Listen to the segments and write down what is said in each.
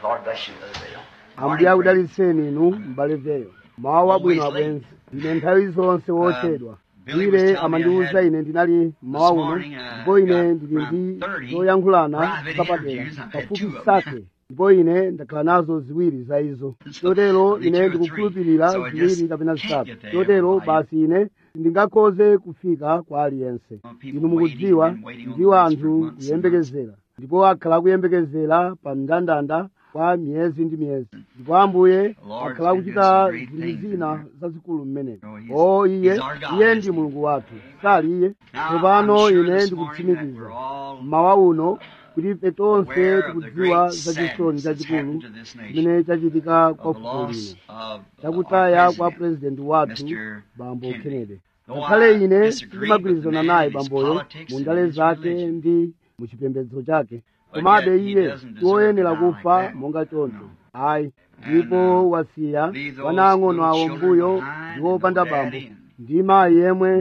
Lord bless you, Brother Bill. ambuye akudalitseni inu m'bale veyo mawu abwino abwenzi ine nthawi zonse wochedwa bwire amandiwuza ine ndinali mmawa uno ndipo ine ndili ndi zoyankhulana zapadera pafupi sake ndipo ine ndakhala nazo ziwiri za izo chotero ine ndikukhulupirira ziwiri kapena zitatu chotero basi ine ndingakhoze kufika kwa aliyense inu mukudziwa ndiwo anthu kuyembekezera ndipo akhala akuyembekezera pa mndandanda kwa miyezi ndi miyezi ndipo ambuye akhala akuchita zinthu zina zazikulu mmeneko o iye iye ndi mulungu wathu sali iye tsopano ine ndikutsimikiza mmawa uno kuti ife tonse tikudziwa za chisoni chachikulu chimene chachitika kwa fuko lino chakutaya kwa purezidenti wathu bambo kennedy ngakhale ine sindimagwirizana naye bamboyo mu ndale zake ndi mu chipembedzo chake komabe iye tiwoyenera kufa monga choncho ayi ndipo wasiya wana ang'ono awo mbuyo ndi wopanda bambo ndi mayi yemwe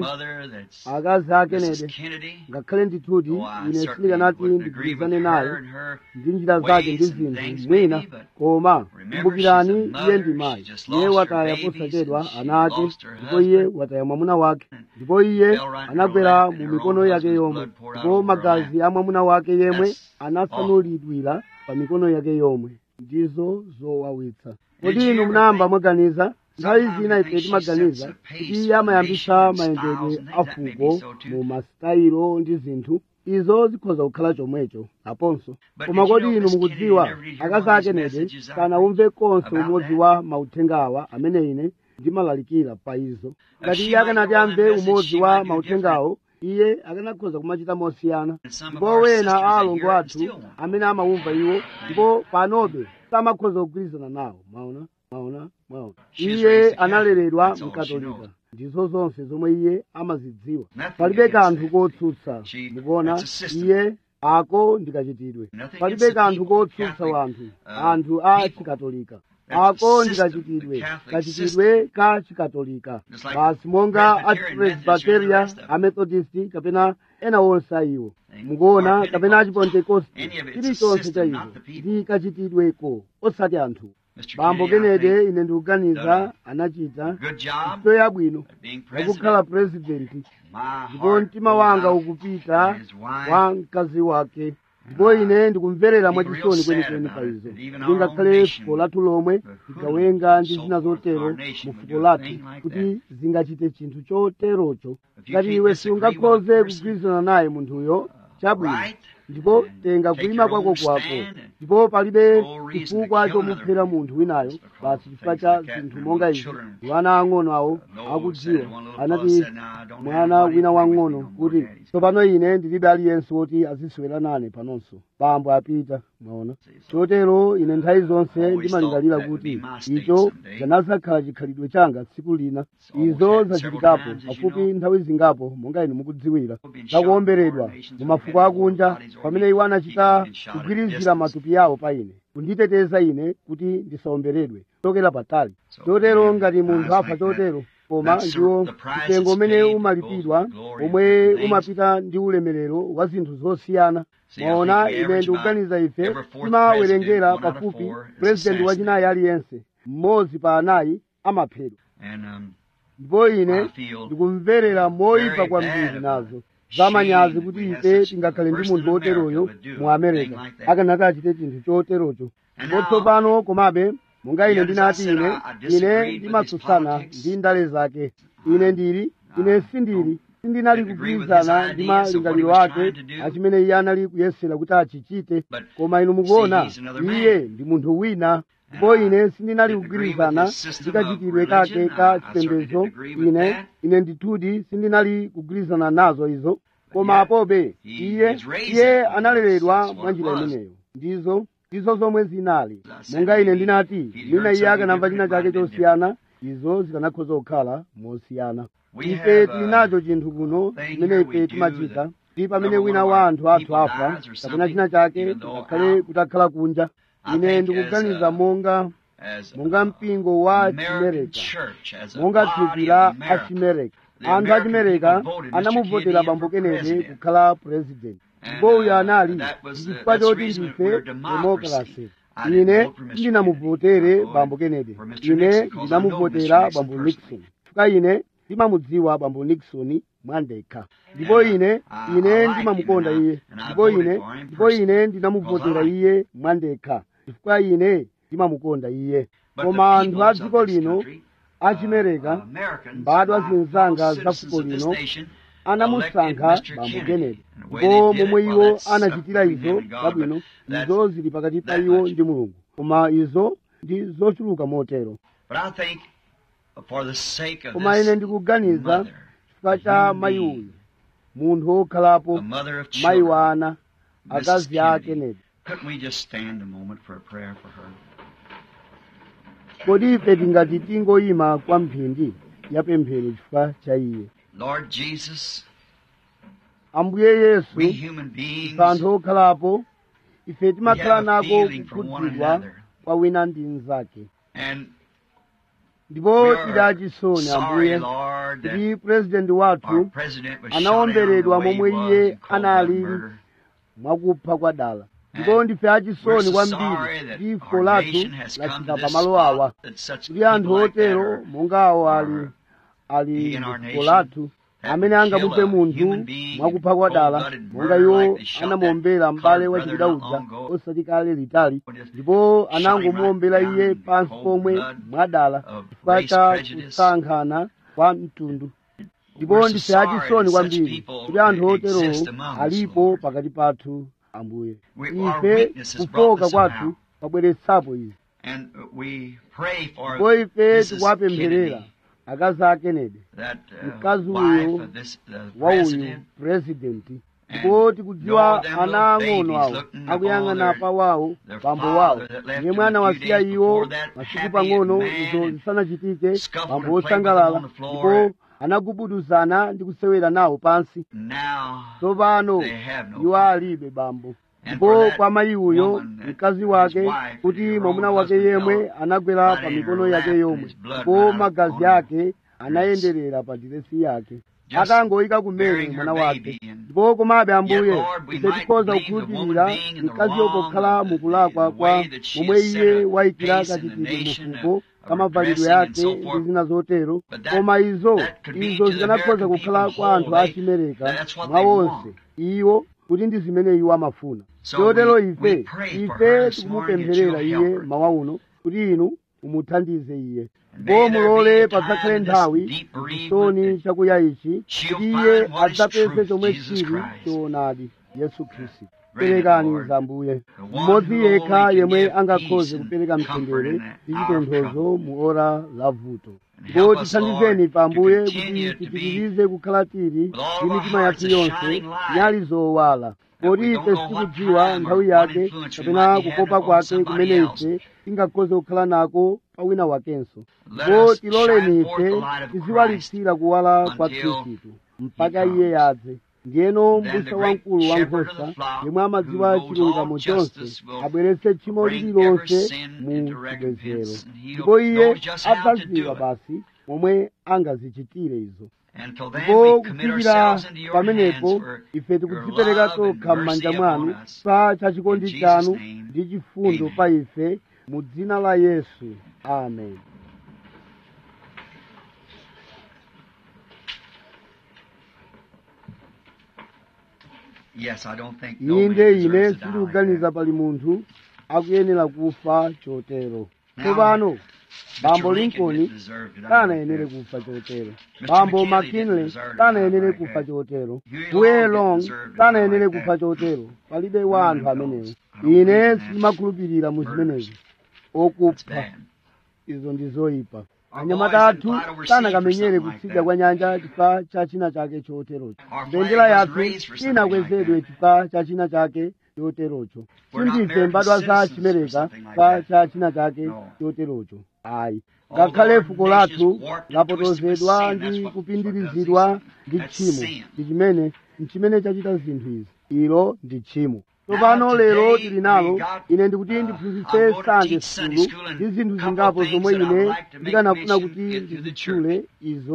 akazi a kennedy ngakhale ndithuti ine sindikanati ndigwirizane naye ndi njira zake ndi zinthu mwina koma kumbukirani iye ndi mayi iye wataya posachedwa ana ake ndipo iye wataya mwamuna wake ndipo iye anagwera mu mikono yake yomwe ndipo magazi a mwamuna wake yemwe anasanulidwira pa mikono yake yomwe ndizo zowawitsa kodi inu munayamba mwaganiza nthawi zina ife timaganiza kuti iye amayambisa mayendedwe a fuko mu masitayiro ndi zinthu izo zikhoza kukhala chomwecho aponso koma kodi inu mukudziwa akazi a kennedy sanawumve konse umodzi wa mauthenga awa amene ine ndimalalikira pa izo ngati iye akanati amve umodzi wa mauthengawo iye akanakhoza kumachita mosiyana ndipo wena a alongo athu amene amawumva iwo ndipo panobe samakhoza kugwirizana nawo mwaona mwaona mwaona iye analeredwa mkatolika ndizo zonse zomwe iye amazidziwa palibe kanthu kotsutsa mukuona iye ako ndikachitidwe palibe kanthu kotsutsa wanthu anthu a chikatolika ako ndikachitidwe kachitidwe ka chikatolika basi monga achipresbiteria amethodist kapena ena onse ayiwo mukuona kapena achipentekoste chilichonse cha izo ndi kachitidweko osati anthu bambo kennedy ine ndikuganiza anachita ntchito yabwino yakukhala purezidenti ndipo mtima wanga ukupita kwa mkazi wake ndipo ine ndikumverera mwachisoni kwenikweni pa izo ndingakhale fuko lathu lomwe tikawenga ndi zina zotero mu fuko lathu kuti zingachite chinthu choterocho ngati iwe sungakhoze kugwirizana naye munthuyo chabwino ndipo tenga kulima kwako kwako ndipo palibe chifukwa chomuphera munthu winayo basi chifukwa cha zinthu monga izi wana ang'ono awo akudziwa anati mwana wina wang'ono kuti tsopano ine ndilibe aliyense woti aziswera nane panonso bambo apita mwaona chotero ine nthawi zonse ndimalingalira kuti icho chanazakhala chikhalidwe changa tsiku lina izo zachitikapo pafupi nthawi zingapo monga inu mukudziwira zakuomberedwa mu mafuko akunja pamene iwo anachita kugwirizira matupi yawo pa ine kunditeteza ine kuti ndisaomberedwe chokera patali chotero ngati munthu afa chotero koma ndiwo mtengo umene umalipidwa omwe umapita ndi ulemerero wa zinthu zosiyana mwaona ine ndikuganiza ife timawerengera pafupi purezidenti wachinayi aliyense mmodzi pa anayi amaphedwa ndipo ine ndikumverera moyipa kwambiri nazo zamanyazi kuti ife tingakhale ndi munthu woteroyo mu america akanati achite chinthu choterocho ndipo tsopano komabe monga ine ndinati ine ine ndimatsutsana ndi ndale zake ine ndili ine sindili sindinali kugwirizana ndi malingaliro ake achimene iye anali kuyesera kuti achichite koma inu mukuona iye ndi munthu wina ndipo ine sindinali kugwirizana ndi kachitidwe kake ka chipembedzo ine ine ndithudi sindinali kugwirizana nazo izo koma apobe iye iye analeredwa mwa njira imeneyo ndizo ndizo zomwe zinali monga ine ndinati mwina iye akanamva china chake chosiyana izo zikanakhoza kukhala mosiyana ife tili nacho chinthu kuno chimene ife timachita ndi pamene wina wa anthu athu afa kapena china chake ngakhale kutakhala kunja ine ndikuganiza monga monga mpingo wa chimereka monga thupi la achimereka anthu achimereka anamuvotera bambo kennedy kukhala purezidenti ndipo uyo anali chifukwa choti ndife demokrasi I didn't ine vote for Mr. ndinamuvotere Kennedy. bambo kennedy For Mr. ine Nixon, 'cause I know ndinamuvotera Mr. Nixon bambo personally. nixon chifukwa ine ndimamudziwa bambo nixon mwandekha ndipo And, uh, ine I- I ine like ndimamukonda him and I- iye and I ndipo voted ine for him ndipo personally. ine ndinamuvotera Because I like iye mwandekha chifukwa ine ndimamukonda iye But koma the anthu peoples a of dziko this lino country, achimereka uh, Americans, mbadwa my zinzanga fellow za citizens fuko of this lino nation, anamusankha elected Mr. bambo Kennedy. kennedy And the way ndipo they did momwe it, well, iwo that's up anachitira between izo him and God, zabwino but that's izo zili pakati pa that iwo much. ndi mulungu koma izo ndi zochuluka motero But I think for the sake of koma ine this ndikuganiza mother, chifukwa cha mayi uyu munthu wokhalapo a mother of mayi children, wa ana Mrs. akazi a Kennedy. kennedy couldn't we just stand a moment for a prayer for her? kodi ife tingati tingoyima kwa mphindi ya pemphero chifukwa cha iye Lord Jesus, ambuye yesu we human beings, ife anthu okhalapo ife we timakhala have a nako feeling for one kukhudzidwa another. kwa wina ndi mnzake And ndipo we tili are achisoni sorry, ambuye Lord, that kuti purezidenti our wathu president was shot anaomberedwa down the way he momwe was iye in cold anali blood murder. mwakupha kwa dala ndipo And ndife achisoni We're so kwambiri sorry that kuti ifo our lathu nation has come lachita to this pamalo awa spot that such kuti anthu people like that otero are, monga awo ali are ali in our ifo nation lathu that amene would angamuphe kill a munthu human being mwakupha kwa in dala cold-blooded monga murder iwo like they shot anamuombera that m'bale colored wachipita brother not uja long ago. osati kale litali Or just ndipo shot him anangomuombera right iye down pansi in pomwe cold blood mwadala of chifukwa race cha prejudice. kusankhana kwa mtundu ndipo We're so ndife sorry achisoni that such kwambiri people kuti anthu exist oterowo among us, alipo Lord. pakati pathu ambuye We- our ife weakness has brought kufoka this kwathu somehow. kwabweretsapo izi And we pray for ndipo ife Mrs. tikuwapempherera Kennedy, akazi a kennedy that uh, mkazi wife uyu of this uh, wa uyu president. purezidenti And ndipo tikudziwa know them ana little ang'ono babies awo looking upon akuyang'ana their- pa wawo their bambo wawo father that left yemwe them a few anawasiya days iwo before that masiku happy pang'ono man izo and zisanachitike scuffled bambo and played with them wosangalala on the floor. ndipo anagubuduzana ndi kusewera nawo pansi Now tsopano they have no iwo father. alibe bambo And ndipo for that kwa mayi uyo woman, that mkazi his wake wife, kuti her mwamuna own wake husband yemwe fell anagwera right pa in mikono her yake lap yomwe and his blood ndipo ran magazi on her ake anayenderera pa diresi yake Just akangoyika kumene bearing her mwana baby wake and- ndipo komabe ambuye Yet, Lord, we ife might tikhoza believe the kukhulupirira woman being in the mkazi yokokhala wrong, mukulakwa the kwa way that she momwe has set iye a wayikira pace in the kachitidwe nation mufuko of- of kamavalidwe dressing and yake so ndi forth. zina zotero But that- koma izo that could be izo to the zikanakhoza American kukhala people kwa anthu whole. They- achimereka that's what mwa they onse want. iwo kuti ndi zimene iwo amafuna So chotero we- ife we pray for ife her this morning that tikumupempherera you'll iye help her. mawa uno kuti inu umuthandize iye And ndipo may there mulole be a padzakhale time in this nthawi deep bereavement chisoni chakuya ichi she'll kuti iye find what is adzapeze truth, chomwe Jesus chili Christ. choonadi yesu khristu Grant it, perekani Lord. zambuye The one mmodzi who yekha only can yemwe give angakhoze peace and kupereka comfort mtendere in that ndi hour of chitonthozo mu ora la vuto And ndipo help us, tithandizeni Lord, pambuye to kuti continue to be tipitirize kukhala tili with all ndi of our mitima hearts yathu a yonse shining light. nyali zowala That kodi we ife don't know what sitikudziwa time or nthawi what yake influence we kapena might be kukopa having upon kwake somebody kumene else. ife tingakhoze kukhala nako pa wina wakenso Let ndipo us tiloleni shine forth ife the light of tiziwalitsira kuwala kwa until khristu mpaka he iye yadze ndiyeno Then the mbusa great wamkulu wa shepherd of nkhosa the flock, yemwe amadziwa who knows chilungamo all chonse justice, will abweretse tchimo bring lililonse every sin mu into chipezero recompense, and he'll ndipo iye know just how to adzadziwa do it. basi momwe angazichitire izo Until then, ndipo we commit kufikira ourselves into your pamenepo hands for ife your tikudzipereka love and tokha mercy m'manja upon mwanu us. pa chachikondi In Jesus' chanu name, ndi chifundo amen. pa ife mu dzina la yesu amen Yes, I don't think no man inde deserves ine to die like sindikuganiza that. pali munthu akuyenera kufa chotero Now, tsopano bambo Mr. Lincoln lincoln didn't deserve to die sanayenere like that. kufa chotero Mr. bambo McKinley didn't mckinley deserve to sanayenere die like kufa that. chotero Huey huye Long long didn't deserve to die sanayenere like kufa that. chotero palibe wa anthu None of amenewo those. I don't ine believe in that. sindimakhulupirira mu Murders. zimenezo That's okupha bad. izo ndi zoyipa Our anyamata boys athu didn't fight overseas sanakamenyere for something like kutsidya that. kwa nyanja chifukwa cha china chake choterocho Our flag mbendera wasn't yathu raised for something sinakwezedwe like that. chifukwa cha china chake choterocho We're not sindife American mbadwa za citizens for chimereka something like chifukwa that. cha china chake No. choterocho ayi Although ngakhale our fuko nation is lathu warped and twisted with lapotozedwa sin, ndi that's what- kupindirizidwa what does ndi That's tchimo sin. ndi chimene nchimene chachita zinthu izi ilo ndi tchimo tsopano Now, lero today tili nalo we got, ine ndikuti uh, ndiphunzitse I'm going to sunday teach Sunday school school and ndi zinthu couple zingapo things zomwe that I'd ine like to make ndikanafuna mention kuti into the ndizitchule izo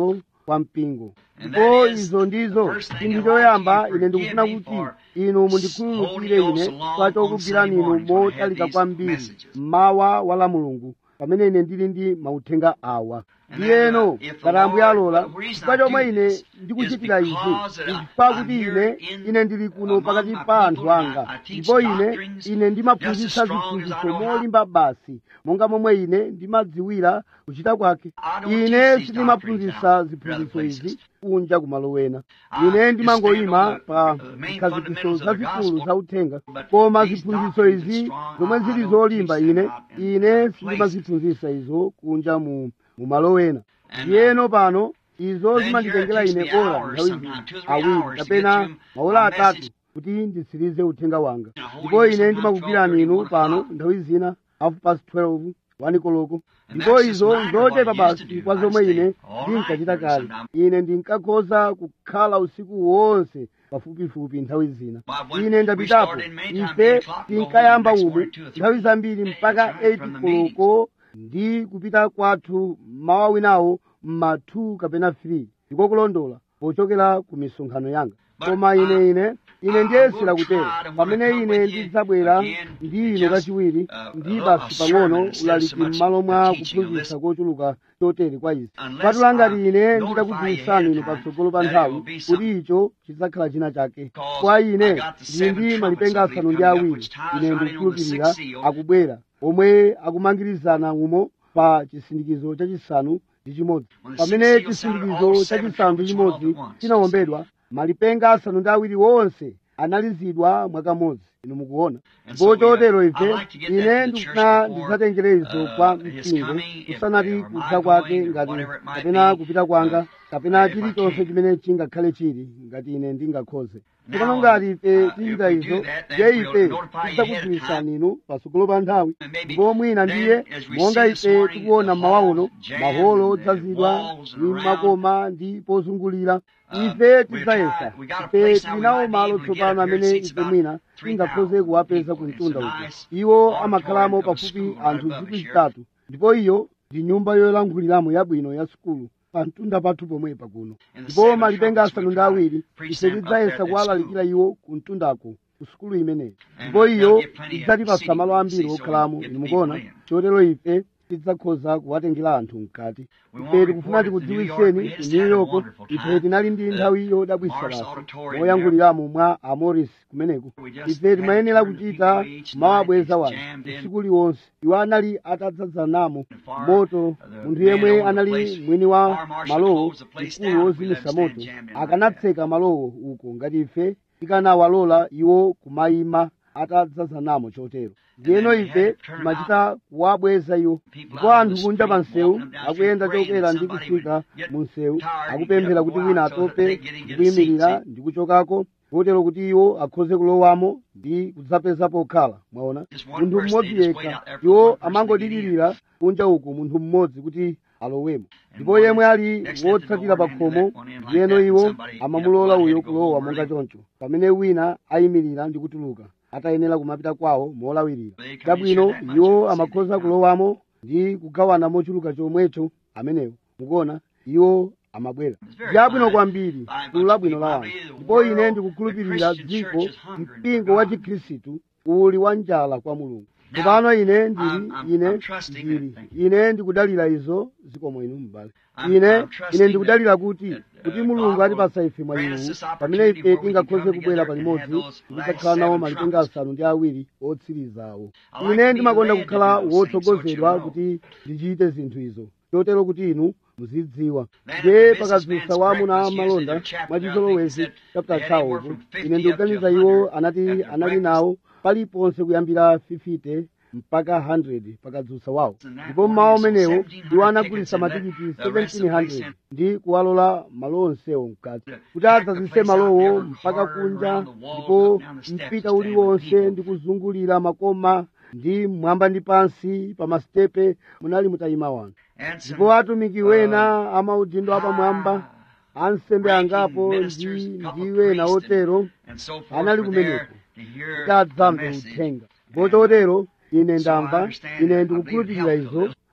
kwa mpingo ndipo izo ndizo chinthu choyamba ine ndikufuna kuti inu mundikhululukire ine kwa chokugwirani inu motalika kwambiri mmawa wa la mulungu pamene ine ndili ndi mauthenga awa ndiyeno ngati ambuye alola chifukwa chomwe ine ndikuchitira izi chifukwa kuti ine ine ndili kuno pakati pa anthu anga ndipo ine ine ndimaphunzitsa ziphunzitso molimba basi monga momwe ine ndimadziwira kuchita kwake ine sindimaphunzitsa ziphunzitso izi kunja kumalo wena ine ndimangoyima pa zikhazikiso zazikulu za uthenga koma ziphunzitso izi zomwe zili zolimba ine ine sindimaziphunzitsa izo kunja mu mumalo wena ndiyeno pano izo zimanditengera ine ora nthawi awiri kapena maola atatu kuti nditsirize uthenga wanga ndipo ine ndimakugwirani inu pano nthawi zina half past 12 wani koloko ndipo izo nzochepa basi kwa zomwe ine ndinkachita kale ine ndinkakhoza kukhala usiku wonse pafupifupi nthawi zina ine ndapitapo ife tinkayamba umu nthawi zambiri mpaka 8 koloko ndi kupita kwathu mawa winawo mma 2 kapena 3 ndiko kulondola pochokera ku misonkhano yanga koma ine ine ine ndiyesera kutero pamene ine ndidzabwera ndi ino kachiwiri ndi basi pang'ono ulaliki m'malo mwa kuphunzitsa kochuluka chotere kwa izi patula ngati ine nditakudziwitsani inu patsogolo pa nthawi kuti icho chidzakhala china chake kwa ine ndili ndi malipenga asanu ndi awiri ine ndikukhulupirira akubwera omwe akumangirizana umo pa chisindikizo chachisanu ndi chimodzi pamene chisindikizo chachisanu ndi chimodzi chinawombedwa malipenga asanu ndi awiri wonse analizidwa mwakamodzi inu mukuona ndipo chotero ife ine ndikufuna ndidzatengere izo kwa mpingo kusanati kudza kwake ngati kapena kupita kwanga kapena chilichonse chimene chingakhale chili ngati ine ndingakhoze tsopano ngati ife tichita izo ndiye ife tidzakudziwitsani inu patsogolo pa nthawi ndipo mwina ndiye monga ife tikuona mmawa uno maholo odzazidwa ndi makoma ndi pozungulira ife tidzayesa ife tilinawo malo tsopano amene ife mwina tingakhoze kuwapeza ku mtunda uko iwo amakhalamo pafupi anthu zikwi zitatu ndipo iyo ndi nyumba yolankhuliramo yabwino ya sukulu pa mtunda pathu pomwepa kuno ndipo malipenga asanu ndi awiri ife tidzayesa kuwalalikira iwo ku mtundako ku sukulu imeneyi ndipo iyo idzatipasa malo ambiri okhalamo inu mukuona chotero ife tidzakhoza kuwatengera anthu mkati ife tikufuna tikudziwitseni ku new york ife tinali ndi nthawi yodabwitsa basi moyankhuliramo mwa amoris kumeneko ife timayenera kuchita mawabweza wanu usiku liwonse iwo anali atadzadzanamo moto munthu yemwe anali mwini wa malowo mkulu wozimitsa moto akanatseka malowo uko ngati ife tikanawalola iwo kumayima atadzadzanamo chotero ndiyeno ife timachita kuwabweza iwo ndipo anthu kunja pa msewu akuyenda chokwera ndi kufika mu msewu akupemphera kuti wina atope ndi kuyimirira ndi kuchokako kotero kuti iwo akhoze kulowamo ndi kudzapeza pokhala mwaona munthu mmodzi yekha iwo amangodikirira kunja uku munthu mmodzi kuti alowemo ndipo yemwe ali wotsatira pa khomo ndiyeno iwo amamulola uyo kulowa monga choncho pamene wina ayimirira ndi kutuluka atayenera kumapita kwawo molawirira chabwino iwo amakhoza kulowamo ndi kugawana mochuluka chomwecho amenewo mukuona iwo amabwera ndiyabwino kwambiri gulu labwino la anthu ndipo ine ndikukhulupirira dziko mpingo wa chikhristu uli wa njala kwa mulungu tsopano ine ndili ine ndili ine ndikudalira izo zikomo inu m'bale ine ine ndikudalira kuti kuti mulungu atipasa ife mwayiwu pamene ife tingakhoze kubwera palimodzi ndikudzakhala nawo malipenga asanu ndi awiri otsirizawo ine ndimakonda kukhala wotsogozedwa kuti ndichite zinthu izo chotero kuti inu muzidziwa ndiye pakadzutsa wa amuna amalonda mwachizolowezi chapter chawo ine ndikuganiza iwo anati anali nawo paliponse kuyambira 50 mpaka 100 pakadzutsa wawo ndipo mmawa umenewo iwo anagulitsa matikiti 1700 ndi kuwalola malo onsewo mkati kuti adzazise malowo mpaka kunja ndipo mpita uliwonse ndi kuzungulira makoma ndi mwamba ndi pansi pa masitepe munali mutayima wanu ndipo atumiki wena amaudindo apamwamba ansembe angapo ndi ndi wena otero anali kumeneko kuti adzamve uthenga ndipo chotero ine ndamva ine ndikukhulupirira izo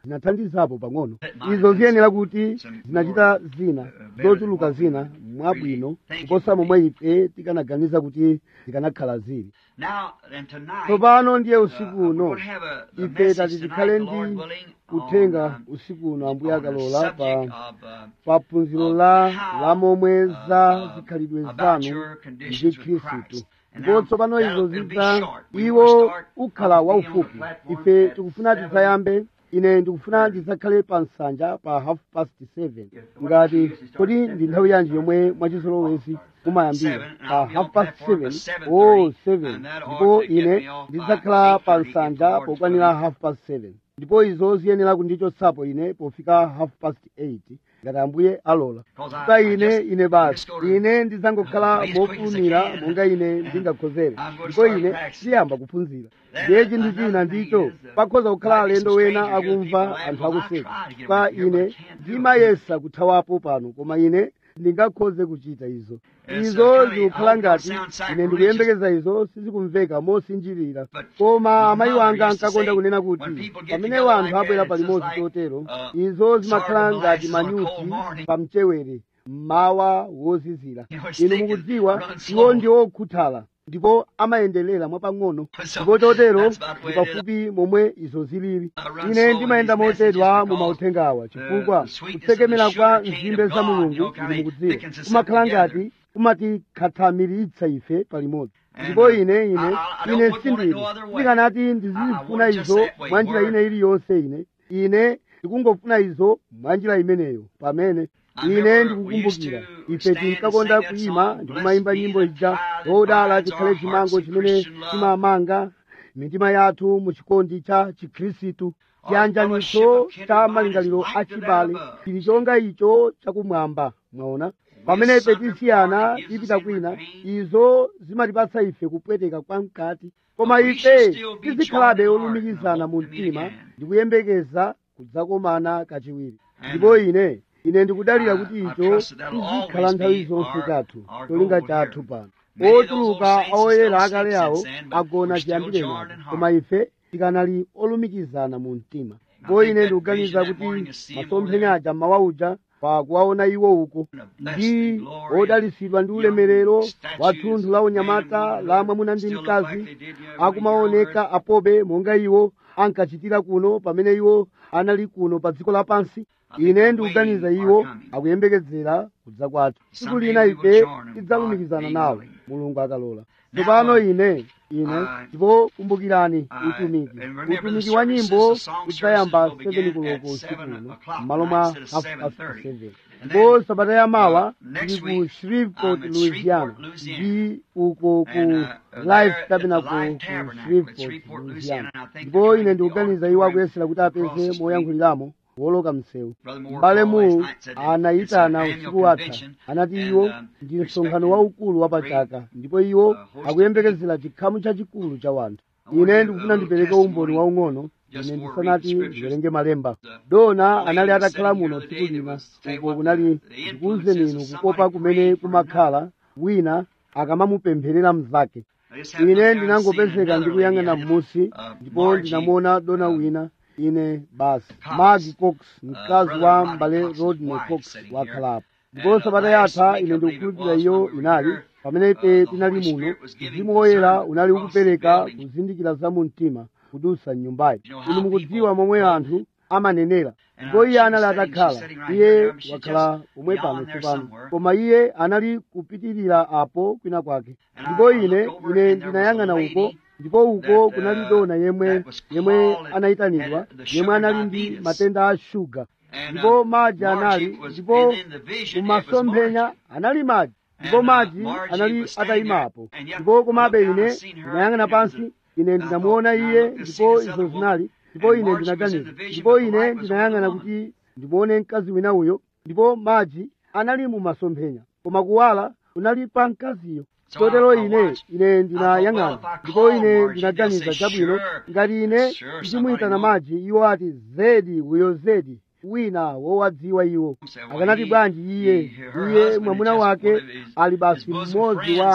zinathandizapo pang'ono izo ziyenera kuti zinachita zina zochuluka zina mwabwino kuposa momwe ife tikanaganiza kuti zikanakhala zili Now, and tonight, tsopano ndiye uh, usiku we're uno going to have a, a ife message tati tonight, tikhale the Lord ndi willing, kutenga on, uh, usiku uno ambuye on the akalola subject pa of, uh, pa phunziro of la how, la momwe uh, za uh, zikhalidwe about zanu your ndi conditions with khristu Christ. And ndipo now, tsopano that'll- izo it'll be ziza short. We iwo will start ukhala on the waufupi platform ife at tikufuna seven tisayambe ine ndikufuna ndisakhale pa nsanja pa half past seven ngati kodi ndi nthawi yanji yomwe mwachizolowezi mumayambira pa half past seven o seven ndipo ine ndidzakhala pa nsanja pokwanira half past seven ndipo izo ziyenera kundichotsapo ine pofika half past eight ngati ambuye alola kuta ine ine basi ine ndidzangokhala mofulumira monga ine ndingakhozere ndipo ine ndiyamba kuphunzira ndiye chinthu china ndicho pakhoza kukhala alendo wena akumva anthu akuseka kwa ine ndimayesa kuthawapo pano koma ine ndingakhoze kuchita izo izo zikukhala ngati ine ndikuyembekeza izo sizikumveka mosinjirira koma amayi wanga ankakonda kunena kuti pamene wanthu abwera palimodzi chotero izo zimakhala ngati manyuchi pa mchewere mmawa wozizira inu mukudziwa iwo ndi okhuthala ndipo amayenderera mwapang'ono ndipo chotero ndi pafupi momwe izo zilili ine ndimayenda motedwa mu mauthenga awa chifukwa kutsekemera kwa nzimbe za mulungu inu mukudziwa kumakhala ngati kumatikhathamiritsa ife palimodzi ndipo ine ine ine sindili ndikanati ndizifuna izo mwa njira ina iliyonse ine ine ndikungofuna izo mwa njira imeneyo pamene ine ndikukumbukira ife tinkakonda kuyima ndikumayimba nyimbo ija zodala chikhale chimango chimene chimamanga mitima yathu mu chikondi cha chikhristu chiyanjaniso cha malingaliro achibale chili chonga icho chakumwamba mwaona pamene ife tisiyana tipita kwina izo zimatipatsa ife kupweteka kwa mkati koma ife tizikhalabe olumikizana mu mtima ndikuyembekeza kudzakomana kachiwiri ndipo ine ine ndikudalira kuti icho chizikhala nthawi zonse chathu cholinga chathu pano otuluka oyera akale awo agona chiyambire napo koma ife tikanali olumikizana mu mtima ndipo ine ndikuganiza kuti masomphenya aja mmawa uja pa kuwaona iwo uko ndi odalisidwa ndi ulemerero wa thunthu la unyamata la mwamuna ndi mkazi akumaoneka apobe monga iwo ankachitira kuno pamene iwo anali kuno pa dziko lapansi ine ndikuganiza iwo akuyembekezera kudza kwathu tsiku lina ife tidzalumikizana nawo mulungu akalola tsopano ine ine ndipo kumbukirani utumiki utumiki wa nyimbo udzayamba 7 koloko usiku uno m'malo mwa half past 7 ndipo sabata ya mawa tili ku shreveport louisiana ndi uko ku life tabernacle ku shreveport louisiana ndipo ine ndikuganiza iwo akuyesera kuti apeze moyankhuliramo woloka msewu m'bale mu anayitana usiku watha anati iwo ndi msonkhano waukulu wapachaka ndipo iwo akuyembekezera chikhamu chachikulu cha wanthu ine ndikufuna ndipereke umboni waung'ono ine ndisanati ndiwerenge malemba dona anali atakhala muno tsiku lina uko kunali ndikuwuzeni inu kukopa kumene kumakhala wina akamamupempherera mnzake ine ndinangopezeka ndikuyang'ana m'musi ndipo ndinamuona dona wina ine basi magi cox mkazi wa mbale rodney cox wakhalapo ndipo sabata yatha ine ndikukhulupirira iyo inali pamene ife tinali muno mzimu woyera unali ukupereka kuzindikira za mu mtima kudusa mnyumbayi inu mukudziwa momwe anthu amanenera ndipo iye anali atakhala iye wakhala pomwe pano tsopano koma iye anali kupitirira apo kwina kwake ndipo ine ine ndinayang'ana uko ndipo uko kunali dona yemwe yemwe anayitanidwa yemwe anali ndi matenda a shuga ndipo madzi anali ndipo mumasomphenya anali madzi ndipo madzi anali atayimapo ndipo komabe ine ndinayang'ana pansi ine ndinamuona iye ndipo izo zinali ndipo ine ndinaganiza ndipo ine ndinayang'ana kuti ndimuone mkazi wina uyo ndipo madzi anali mumasomphenya koma kuwala kunali pa mkaziyo chotero ine ine ndinayang'ana ndipo ine ndinaganiza chabwino ngati ine ndimuyitana madzi iwo ati zedi uyo zedi wina wowadziwa iwo akanati bwanji iye iye mwamuna wake ali basi mmodzi wake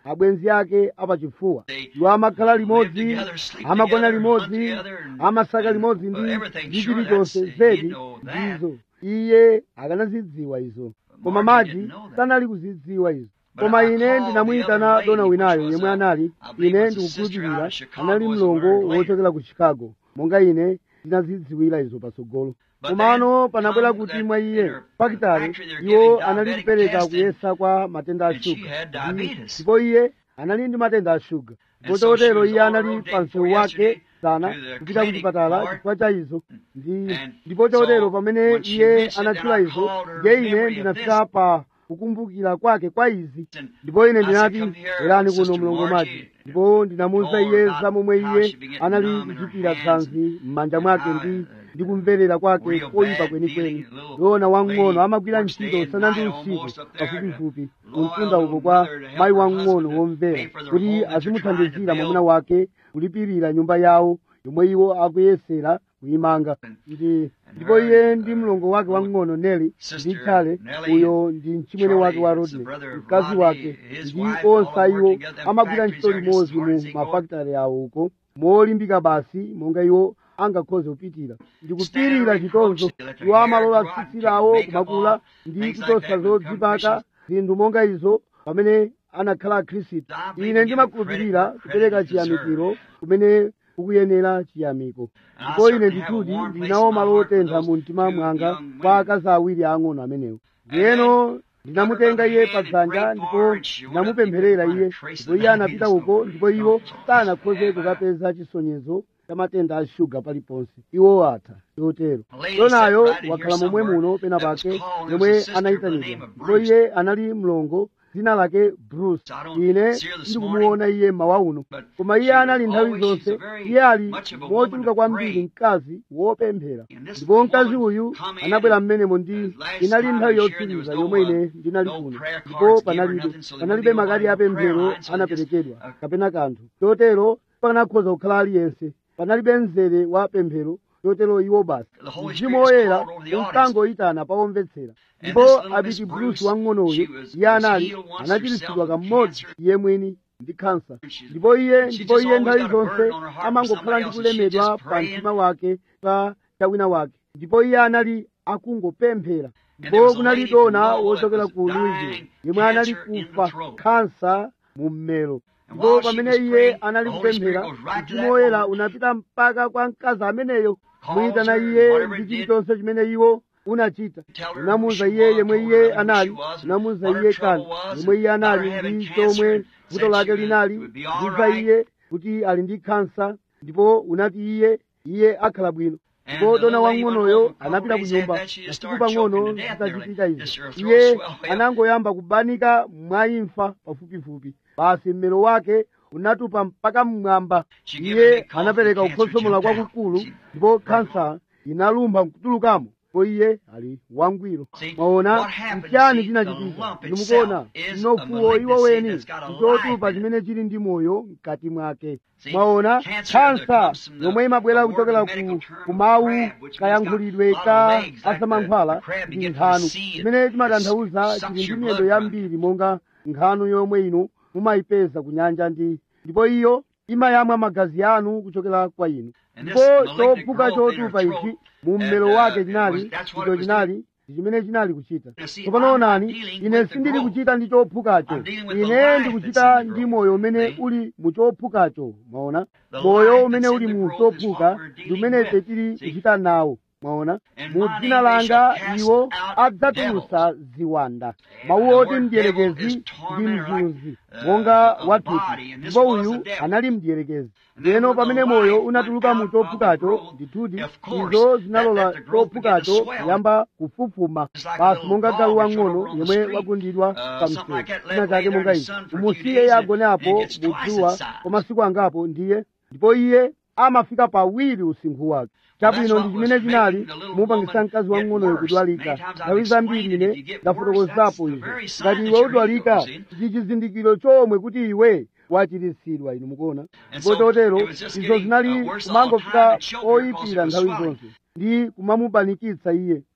abwenzi ake apachifuwa iwo amakhala limodzi amagona limodzi amasaka limodzi ndi ndi chilichonse zedi ndizo iye akanazidziwa izo koma mati sanali kuzidziwa izo koma ine ndinamuyitana dona winayo yemwe anali ine ndikukhulupirira anali mlongo wochokera ku chicago monga ine ndinazidziwira izo patsogolo komano panabwera kuti mwa iye pakitali iwo anali kupereka kuyesa kwa matenda a shuga ndipo iye anali ndi matenda a shuga pototero iye anali pa msewu wake sana kupita ku chipatala chifukwa cha izo ndi ndipo chotero pamene iye anatchula izo ndiye ine ndinafika pa kukumbukira kwake kwa izi ndipo ine ndinati bwerani kuno mlongo mati ndipo ndinamuwuza iye za momwe iye anali kuchitira tsanzi m'manja mwake ndi ndi kumverera kwake koyipa kwenikweni yona wamng'ono amagwira ntchito usana ndi usiku pafupifupi kumtunda uko kwa mayi wamng'ono womvera kuti azimuthandizira mwamuna wake kulipirira nyumba yawo yomwe iwo akuyesera kuyimanga ndi ndipo iye ndi mlongo wake wamng'ono neli ndi chale uyo ndi mchimwene wake wa rodney mkazi wake ndi onse iwo amagwira ntchito limodzi mu mafakitale awo uko molimbika basi monga iwo angakhoze kupitira ndikupirira chitonzo iwo amalola tsitsi lawo kumakula ndi kuchotsa zodzipaka zinthu monga izo pamene anakhala akhristu ine ndimakhulupirira kupereka chiyamikiro kumene kukuyenera chiyamiko ndipo ine ndithudi ndinawo malo otentha mu mtima mwanga kwa akazi awiri ang'ono amenewo ndiyeno ndinamutenga iye padzanja ndipo ndinamupempherera iye ndipo iye anapita uko ndipo iwo sanakhoze kukapeza chisonyezo cha matenda a shuga paliponse iwo atha chotero donayo wakhala momwe muno pena pake yomwe anayitanidwa ndipo iye anali mlongo dzina lake bruce ine ndikumuona iye mawa uno koma iye anali nthawi zonse iye ali mochuluka kwambiri mkazi wopemphera ndipo mkazi uyu anabwera mmenemo ndi inali nthawi yotsiriza yomwe ine ndinali kuno ndipo panalibe panalibe makadi apemphero anaperekedwa kapena kanthu chotero pakanakhoza kukhala aliyense panalibe mzere wa pemphero chotero iwo basi mzimu woyera unkangoyitana pawomvetsera ndipo abiti bruce wang'onoyo iye anali anachiritsidwa kamodzi iye mwini ndi khansa ndipo iye ndipo iye nthawi zonse amangokhala ndi kulemedwa pa mtima wake pa chawina wake ndipo iye anali akungopemphera ndipo kunali dona wochokera ku louisville yemwe anali kufa khansa mu mmero ndipo pamene iye anali kupemphera mzimu woyera unapita mpaka kwa mkazi ameneyo muyitana iye ndi chilichonse chimene iwo unachita unamuwuza iye yemwe iye anali unamuwuza iye kani yemwe iye anali ndi chomwe vuto lake linali ndiza iye kuti ali ndi khansa ndipo unati iye iye akhala bwino ndipo dona wang'onoyo anapita ku nyumba masiku pang'ono zitachitika izi iye anangoyamba kubanika mwaimfa pafupifupi basi mmero wake unatupa mpaka mmwamba iye anapereka kukhosomola kwakukulu ndipo khansa inalumpha nkutulukamo ndipo iye ali wangwiro mwaona nchiyani chinachitika ndimukuona mnofuwo iwo weni ndichotupa chimene chili ndi moyo mkati mwake mwaona khansa yomwe imabwera kuchokera ku mawu kayankhulidwe ka asamankhwala ndi nkhanu chimene chimatanthauza chili ndi miyendo yambiri monga nkhanu yomwe inu mumayipeza ku nyanja ndi ndipo iyo imayamwa magazi anu kuchokera kwa inu ndipo chophuka chotupa ichi mu mmero wake chinali icho chinali chimene chinali kuchita tsopano onani ine sindili kuchita ndi chophukacho ine ndikuchita ndi moyo umene uli mu chophukacho mwaona moyo umene uli mu chophuka ndi umene ife tili kuchita nawo mwaona mu dzina langa iwo adzatulusa ziwanda mawu oti mdierekezi ndi mzunzi monga wathupi ndipo uyu anali mdierekezi ndiyeno pamene moyo unatuluka mu chophukacho ndithudi izo zinalola chophukacho kuyamba kufufuma basi monga galu wang'ono yemwe wagundidwa pa msewu china chake monga ichi umusiye iye agoneapo mudzuwa kwa masiku angapo ndiye ndipo iye amafika pawiri usinkhu wake chabwino ndi chimene chinali mupangisa mkazi wang'onoyo kudwalika nthawi zambiri ine ndafotokozapo izo ngati iwe udwalika ndi chizindikiro chomwe kuti iwe wachiritsidwa inu mukuona ndipo chotero izo zinali kumangofika oyipira nthawi zonse ndi kumamubanikitsa iye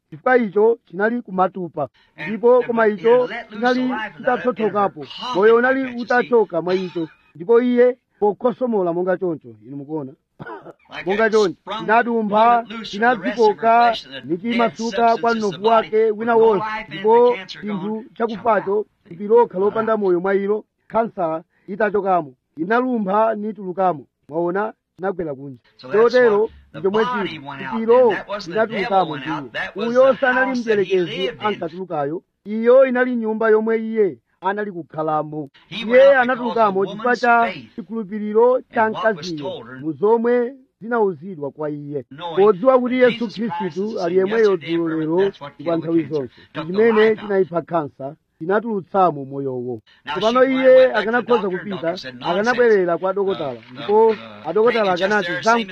chifukwa icho chinali kumatupa ndipo koma icho chinali chitathothokapo moyo unali utachoka mwa icho ndipo iye pokhosomola monga choncho inu mukuona monga choncho chinadumpha chinadzikoka nichimasuka kwa mnofu wake wina wonse ndipo chinthu chakufacho thupi lokha lopanda moyo mwa ilo kansala itachokamo inalumpha nitulukamo mwaona chinagwera kunja chotero ndichomwe chili thupilo linatulukamo ndiye uyo sanali mdierekezi ankatulukayo iyo inali nyumba yomwe iye anali kukhalamo iye anatulukamo chifukwa cha chikhulupiriro cha mkaziyo mu zomwe zinawuzidwa kwa iye podziwa kuti yesu khristu ali yemweyo dzulo lero ndi kwa nthawi zonse chimene chinayipha khansa chinatulutsamo moyowo tsopano iye akanakhoza kupita akanabwerera kwa adokotala ndipo adokotala akanati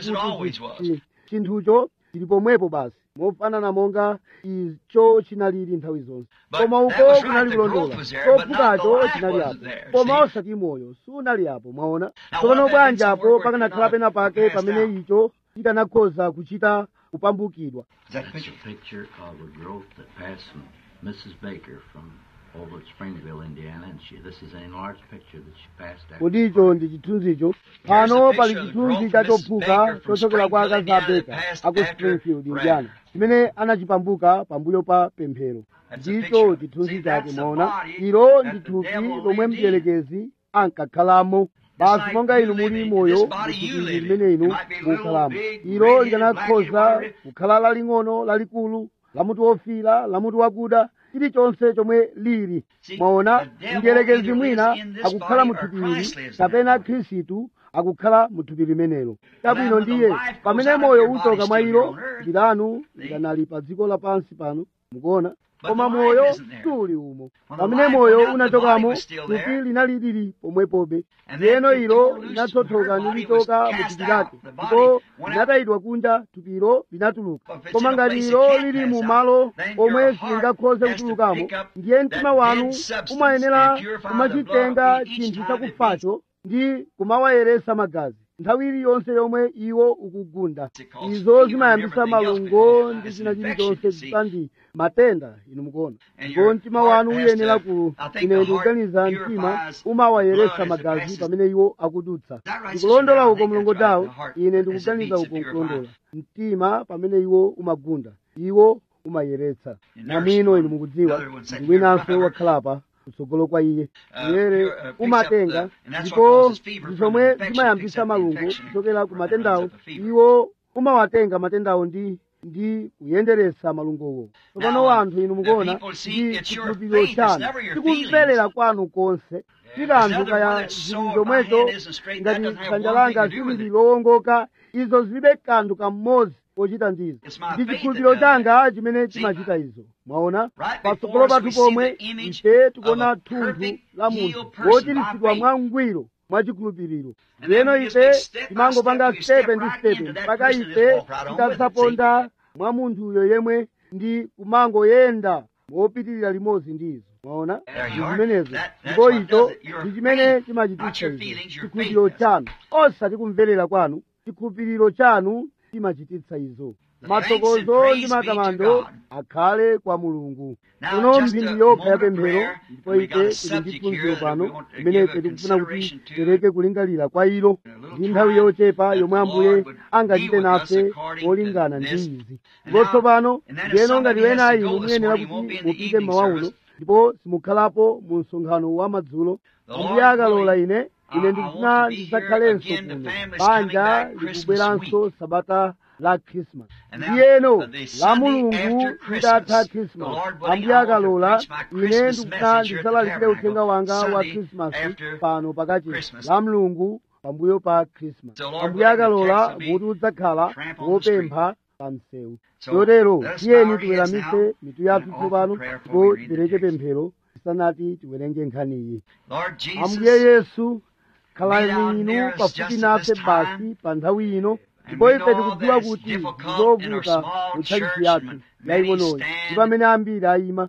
zamkuti chinthucho chili pomwepo basi mofanana monga icho chinalili nthawi zonse koma uko kunali kulondola chophukacho chinali apo koma osati moyo sunali apo mwaona tsopano bwanji apo pakanakhala pena pake pamene icho chikanakhoza kuchita kupambukidwa That's a picture of a growth that passed from Mrs. Baker from over at Springville, Indiana, and she, this is an enlarged picture that she passed out. kodi icho ndi chithunzicho pano pali chithunzi cha chophuka chochokera kwa akazi a beka aku springfield indiana chimene anachipambuka pambuyo pa pemphero ndicho chithunzi chake mwaona ilo ndi thupi lomwe mdierekezi ankakhalamo basi monga inu muli moyo muthupi limene inu mukhalamo ilo likanakhoza kukhala laling'ono lalikulu lamuti wofira lamuti wakuda chilichonse chomwe lili mwaona mdierekezi mwina akukhala muthupi ili kapena khristu akukhala muthupi limenelo chabwino ndiye pamene moyo uchoka mwa ilo ndilanu likanali pa dziko lapansi pano mukuona koma moyo suli umo pamene moyo unachokamo thupi linali lili pomwepobe ndiyeno ilo linathothoka nilichoka muthupi lake ndipo linatayidwa kunja thupilo linatuluka koma ngati ilo lili mu malo omwe silingakhoze kutulukamo ndiye mtima wanu umayenera kumachitenga chinthu chakufacho ndi kumawayeresa magazi nthawi iliyonse yomwe iwo ukugunda izo zimayambisa malungo ndi china chilichonse zisandi matenda inu mukuona ndipo mtima wanu uyenera ku ine ndikuganiza mtima umawayeresa magazi pamene iwo akudutsa ndikulondola uko mlongo tawo ine ndikuganiza uko nkulondola mtima pamene iwo umagunda iwo umayeretsa namwino inu mukudziwa ndi winanso wakhalapa kutsogolo kwa iye uyere umatenga ndipo ndizomwe zimayambisa malungo kuchokera ku matendawo iwo umawatenga matendawo ndi ndi kuyenderesa malungowo tsopano wanthu inu mukuona ndi chikhulupiriro chanu tikumverera kwanu konse tikanthu kaya zili zomwezo ngati dzanja langa silili lowongoka izo zilibe kanthu kam'modzi pochita ndizo ndi chikhulupiriro changa chimene chimachita izo mwaona patsogolo pathu pomwe ife tikuona thunthu la munthu wochiritsidwa mwangwiro mwa chikhulupiriro leno ife timangopanga stepe ndi stepe mpaka ife titasaponda mwa munthuyo yemwe ndi kumangoyenda mopitirira limodzi ndi izo mwaona ndi zimenezo ndipo icho ndi chimene chimachititsa izo chikhulupiriro chanu osati kumverera kwanu chikhulupiriro chanu chimachititsa izo mathokozo ndi matamando akhale kwa mulungu kuno mphindi yokha ya pemphero ndipo ife tili ndi phunziro pano imene ife tikufuna kuti tipereke kulingalira kwa ilo ndi nthawi yochepa yomwe ambuye angachite nafe molingana ndi izi ndipo tsopano ndiyeno ngati wena inu muyenera kuti mupite mmawa uno ndipo simukhalapo mu msonkhano wa madzulo ambuye akalola ine ine ndikufuna ndidzakhalenso kuno banja likubweranso sabata la krismas ndiyeno la mulungu litatha krismas ambuye akalola ine ndikufuna ndidzalalikire uthenga wanga wa krismasi pano pakati la mulungu pambuyo pa krismas ambuye akalola muti udzakhala wopempha pa msewu chotero tiyeni tiweramise mitu yathu tsopano ndipo tipereke pemphero tisanati tiwerenge nkhaniyi ambuye yesu khalani inu pafupi nafe basi pa nthawi ino ndipo ife tikudziwa kuti ndizovuta mutchalichi yathu yaying'onoyi ndi pamene ambiri ayima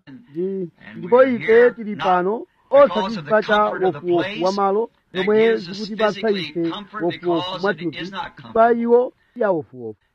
ndipo ife tili pano osati chifukwa cha wofuwofu wa malo zomwe zikutipatsa ife wofuwofu mwathupi chifukwa iwo si awofuwofu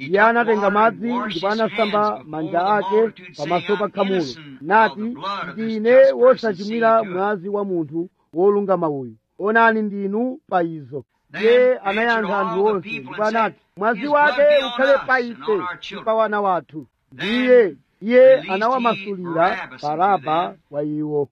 iye anatenga madzi ndipo anasamba manja ake pamaso pa khamulo nati ndine wosachimwira mwazi wa munthu wolungama uyu onani ndinu pa izo iye anayankha anthu onse ndipo anati mwazi wake ukhale pa ife ndi pa wana wathu ndiye iye anawamasulira baraba wa iwo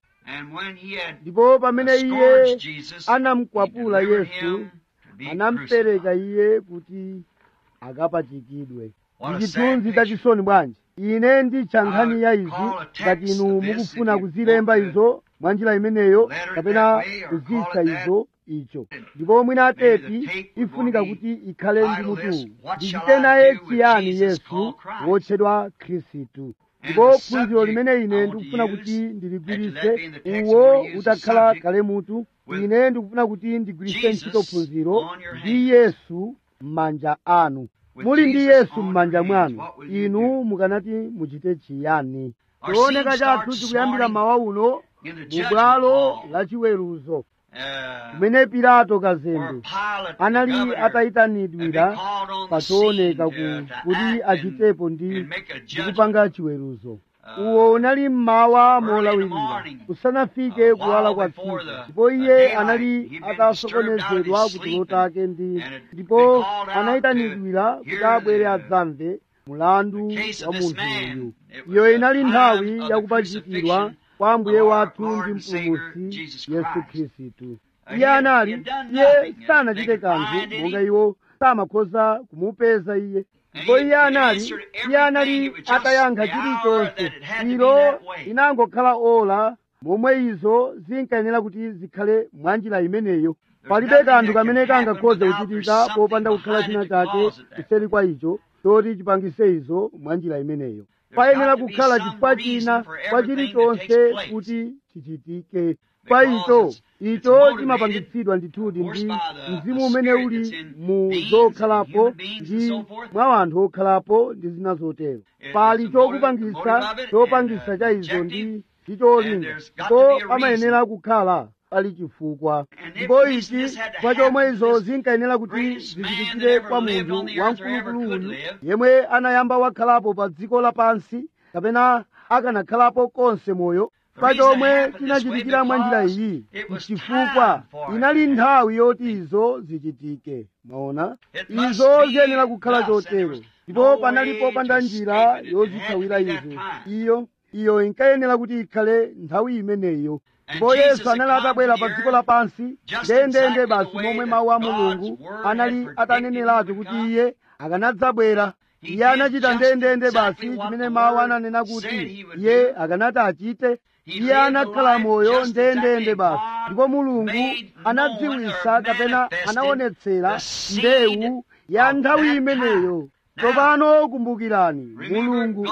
ndipo pamene iye anamukwapula yesu anamupereka iye kuti akapachikidwe ndi chithunzi tachisoni bwanji ine nditcha nkhani ya izi ngati inu mukufuna kuzilemba izo mwa njira imeneyo kapena kuzitcha izo icho ndipo mwina atepi ifunika kuti ikhale ndi mutu ndichite naye chiyani yesu wotchedwa khristu ndipo phunziro limene ine ndikufuna kuti ndiligwirise uwo utakhala kale mutu ine ndikufuna kuti ndigwirise ntchito phunziro ndi yesu m'manja anu muli ndi yesu m'manja mwanu inu mukanati muchite chiyani chooneka chathu chikuyambira mawa uno mu bwalo la chiweruzo kumene pilato kazembe anali atayitanidwira pachooneka kuti achitepo ndi kupanga chiweruzo uwo unali mmawa molawirira kusanafike kuwala kwa tsiku ndipo iye anali atasokonezedwa kutulo take ndi ndipo anayitanidwira kuti abwere adzamve mulandu wa munthu uyu iyo inali nthawi yakupachikidwa kwa ambuye wathu ndi mpulumutsi yesu khristu iye anali iye sanachite kanthu monga iwo samakhoza kumupeza iye ndipo iye anali iye anali atayankha chilichonse ilo inangokhala ola momwe izo zinkayenera kuti zikhale mwa njira imeneyo palibe kanthu kamene kangakhoze kuchitika popanda kukhala china chake kuseri kwa icho choti chipangise izo mwa njira imeneyo payenera kukhala chifukwa china kwa chilichonse kuti chichitike kwa icho icho chimapangitsidwa ndithudi ndi mzimu umene uli mu zokhalapo ndi mwa anthu okhalapo ndi zina zotero pali chokupangisa chopangisa cha izo ndi chicholinga ndipo pamayenera kukhala pali chifukwa ndipo ichi kwa chomwe izo zinkayenera kuti zichitikire kwa munthu wamkulukulu uyu yemwe anayamba wakhalapo pa dziko lapansi kapena akanakhalapo konse moyo pa chomwe chinachitikira mwa njira iyi chifukwa inali nthawi yoti izo zichitike maona izo ziyenera kukhala chotero ndipo panali popanda njira yozithawira izo iyo iyo inkayenera kuti ikhale nthawi imeneyo ndipo yesu anali atabwera pa dziko lapansi ndendende basi momwe mawu a mulungu anali ataneneratu kuti iye akanadzabwera iye anachita ndendende basi chimene mawu ananena kuti iye akanati achite iye anakhala moyo ndendende basi ndipo mulungu anadziwisa kapena anaonetsera mbewu ya nthawi imeneyo tsopano kumbukirani mulungu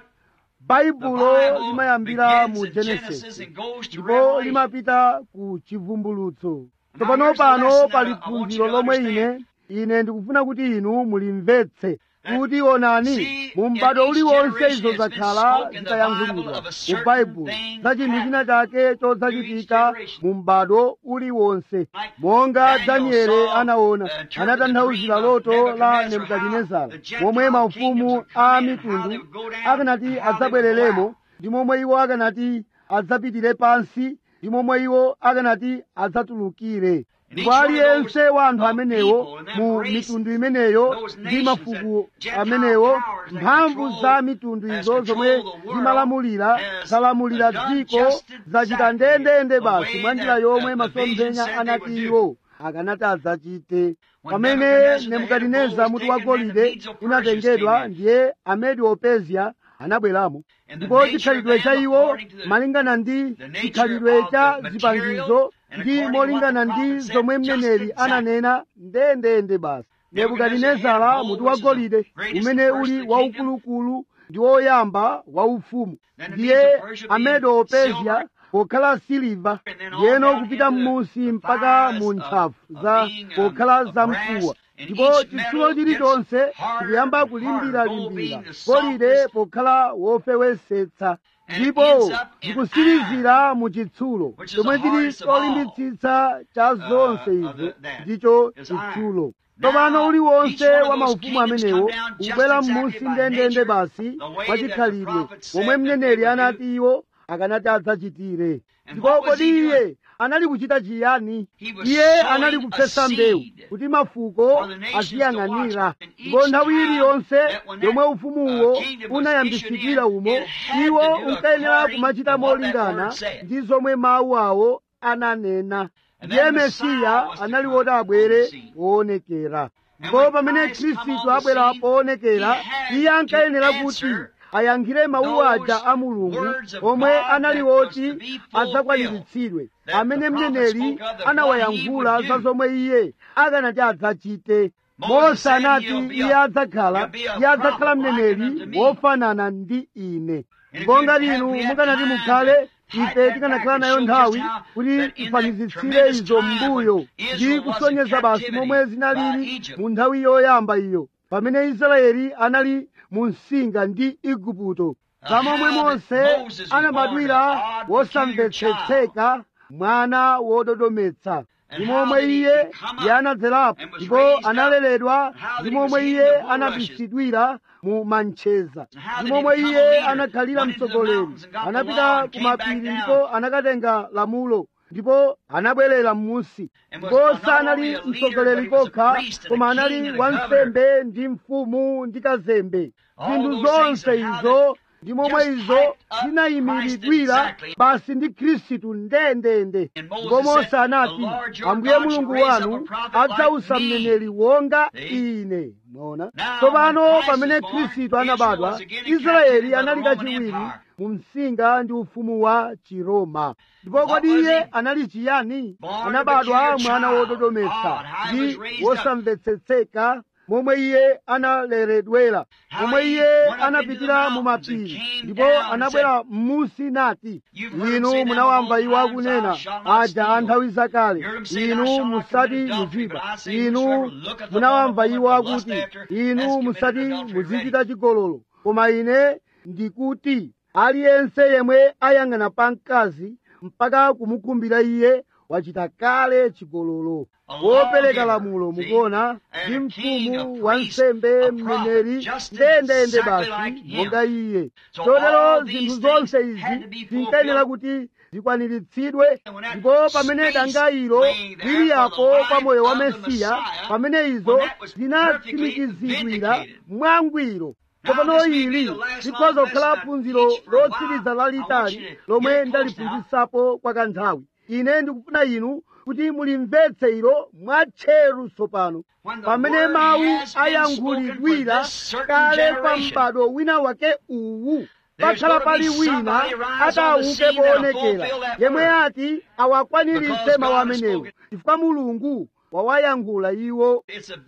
baibulo limayambira mu genesisi ndipo limapita ku chivumbulutso tsopano pano pali phunziro lomwe ine ine ndikufuna kuti inu mulimvetse kuti onani mu m'bado uliwonse izo zakhala zitayankhulidwa mu baibulo za chinthu china chake chodzachitika mu m'bado uliwonse monga danieli anaona anatanthauzira loto la nebukadinezara momwe maufumu a mitundu akanati adzabwereremo ndi momwe iwo akanati adzapitire pansi ndi momwe iwo akanati adzatulukire ndipo aliyense wa anthu amenewo mu mitundu imeneyo ndi mafuko amenewo mphamvu za mitundu izo zomwe zimalamulira zalamulira dziko zachita ndendende basi mwa njira yomwe masomphenya anati iwo akanati adzachite pamene nebukadineza mutu wa golide unatengedwa ndiye amedi opezya anabweramo ndipo chikhalidwe cha iwo malingana ndi chikhalidwe cha zipangizo ndi molingana ndi zomwe mneneri ananena ndendende basi nebukadinezara mutu wa golide umene uli waukulukulu ndi woyamba waufumu ndiye amedo opezya pokhala siliva ndiyeno kupita m'musi mpaka mu ntchafu za pokhala zamkuwa ndipo chitsulo chilichonse chikuyamba kulimbiralimbira golide pokhala wofewesetsa ndipo zikusirizira mu chitsulo chomwe chili cholimbitsitsa cha zonse izo ndicho chitsulo tsopano uliwonse wa maufumu amenewo ubwera m'munsi ndendende basi mwachikhalidwe momwe mneneri anati iwo akanati adzachitire ndipo kodi iye anali kuchita chiyani iye anali kupsesa mbewu kuti mafuko aziyang'anira ndipo nthawi iliyonse yomwe ufumuwo unayambisikira umo iwo unkayenera kumachita molingana ndi zomwe mawu awo ananena ndiye mesiya anali woti abwere woonekera ndipo pamene khristu abwera poonekera iye ankayenera kuti ayankhire mawu aja a mulungu omwe anali woti adzakwaniritsidwe amene mneneri anawayankhula za zomwe iye akanati adzachite mose anati iye adzakhala iye adzakhala mneneri wofanana ndi ine ndipo ngati inu mukanati mukhale ife tikanakhala nayo nthawi kuti tifanizitsire izo m'mbuyo ndi kusonyeza basi momwe zinalili mu nthawi yoyamba iyo pamene israeli anali mu msinga ndi igupto za momwe mose anabadwira wosamvetsetseka mwana wododometsa ndi momwe iye anadzerapo ndipo analeredwa ndi momwe iye anabisidwira mu mancheza ndi momwe iye anakhalira mtsogoleri anapita ku mapiri ndipo anakatenga lamulo ndipo anabwerera m'munsi ndipo sanali mtsogoleri kokha koma anali wansembe ndi mfumu ndi kazembe zinthu zonse izo ndi momwe izo zinayimiridwira basi ndi khristu ndendende ndipo mose anati ambuye mulungu wanu adzausa mneneri wonga ine mwaona tsopano pamene khristu anabadwa israeli anali kachiwiri mu msinga ndi ufumu wa chiroma ndipo kodi iye anali chiyani anabadwa mwana wododometsa ndi wosamvetsetseka momwe iye analeredwera momwe iye anapitira mu mapiri ndipo anabwera m'munsi nati inu munawamva iwo akunena aja a nthawi zakale inu musati muziba inu munawamva iwo akuti inu musati muzichita chigololo koma ine ndikuti aliyense yemwe ayang'ana pa mkazi mpaka kumukhumbira iye wachita kale chigololo wopereka lamulo mukuona ndi mfumu wansembe mneneri ndendende basi monga iye chotero zinthu zonse izi zinkayenera kuti zikwaniritsidwe ndipo pamene danga ilo liliyapo pa moyo wa mesiya pamene izo zinatsimikizidwira mwangwiro tsopano ili likhoza kukhala phunziro lotsiriza lalitali lomwe ndaliphunzitsapo kwa kanthawi ine ndikufuna inu kuti mulimvetse ilo mwatcheru tsopano pamene mawu ayankhulidwira kale pa m'bado wina wake uwu pakhala pali wina atauke poonekera yemwe ati awakwaniritse mawu amenewo chifukwa mulungu wawayankhula iwo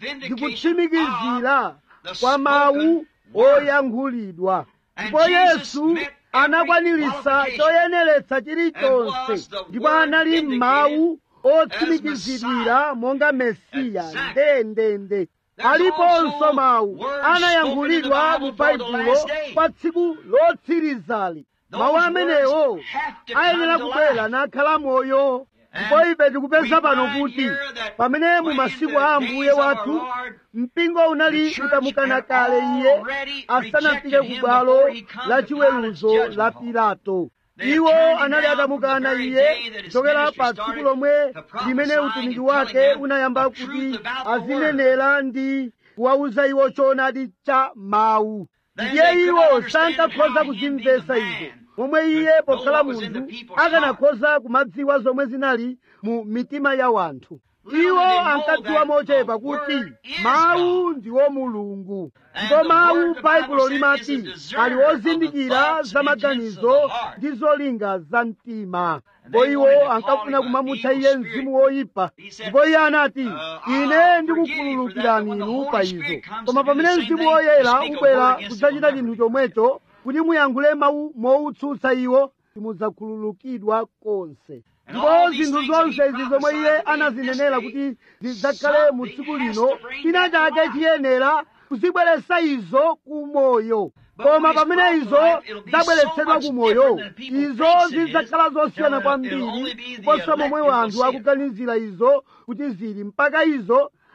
ndikutsimikizira kwa mawu oyankhulidwa ndipo yesu anakwaniritsa choyeneretsa chilichonse ndipo anali mawu otsimikizidwira monga mesiya ndendende aliponso mawu anayankhulidwa mu baibulo pa tsiku lotsirizali mawu amenewo ayenera kubwera nakhala moyo ndipo ife tikupeza pano kuti pamene mu masiku a ambuye wathu mpingo unali utamukana kale iye asanafike ku bwalo la chiweruzo la pilato iwo anali atamukana iye kuchokera pa tsiku lomwe limene utumiki wake unayamba kuti azinenera ndi kuwauza iwo choonadi cha mawu ndiye iwo sankakhoza kuzimvetsa izo momwe iye pokhala munthu akanakhoza kumadziwa zomwe zinali mu mitima ya wanthu iwo ankadziwa mochepa kuti mawu ndiwo mulungu ndipo mawu baibulo limati ali ozindikira za maganizo ndi zolinga za mtima ndipo iwo ankafuna kumamutcha iye mzimu woyipa ndipo iye anati ine ndikukhululukirani inu pa izo koma pamene mzimu woyera ubwera kudzachita chinthu chomwecho kuti muyankhule mawu mowutsutsa iwo simudzakhululukidwa konse ndipo zinthu zonse izi zomwe iye anazinenera kuti zidzakhale mu tsiku lino china chake chiyenera kuzibweretsa izo kumoyo koma pamene izo zabweretsedwa kumoyo izo zidzakhala zosiyana kwambiri kuposa momwe wanthu akuganizira izo kuti zili mpaka izo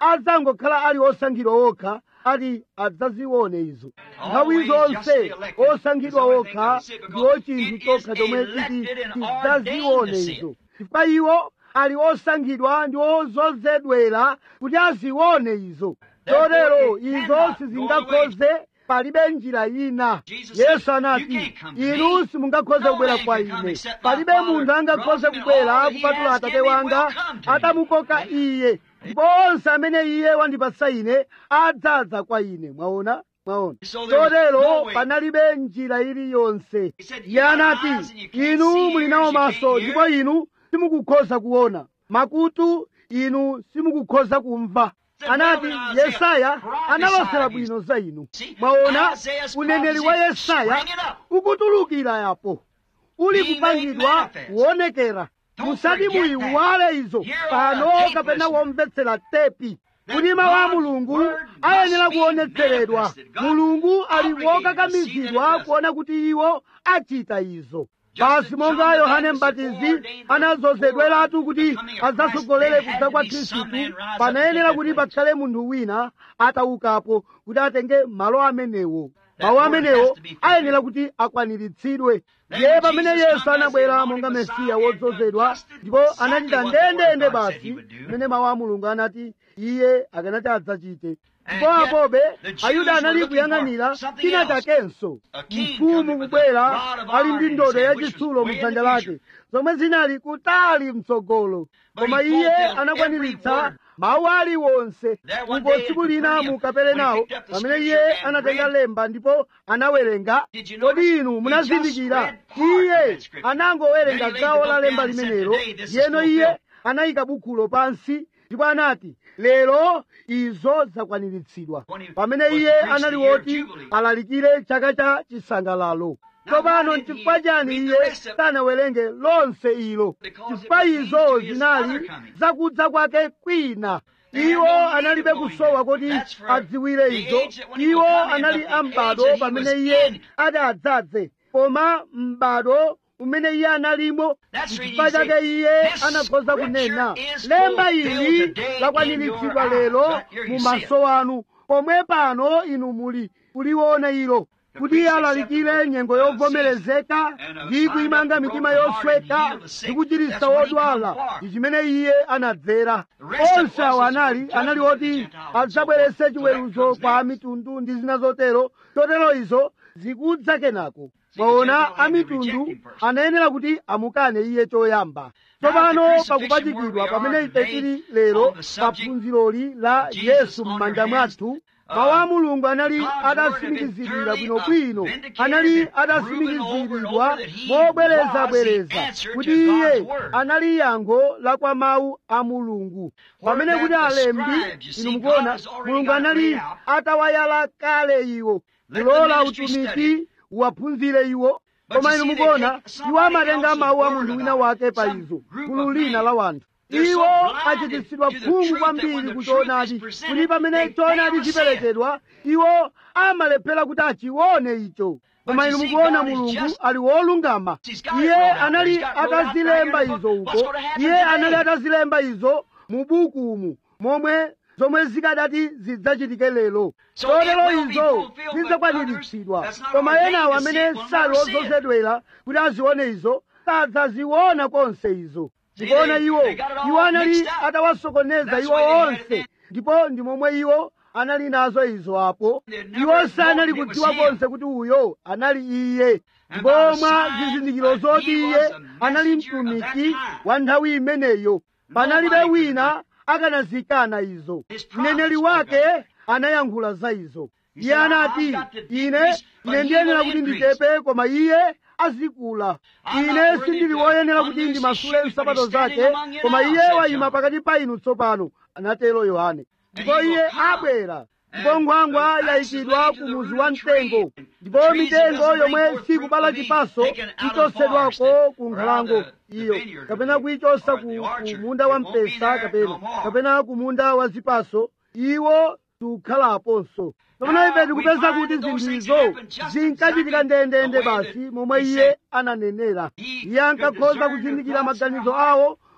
adzangokhala ali osankhidwa okha ati adzazione izo nthawi zonse osankhidwa okha ndiwo chinthu chokha chomwe chiti tidzazione izo chifukwa iwo ali osankhidwa ndi ozozedwera kuti azione izo chotero izo sizingakhoze palibe njira ina yesu anati inu simungakhoze kubwera kwa ine palibe munthu angakhoze kubwera kupatula atate wanga atamukoka iye ndipo onse amene iye wandipatsa ine adzadza kwa ine mwaona mwaona chotero panalibe njira iliyonse iye anati inu muli nawo maso ndipo inu simukukhoza kuona makutu inu simukukhoza kumva anati yesaya analosera bwino za inu mwaona uneneri wa yesaya ukutulukira yapo uli kupangidwa kuonekera musati muyiwale izo pano kapena womvetsera tepi kuti mawu a mulungu ayenera kuonetseredwa mulungu ali wokakamizidwa kuona kuti iwo achita izo basi monga yohane mbatizi anazozedweratu kuti adzatsogolere kudza kwa khristu panayenera kuti pakhale munthu wina ataukapo kuti atenge malo amenewo mawu amenewo ayenera kuti akwaniritsidwe ndiye pamene yesu anabwera monga mesiya wodzozedwa ndipo anachita ndendende basi mmene mawu a mulungu anati iye akanati adzachite ndipo apobe ayuda anali kuyang'anira china chakenso mfumu kubwera ali ndi ndodo yachitsulo mdzanja lake zomwe zinali kutali mtsogolo koma iye anakwaniritsa mawu aliwonse uko tsiku lina mu kaperenawo pamene iye anatenga lemba ndipo anawerenga kodi inu munazindikira iye anangowerenga gawo la lemba limenelo yeno iye anayika bukhulo pansi ndipo anati lero izo zakwaniritsidwa pamene iye anali woti alalikire chaka cha chisangalalo tsopano nchifukwa chani iye sanawerenge lonse ilo chifukwa izo zinali zakudza kwake kwina iwo analibe kusowa kuti adziwire izo iwo anali ambado pamene iye ati adzadze koma m'bado umene iye analimo chifukwa chake iye anakhoza kunena lemba ili lakwaniritsidwa lero mu maso anu pomwe pano inu muli kuliona ilo kuti alalikire nyengo yovomerezeka ndi kuyimanga mitima yosweka ndi kuchiritsa wodwala ndi chimene iye anadzera onse awo anali anali oti adzabweretse chiweruzo kwa mitundu ndi zina zotero chotero izo zikudza kenako mwaona amitundu anayenera kuti amukane iye choyamba tsopano pakupachikidwa pamene ife tili lero pa phunziroli la yesu m'manja mwathu mawu a mulungu anali adatsimikizidwira bwinobwino anali adatsimikiziridwa mobwerezabwereza kuti iye anali yankho la kwa mawu a mulungu pamene kuti alembi inu mukuona mulungu anali atawayala kale iwo kulola utumiki uwaphunzire iwo koma inu mukuona iwo amatenga mawu a munthu wina wake pa izo gulu lina la wanthu iwo achititsidwa phungu kwambiri ku choonadi kuti pamene choonadi chiperekedwa iwo amalephera kuti achione icho koma inu mukuona mulungu ali wolungama iye anali atazilemba izo uko iye anali atazilemba izo mu bukumu momwe zomwe zikadati zidzachitike lero chotero izo zidzakwaniritsidwa koma enawo amene sali ozozedwera kuti azione izo sadzaziona konse izo ndikuona iwo iwo anali atawasokoneza iwo onse ndipo ndi momwe iwo anali nazo izo apo iwo sanali kudziwa konse kuti uyo anali iye ndipo mwa zizindikiro zoti iye anali mtumiki wa nthawi imeneyo panalibe wina akanazikana izo mneneri wake anayankhula za izo iye anati ine ine ndiyenera kuti ndichepe koma iye azikula ine sindili woyenera kuti ndimasule nsapato zake koma iye wayima pakati pa inu tsopano anatero yohane ndipo iye abwera ndipo nkhwangwa yayikidwa ku muzi wa mtengo ndipo mitengo yomwe sikubala chipaso ichosedwako ku nkhalango iyo kapena kuyichosa ku, ku munda wa mpesa kapena kapena ku munda wa zipaso iwo sukhalaponso tsopano ife tikupeza kuti zinthuizo zinkachitika ndendende basi momwe iye ananenera iye ankakhoza kuzindikira maganizo awo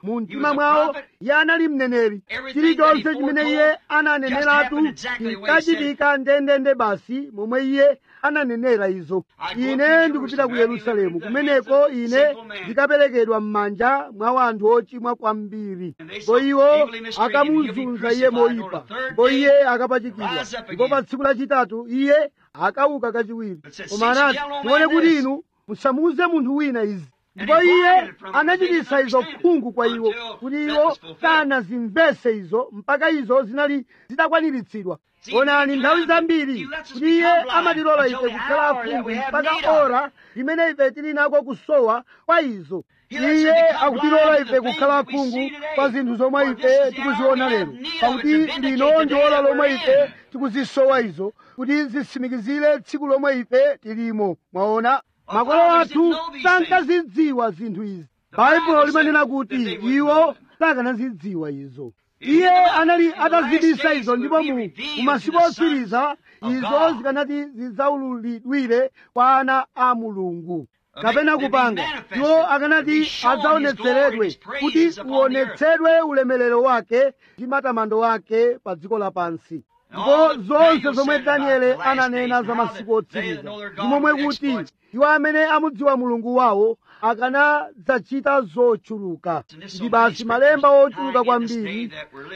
mu mtima mwawo iye anali mneneri chilichonse chimene iye ananeneratu chinkachitika ndendende basi momwe iye ananenera izo ine ndikupita ku yerusalemu kumeneko ine ndikaperekedwa m'manja mwa wanthu ochimwa kwambiri ndipo iwo akamuzunza iye moyipa ndipo iye akapachikidwa ndipo pa tsiku lachitatu iye akauka kachiwiri koma anati tione kuti inu musamuuze munthu wina izi ndipo iye anachititsa izo khungu kwa iwo kuti iwo sanazimvese izo mpaka izo zinali zitakwaniritsidwa onani nthawi zambiri kuti iye amatilola ife kukhala akhungu mpaka ora limene ife tili nako kusowa kwa izo iye akutilola ife kukhala akhungu pa zinthu zomwe ife tikuziona lero pakuti lino ndi ora lomwe ife tikuzisowa izo kuti zisimikizire tsiku lomwe ife tilimo mwaona makolo athu sankazidziwa zinthu izi baibulo limanena kuti iwo sakanazidziwa izo iye anali atazibisa izo ndipo mu masiku otsiriza izo zikanati zidzaululidwire kwa ana a mulungu kapena kupanga iwo akanati adzaonetseredwe kuti uonetsedwe ulemerero wake ndi matamando wake pa dziko lapansi ndipo zonse zomwe danieli ananena za masiku otsiriza ndi momwe kuti iwo amene amudziwa mulungu wawo akanadzachita zochuluka ndi basi malemba ochuluka kwambiri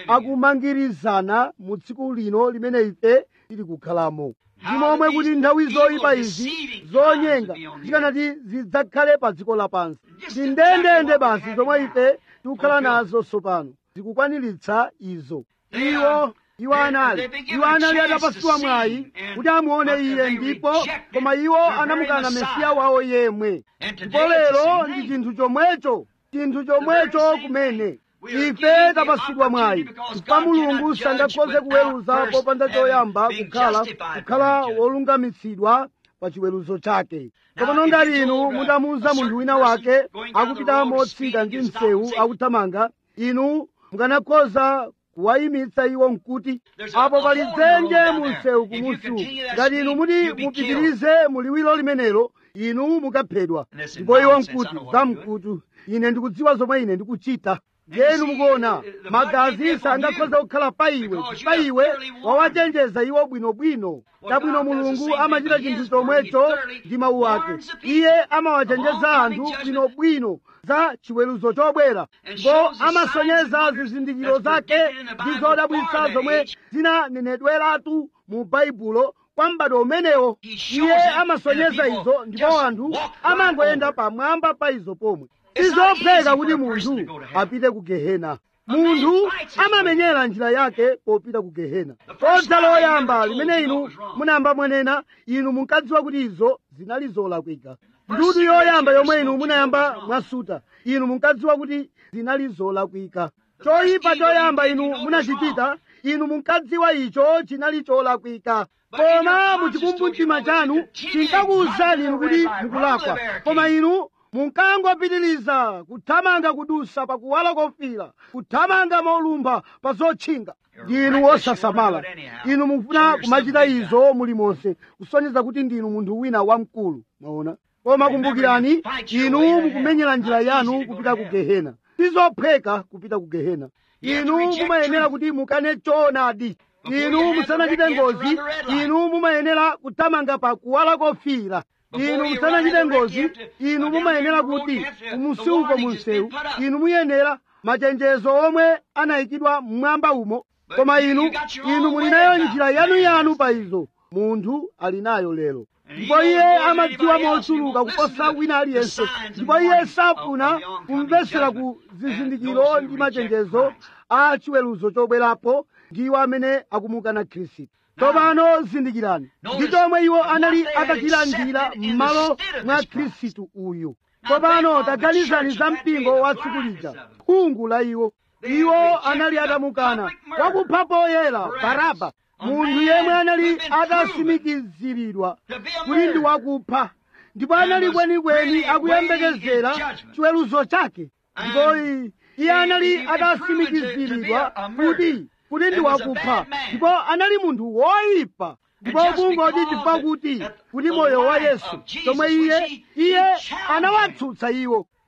akumangirizana mu tsiku lino limene ife tili kukhalamo ndi momwe kuti nthawi zoyipa izi zonyenga zikanati zidzakhale pa dziko lapansi ndi ndendende basi zomwe ife tikukhala nazo tsopano zikukwaniritsa izo iwo iwo anali iwo anali atapasiwa mwayi kuti amuone iye ndipo koma iwo anamukana mesiya wawo yemwe ndipo lero ndi chinthu chomwecho chinthu chomwecho kumene ife tapasidwa mwayi chifukwa mulungu sangakhoze kuweruza popanda choyamba kukhala kukhala wolungamitsidwa pa chiweruzo chake tsopano ngati inu mutamuwuza munthu wina wake akupita motsika ndi msewu akuthamanga inu mukanakhoza kuwayimitsa iwo mkuti apo pali dzenje mu msewu kumusiku ngati inu muti mupitirize muliwiro limenelo inu mukaphedwa ndipo iwo mkuti zamkutu ine ndikudziwa zomwe ine ndikuchita yenu mukuona magazi sangakhoza kukhala pa iwe pa iwe wawachenjeza iwo bwinobwino tabwino mulungu amachita chinthu chomwecho ndi mawu ake iye amawachenjeza anthu bwinobwino za chiweruzo chobwera ndipo amasonyeza zizindikiro zake ndi zodabwitsa zomwe zinanenedweratu mu baibulo kwa m'bado umenewo iye amasonyeza izo ndipo anthu amangoyenda pamwamba pa izo pomwe sizopheka kuti munthu apite ku gehena munthu amamenyera njira yake popita ku gehena kodza loyamba limene inu munayamba mwanena inu munkadziwa kuti izo zinali zolakwika ndudu yoyamba yomwe inu munayamba mwasuta inu munkadziwa kuti zinali zolakwika choyipa choyamba inu munachichita inu munkadziwa icho chinali cholakwika koma muchikumbumtima chanu chinkakuwuzani inu kuti mukulakwa koma inu munkangopitiriza kuthamanga kudusa pa kuwala kofira kuthamanga molumpha pa zotchinga ndinu wosasamala inu mufuna kumachita izo mulimonse kusonyeza kuti ndinu munthu wina wamkulu mwaona koma kumbukirani inu mukumenyera njira yanu kupita ku gehena sizopheka kupita ku gehena inu mumayenera kuti mukane choonadi inu musanachite ngozi inu mumayenera kuthamanga pa kuwala kofira inu musanachite ngozi inu mumayenera kuti umusiuko munsewu inu muyenera machenjezo omwe anayikidwa mmwamba umo koma inu inu muli nayo njira yanuyanu pa izo munthu ali nayo lero ndipo iye amadziwa mochuluka kuposa wina aliyense ndipo iye safuna kumvesera ku zizindikiro ndi machenjezo a chiweruzo chobwerapo ndiwo amene akumukana khristu tsopano zindikirani ndi chomwe iwo anali atachilandira m'malo mwa khristu uyu tsopano taganizani za mpingo wa tsiku lija khungu la iwo iwo anali atamukana wakupha poyera baraba munthu yemwe anali atasimikiziridwa kuti ndi wakupha ndipo anali kwenikweni akuyembekezera chiweruzo chake ndipo iye anali atasimikiziridwa kuti kuti ndi wakupha ndipo anali munthu woyipa ndipo kungoti chifukwa kuti kuti moyo wa yesu chomwe iye iye anawatsutsa iwo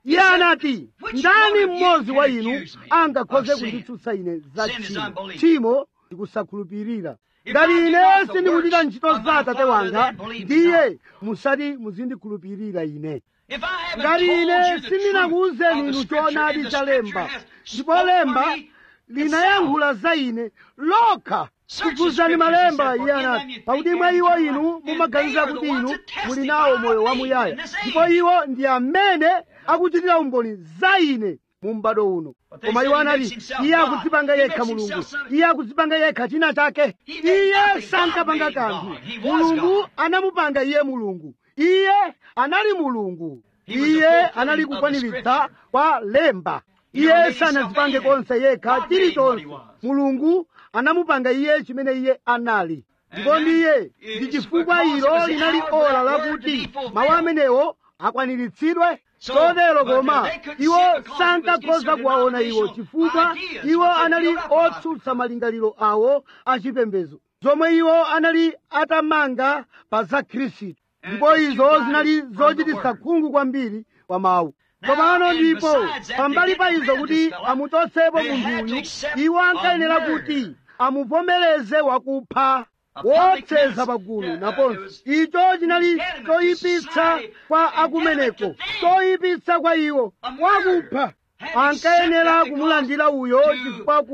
iye anati ndani mmodzi wa inu angakhoze kunditsutsa ine za tchimo tchimo ndikusakhulupirira ngati ine sindikuchita ntchito za atate wanga ndiye musati muzindikhulupirira ine ngati ine sindinakuwuzeni inu choonadi cha lemba ndipo lemba linayankhula za ine lokha kufuzani malemba iye anati pakuti mwa iwo inu mumaganiza kuti inu muli nawo moyo wamuyaya ndipo iwo ndi amene akuchitira umboni za ine mu m'bado uno koma iwo anati iye akudzipanga yekha mulungu iye akudzipanga yekha china chake iye sankapanga kanthu mulungu anamupanga iye mulungu iye anali mulungu iye anali kukwaniritsa kwa lemba iye sanadzipange konse yekha chilichonse mulungu anamupanga iye chimene iye anali ndipo ndiye ndi chifukwa ilo linali ora lakuti mawu amenewo akwaniritsidwe chotero koma iwo sankakhoza kuwaona iwo chifukwa iwo anali otsutsa malingaliro awo achipembedzo zomwe iwo anali atamanga pa za khristu ndipo izo zinali zochititsa khungu kwambiri kwa mawu tsopano ndipo pambali pa izo kuti amuchotsepo munthuyu iwo ankayenera kuti amuvomereze wakupha wotseza pagulu naponso icho chinali choyipitsa kwa akumeneko choyipitsa kwa iwo wakupha ankayenera kumulandira uyo chifukwa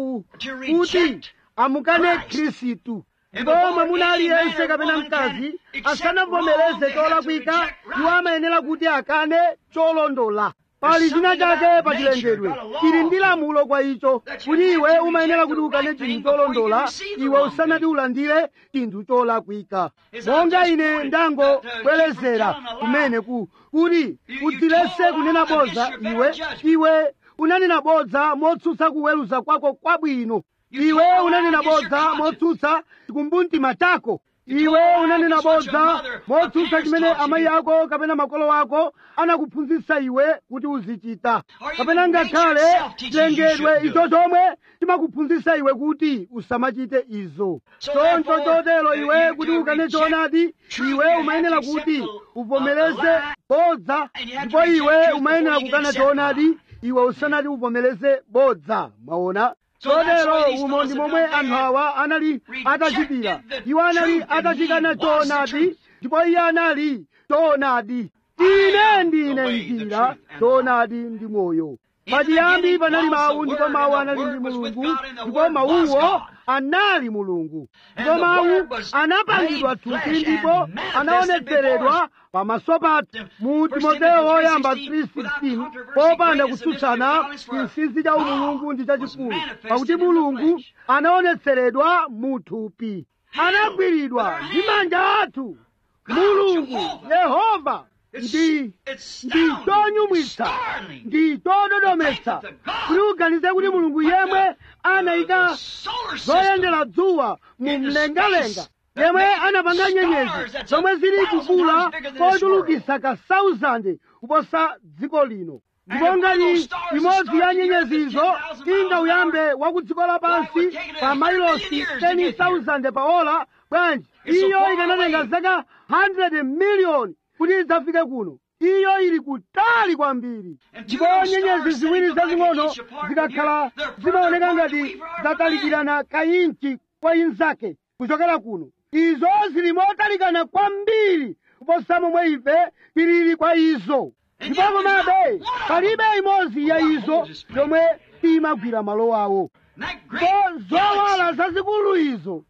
kuti amukane khristu ndipo mwamuna aliyense kapena mkazi asanavomereze cholakwika iwo amayenera kuti akane cholondola pali china chake pa chilengedwe chili ndi lamulo kwa icho kuti iwe umayenera kuti ukane chinthu cholondola iwe usanati ulandire chinthu cholakwika monga ine ndangobwerezera kumene ku kuti udzilese kunena bodza iwe iwe unanena bodza motsutsa kuweruza kwako kwabwino iwe unanena bodza motsutsa chikumbumtima chako iwe unanena bodza motsutsa chimene amayi ako kapena makolo ako anakuphunzitsa iwe kuti uzichita kapena ngakhale chilengedwe icho chomwe chimakuphunzitsa iwe kuti usamachite izo choncho chotero iwe kuti ukane choonadi iwe umayenera kuti uvomereze bodza ndipo iwe umayenera kukana choonadi iwe usanati uvomereze bodza mwaona chotero umo ndi momwe anthu awa anali atachitira iwo anali atachikana choonadi ndipo iye anali choonadi ine ndine njira choonadi ndi moyo pachiyambi panali mawu ndipo mawu anali ndi mulungu ndipo mawuwo anali mulungu ndipo mawu anapangidwa thupi ndipo anaonetseredwa pamaso pathu mu timoteyo woyamba 3:16 popanda kutsutsana chinsinsi cha umulungu ndi chachikulu pakuti mulungu anaonetseredwa mu thupi anagwiridwa ndi manja athu mulungu yehova ndi ndi chonyumwitsa ndi chododometsa kuti uganize kuti mulungu yemwe anayika zoyendera dzuwa mu mlengalenga yemwe anapanga nyenyezi zomwe zili kukula kochulukisa ka 1000 kuposa dziko lino ndipo ngati imodzi ya nyenyezizo inga uyambe wa ku dziko lapansi pa mailosi 10,000 pa ola bwanji iyo ikanatenga zaka 100 miliyoni kuti idzafike kuno iyo ili kutali kwambiri ndipo nyenyezi ziwiri zazing'ono zikakhala zimaoneka ngati zatalikirana kayinchi kwa inzake kuchokera kuno izo zili motalikana kwambiri kuposa momwe ife tilili kwa izo ndipo komabe palibe imodzi ya izo yomwe imagwira malo awo ndipo zowala zazikulu izo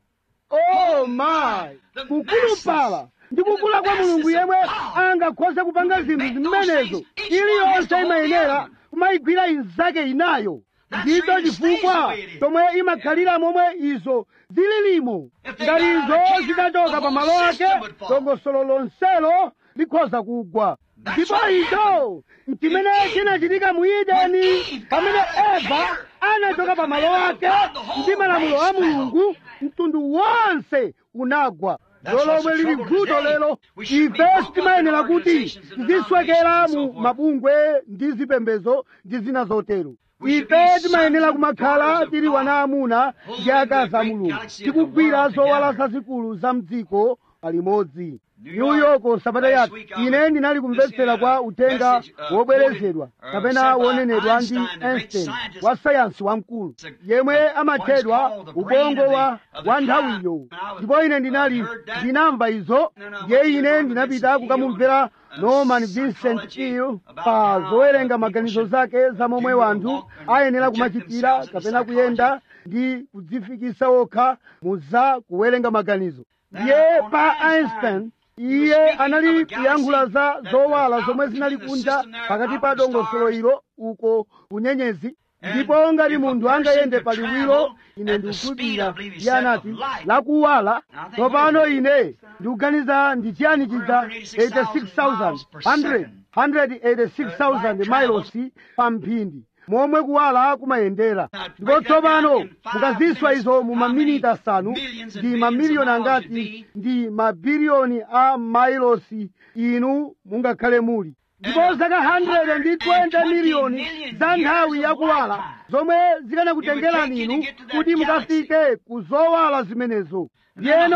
oh my kukulupala ndi kukula kwa mulungu yemwe angakhoze kupanga zinthu zimenezo iliyonse imayenera kumayigwira inzake inayo ndicho chifukwa chomwe imakhalira momwe izo zililimo ngati izo zitachoka pa malo ake dongosolo lonselo likhoza kugwa ndipo icho chimene chinachitika mu edeni pamene eva anachoka pa malo ake ndi malamulo a mulungu mtundu wonse unagwa lolomwe lili vuto lero ife timayenera kuti tiziswekera mu mabungwe ndi zipembezo ndi zina zotero ife timayenera kumakhala tili wana amuna ndi akazi a mulungu tikugwira zowala zazikulu za mdziko palimodzi new york sabata yathu ine ndinali kumvetsera kwa uthenga wobwerezedwa kapena wonenedwa ndi einstein wa sayansi wamkulu yemwe amatchedwa ubongo wa wa nthawiyo ndipo ine ndinali ndinamva izo ndiye ine ndinapita kukamumvera norman vincent peale pa zowerenga maganizo zake za momwe wanthu ayenera kumachitira kapena kuyenda ndi kudzifikisa okha mu za kuwerenga maganizo ndiye pa einstein iye anali kuyankhula za zowala zomwe zinali kunja pakati pa dongosolo ilo uko kunyenyezi ndipo ngati munthu angayende pa liwiro ine ndikukhulupirira iye anati lakuwala tsopano ine ndikuganiza ndi chiyani chija 86,000 186,000 miles pa mphindi momwe kuwala kumayendera ndipo tsopano mukaziswa izo mu maminiti asanu ndi mamiliyoni angati ndi mabiliyoni a mailosi inu mungakhale muli ndipo zaka 120 miliyoni za nthawi yakuwala zomwe zikanakutengerani inu kuti mukafike ku zowala zimenezo ndiyeno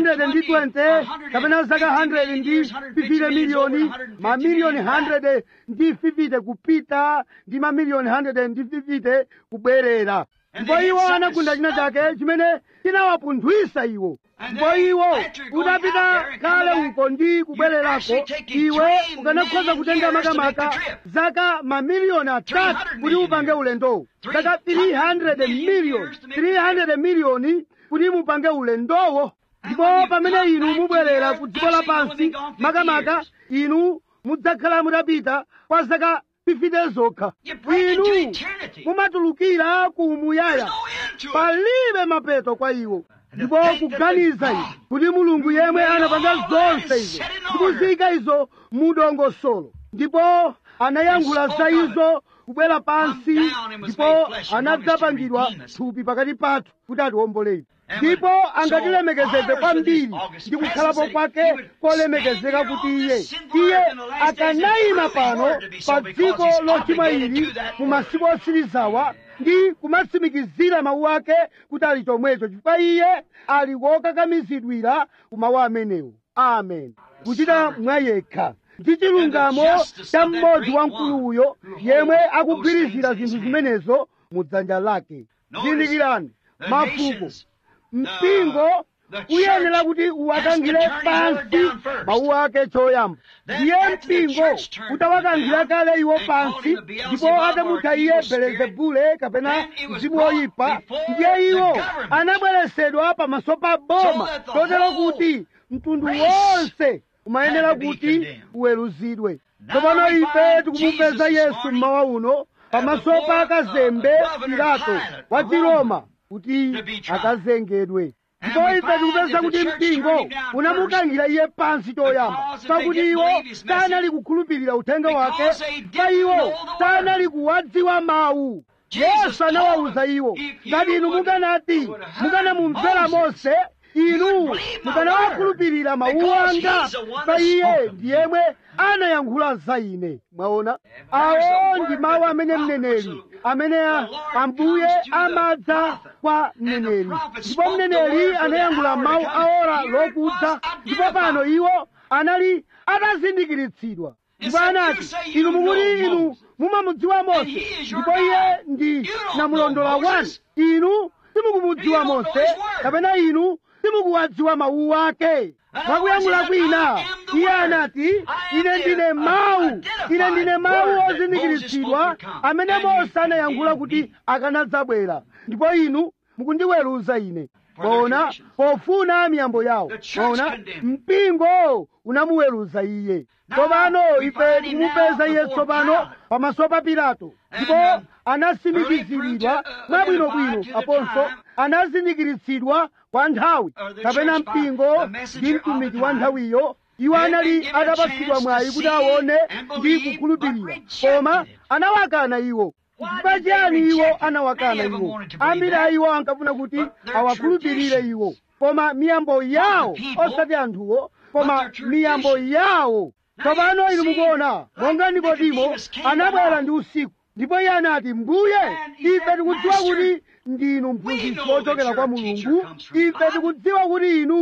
120 kapena zaka 100 ndi 50 miliyoni mamiliyoni 100 ndi 50 kupita ndi mamiliyoni 100 ndi 50 kubwerera ndipo iwo anagunda china chake chimene chinawapunthwisa iwo ndipo iwo udapita kale uko ndi kubwererako iwe ukanakhoza kutenga makamaka zaka mamiliyoni atatu kuti upange ulendowo zaka 300 miliyoni 300 miliyoni kuti mupange ulendowo ndipo pamene inu mubwerera ku dziko lapansi makamaka inu mudzakhala mutapita kwa zaka 50 zokha inu mumatulukira ku muyaya palibe mapeto kwa iwo ndipo kuganiza izi kuti mulungu yemwe anapanga zonse izo ndikuziyika izo mudongosolo ndipo anayankhula za izo kubwera pansi ndipo anadzapangidwa thupi pakati pathu kuti atiwombolere ndipo angatilemekezeze kwambiri ndi kukhalapo kwake kolemekezeka kuti iye iye akanayima pano pa dziko lochimwa ili mu masiku osirizawa ndi kumatsimikizira mawu ake kuti ali chomwecho chifukwa iye ali wokakamizidwira ku mawu amenewo amen kuchita mwa yekha ndi chilungamo cha mmodzi wamkulu uyo yemwe akugwirizira zinthu zimenezo mu dzanja lake zindikirani mafuko mpingo uyenera kuti uwakangire pansi mawu ake choyamba ndiye mpingo utawakangira kale iwo pansi ndipo atamutha iye belezebule kapena mzimu woyipa ndiye iwo anabweresedwa pamaso pa boma chotero kuti mtundu wonse umayenera kuti uweruzidwe tsopano ife tikumupeza yesu mmawa uno pamaso pa kazembe pilato wa chiroma kuti akazengedwe ndipo ife tikupeza kuti mpingo unamukangira iye pansi choyamba pakuti iwo sanali kukhulupirira uthenga wake pa iwo sanali kuwadziwa mawu yesu anawawuza iwo ngati inu mukanati mukanamumvera mose inu mukanawakhulupirira mawu anga pa iye ndiyemwe anayankhula za ine mwaona awo ndi mawu amene mneneri amene ambuye amadza kwa mneneri ndipo mneneri anayankhula mawu aora lokudza ndipo pano iwo anali atazindikiritsidwa ndipo anati inu mukuti inu mumamudziwa mose ndipo iye ndi namulondola wanu inu simukumudziwa mose kapena inu simukuwadziwa mawu ake mwakuyankhula kwina iye anati ine ndine mawu ine ndine mawu ozindikiritsidwa amene mose anayankhula kuti akanadzabwera ndipo inu mukundiweruza ine bona pofuna miyambo yawo bona mpingo unamuweruza iye tsopano ife tikumupeza iye tsopano pamaso pa pilato ndipo anasimikiziridwa mwabwinobwino aponso anazindikiritsidwa kwa nthawi kapena mpingo ndi mtumiki wa nthawiyo iwo anali atapatsidwa mwayi kuti aone ndi kukhulupirira koma anawakana iwo chifukwa chiyani iwo anawakana iwo ambiri a iwo ankafuna kuti awakhulupirire iwo koma miyambo yawo osati anthuwo koma miyambo yawo tsopano inu mukuona monga nikodimo anabwera ndi usiku ndipo iye anati mbuye ife tikudziwa kuti ndinu mphunzitsi wochokera kwa mulungu ife tikudziwa kuti inu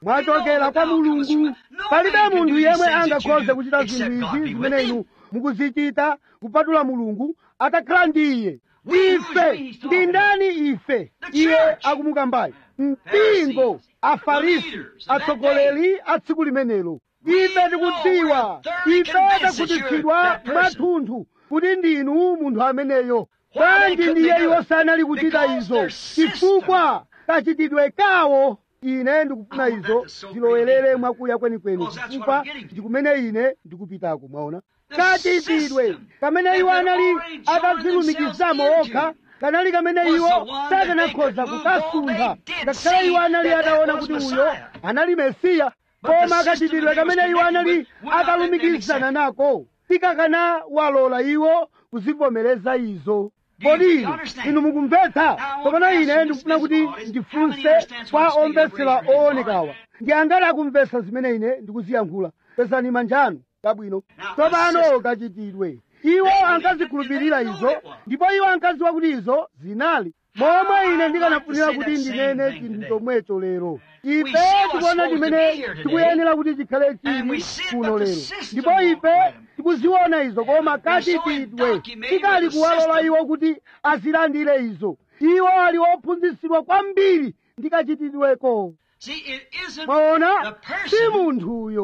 mwachokera kwa mulungu palibe munthu yemwe angakhoze kuchita zinthu izi zimene inu mukuzichita kupatula mulungu atakhala ndi iye ife ndi ndani ife iye akumukambayi mpingo afarisi atsogoleri a tsiku limenelo ife tikudziwa ife takhutitsidwa mwathunthu kuti ndinu munthu ameneyo bwanji ndiye iwo sanali kuchita izo chifukwa kachitidwe kawo ine ndikufuna izo zilowelere mwakuya kwenikweni chifukwa ndikumene ine ndikupitako mwaona kachitidwe kamene iwo anali atazilumikizamo okha kanali kamene iwo sakanakhoza kukasuntha ngakhale iwo anali ataona kuti uyo anali mesiya koma kachitidwe kamene iwo anali akalumikizana nako sikakanawalola iwo kuzivomereza izo kodi inu inu mukumvetsa kapena ine ndikufuna kuti ndifunse kwa omvetsera oonekawa ndi angati akumvetsa zimene ine ndikuziyankhula pezani manjanu kabwino tsopano kachitidwe iwo ankazikhulupirira izo ndipo iwo ankadziwa kuti izo zinali momwe ine ndikanafunira kuti ndinene chinthu chomwecho lero ife tikuona chimene tikuyenera kuti chikhale chili kuno lero ndipo ife tikuziona izo koma kachitidwe tikali kuwalola iwo kuti azilandire izo iwo ali ophunzitsidwa kwambiri ndi kachitidweko mwaona si munthuyo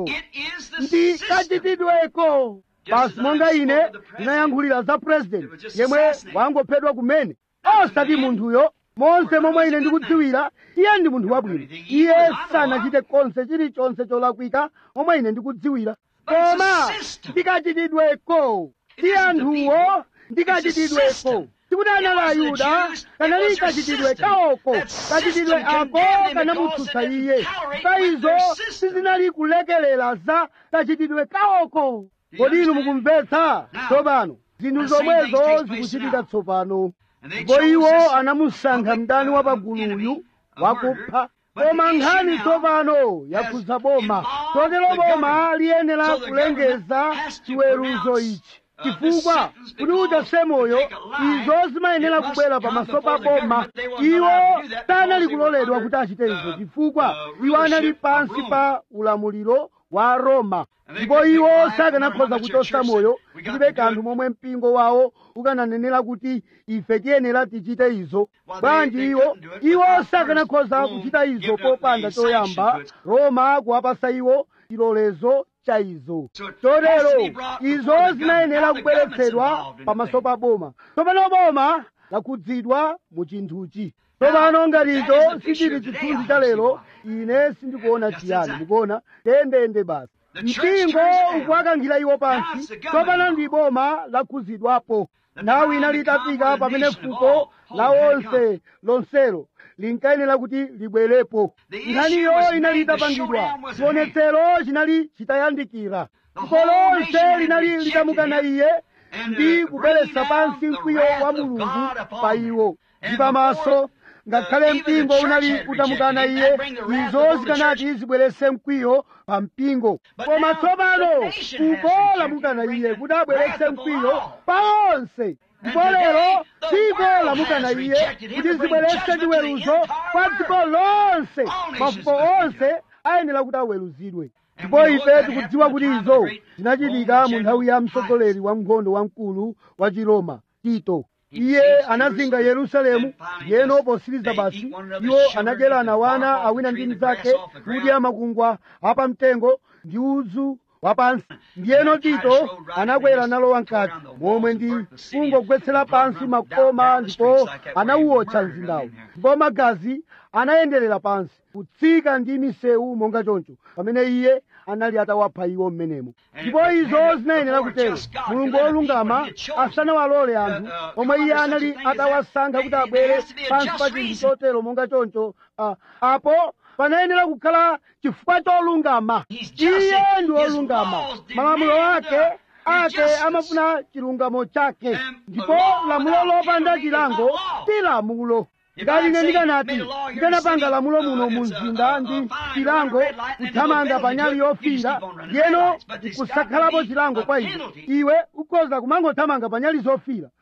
ndi kachitidweko basi monga ine ndinayankhulira za purezidenti yemwe wangophedwa kumene osati munthuyo monse momwe ine ndikudziwira iye ndi munthu wabwino iye sanachite konse chilichonse cholakwika momwe ine ndikudziwira koma ndikachitidweko ndi anthuwo ndikachitidweko tikuti anali ayuda kanali kachitidwe kaoko kachitidwe ako kanamutsutsa iye pa izo sizinali kulekelera za kachitidwe kaoko kodi inu mukumvetsa tsopano zinthu zomwezo zikuchitika tsopano ndipo iwo anamusankha mdani wa paguluyu wakupha koma nkhani tsopano yakhudza boma chotero boma liyenera kulengeza chiweruzo ichi chifukwa kuti uchase moyo izo zimayenera kubwera pamaso pa boma iwo sanali kuloledwa kuti achite izo chifukwa iwo anali pansi pa ulamuliro wa roma ndipo iwo sakanakhoza kuchosa moyo tilibe kanthu momwe mpingo wawo ukananenera kuti ife tiyenera tichite izo bwanji iwo iwo sakanakhoza kuchita izo popanda choyamba roma kuwapasa iwo chilolezo cha izo chotero izo zinayenera kubweretsedwa pamaso pa boma tsopano boma lakhudzidwa mu chinthuchi tsopano ngati icho sichili chithunzi cha lero ine sindikuona chiyani mukuona tendende basi mpingo ukuwakankhira iwo pansi tsopano ndi boma lakhudzidwapo nthawi inali itafika pamene fuko la onse lonselo linkayenera kuti libwerepo nkhaniyo inali itapangidwa chionetsero chinali chitayandikira fuko lonse linali litamukana iye ndi kubweretsa pansi mkwiyo wa mulungu pa iwo ndi pamaso ngakhale mpingo unali utamukana iye izo zikanati zibweretse mkwiyo pa mpingo koma tsopano fuko lamukana iye kuti abweretse mkwiyo pa onse ndipo lero dziko lamukana iye kuti zibweretse chiweruzo kwa dziko lonse mafuko onse ayenera kuti aweruzidwe ndipo ife tikudziwa kuti izo zinachitika mu nthawi ya mtsogoleri wa nkhondo wamkulu wa chiroma tito iye anazinga yerusalemu yeno posiriza basi iwo anadyerana wana awina ndi mnzake kudya makungwa apamtengo ndi udzu wapansi ndiyeno tito anakwera nalowa mkati momwe ndi kungogwetsera pansi makoma ndipo anawuotcha mzindawo ndipo magazi anayenderera pansi kutsika ndi misewu monga choncho pamene iye anali atawapha iwo mmenemo ndipo izo zinayenera kutero mulungu wolungama asanawalole anthu omwe iye anali atawasankha kuti abwere pansi pa chinthu chotero monga choncho uh, apo panayenera kukhala chifukwa cholungama iye ndi wolungama malamulo ake ake amafuna chilungamo chake ndipo lamulo lopanda chilango si lamulo ngati ine ndikanati ndikanapanga lamulo muno mu mzinda ndi chilango kuthamanga pa nyali yofiira ndiyeno kusakhalapo chilango kwa iwe iwe ukhoza kumangothamanga pa nyali zofiira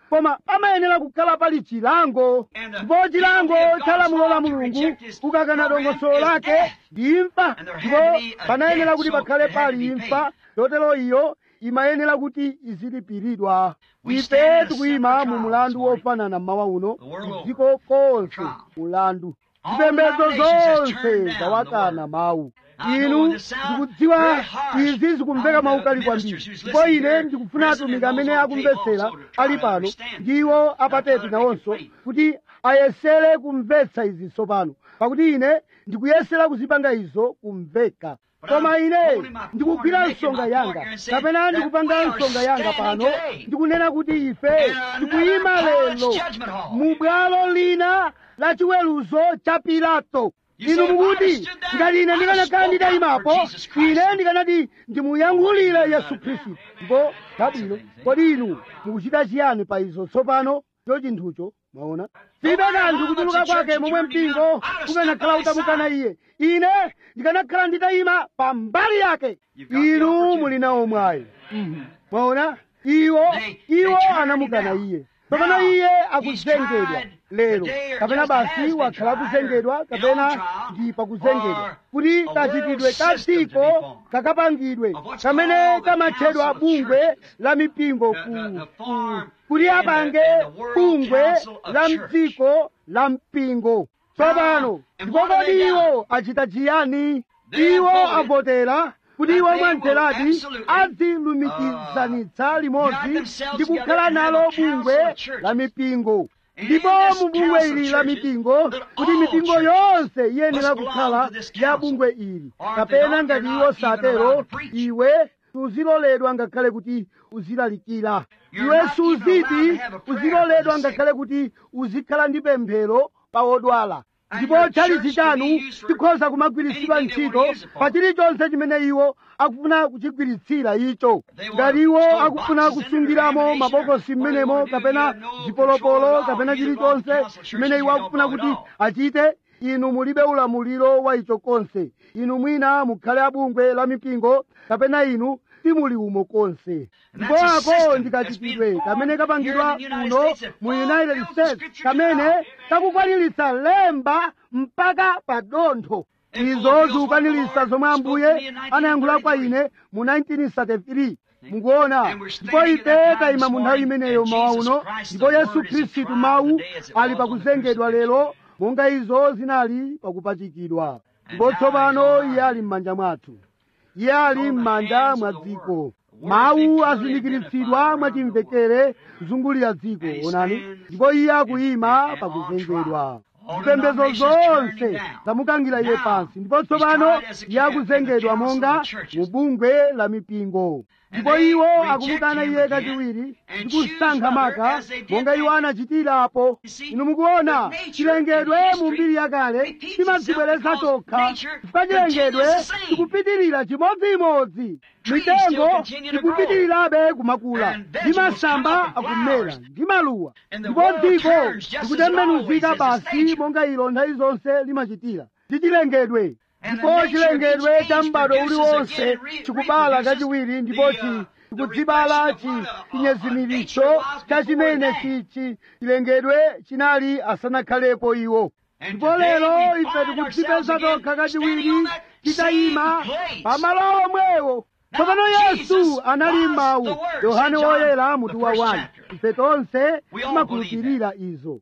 koma pamayenera kukhala pali chilango ndipo chilango cha lamulo la mulungu kukakana dongosolo lake ndi imfa ndipo panayenera kuti pakhale pali imfa chotero iyo imayenera kuti izilipiridwa ife tikuyima mu mulandu wofanana mmawa uno dziko konse mulandu zipembedzo zonse zawakana mawu inu ndikudziwa izi zikumveka maukali kwambiri ndipo ine ndikufuna atumiki amene akumvetsera ali pano ndiwo apateti nawonso kuti ayesere kumvetsa izi tsopano pakuti ine ndikuyesera kuzipanga izo kumveka koma ine ndikugwira nsonga yanga kapena ndikupanga nsonga yanga pano ndikunena kuti ife tikuyima lero mu bwalo lina la chiweruzo cha pilato inu mukuti ngati ine ndikanakhala nditayimapo ine ndikanati ndimuyankhulire yesu khristu ndipo chabwino kodi inu mukuchita chiyani pa izo tsopano cho chinthucho mwaona silibe kanthu kutuluka kwake momwe mpingo ukanakhala utamukana iye ine ndikanakhala nditayima pa mbali yake inu muli nawo mwayi mwaona iwo iwo anamukana iye kapena iye akuzengedwa lero kapena basi wakhala kuzengedwa kapena ndi pakuzengedwa kuti kachitidwe ka dziko kakapangidwe kamene kamatchedwa bungwe la mipingo ku, ku, kuti apange bungwe la mdziko la mpingo tsopano ndipo kodi iwo achita chiyani iwo avotera kuti iwo mwamtheradi azilumikizanitsa limodzi ndi kukhala nalo bungwe la mipingo ndipo mu bungwe ili la mipingo kuti mipingo yonse iyenera kukhala ya bungwe ili kapena ngati iwo satero iwe suziloledwa ngakhale kuti uzilalikira iwe suziti uziloledwa ngakhale kuti uzikhala ndi pemphero pa odwala ndipo chalichi chanu chikhoza kumagwiritsidwa ntchito pa chilichonse chimene iwo akufuna kuchigwiritsira icho ngati iwo akufuna kusungiramo mabokosi m'menemo kapena zipolopolo kapena chilichonse chimene iwo akufuna kuti achite inu mulibe ulamuliro wa icho konse inu mwina mukhale abungwe la mipingo kapena inu simuli umo konse ndipo ako ndikachitidwe kamene kapangidwa kuno mu united states kamene kakukwaniritsa lemba mpaka pa dontho izo zikukwaniritsa zomwe ambuye anayankhula kwa ine mu 1933 mukuona ndipo ife tayima mu nthawi imeneyo mawa uno ndipo yesu khristu mawu ali pakuzengedwa lero monga izo zinali pakupachikidwa ndipo tsopano iye ali m'manja mwathu iye ali m'manja mwa dziko mawu azindikiritsidwa mwachimvekere kuzungulira dziko onani ndipo iye akuyima pakuzengedwa zipembedzo zonse zamukangira iye pansi ndipo tsopano iye akuzengedwa monga mu bungwe la mipingo ndipo iwo akumukana iye kachiwiri ndi kusankha maka monga iwo anachitirapo inu mukuona chilengedwe mu mbiri yakale chimadzibweretsa chokha chifukwa chilengedwe chikupitirira chimodzimodzi mitengo ikupitirirabe kumakula ndi masamba akumera ndi maluwa ndipo dziko likutembenuzika basi monga ilo nthawi zonse limachitira ndi chilengedwe ndipo chilengedwe cha m'bado uliwonse chikubala kachiwiri ndipo chikudzibala chinyezimiritso cha chimene chichi chilengedwe chinali asanakhalepo iwo ndipo lero ife tikudzipeza tokha kachiwiri titayima pamalo omwewo tsopano yesu anali mawu yohane woyera mutu wa 1 ife tonse timakhulupirira izo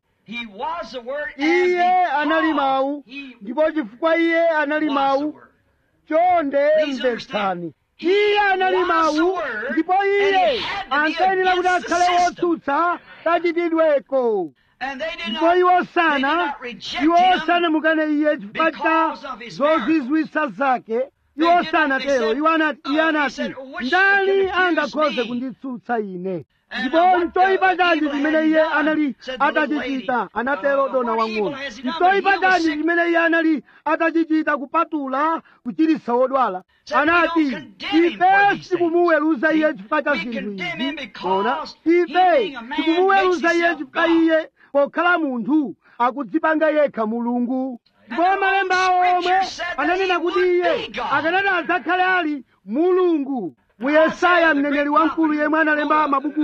iye anali mawu ndipo chifukwa iye anali mawu chonde mvetsani iye anali mawu ndipo iye ankayenera kuti akhale wotsutsa kachitidweko ndipo iwo sana iwo sanamukane iye chifukwa cha zozizwitsa zake iwo sanatero iwo anati iye anati ndani angakhoze kunditsutsa ine ndipo mtoyipa chanji chimene iye anali atachichita anatero dona wang'ono mtoyipa chanji chimene iye anali atachichita kupatula kuchiritsa wodwala anati ife tikumuweruza iye chifukwa cha zinthu izi ona ife tikumuweruza iye chifukwa iye pokhala munthu akudzipanga yekha mulungu ndipo malemba awo omwe ananena kuti iye akanati adzakhale ali mulungu mu yesaya mneneri wamkulu yemwe analemba mabuku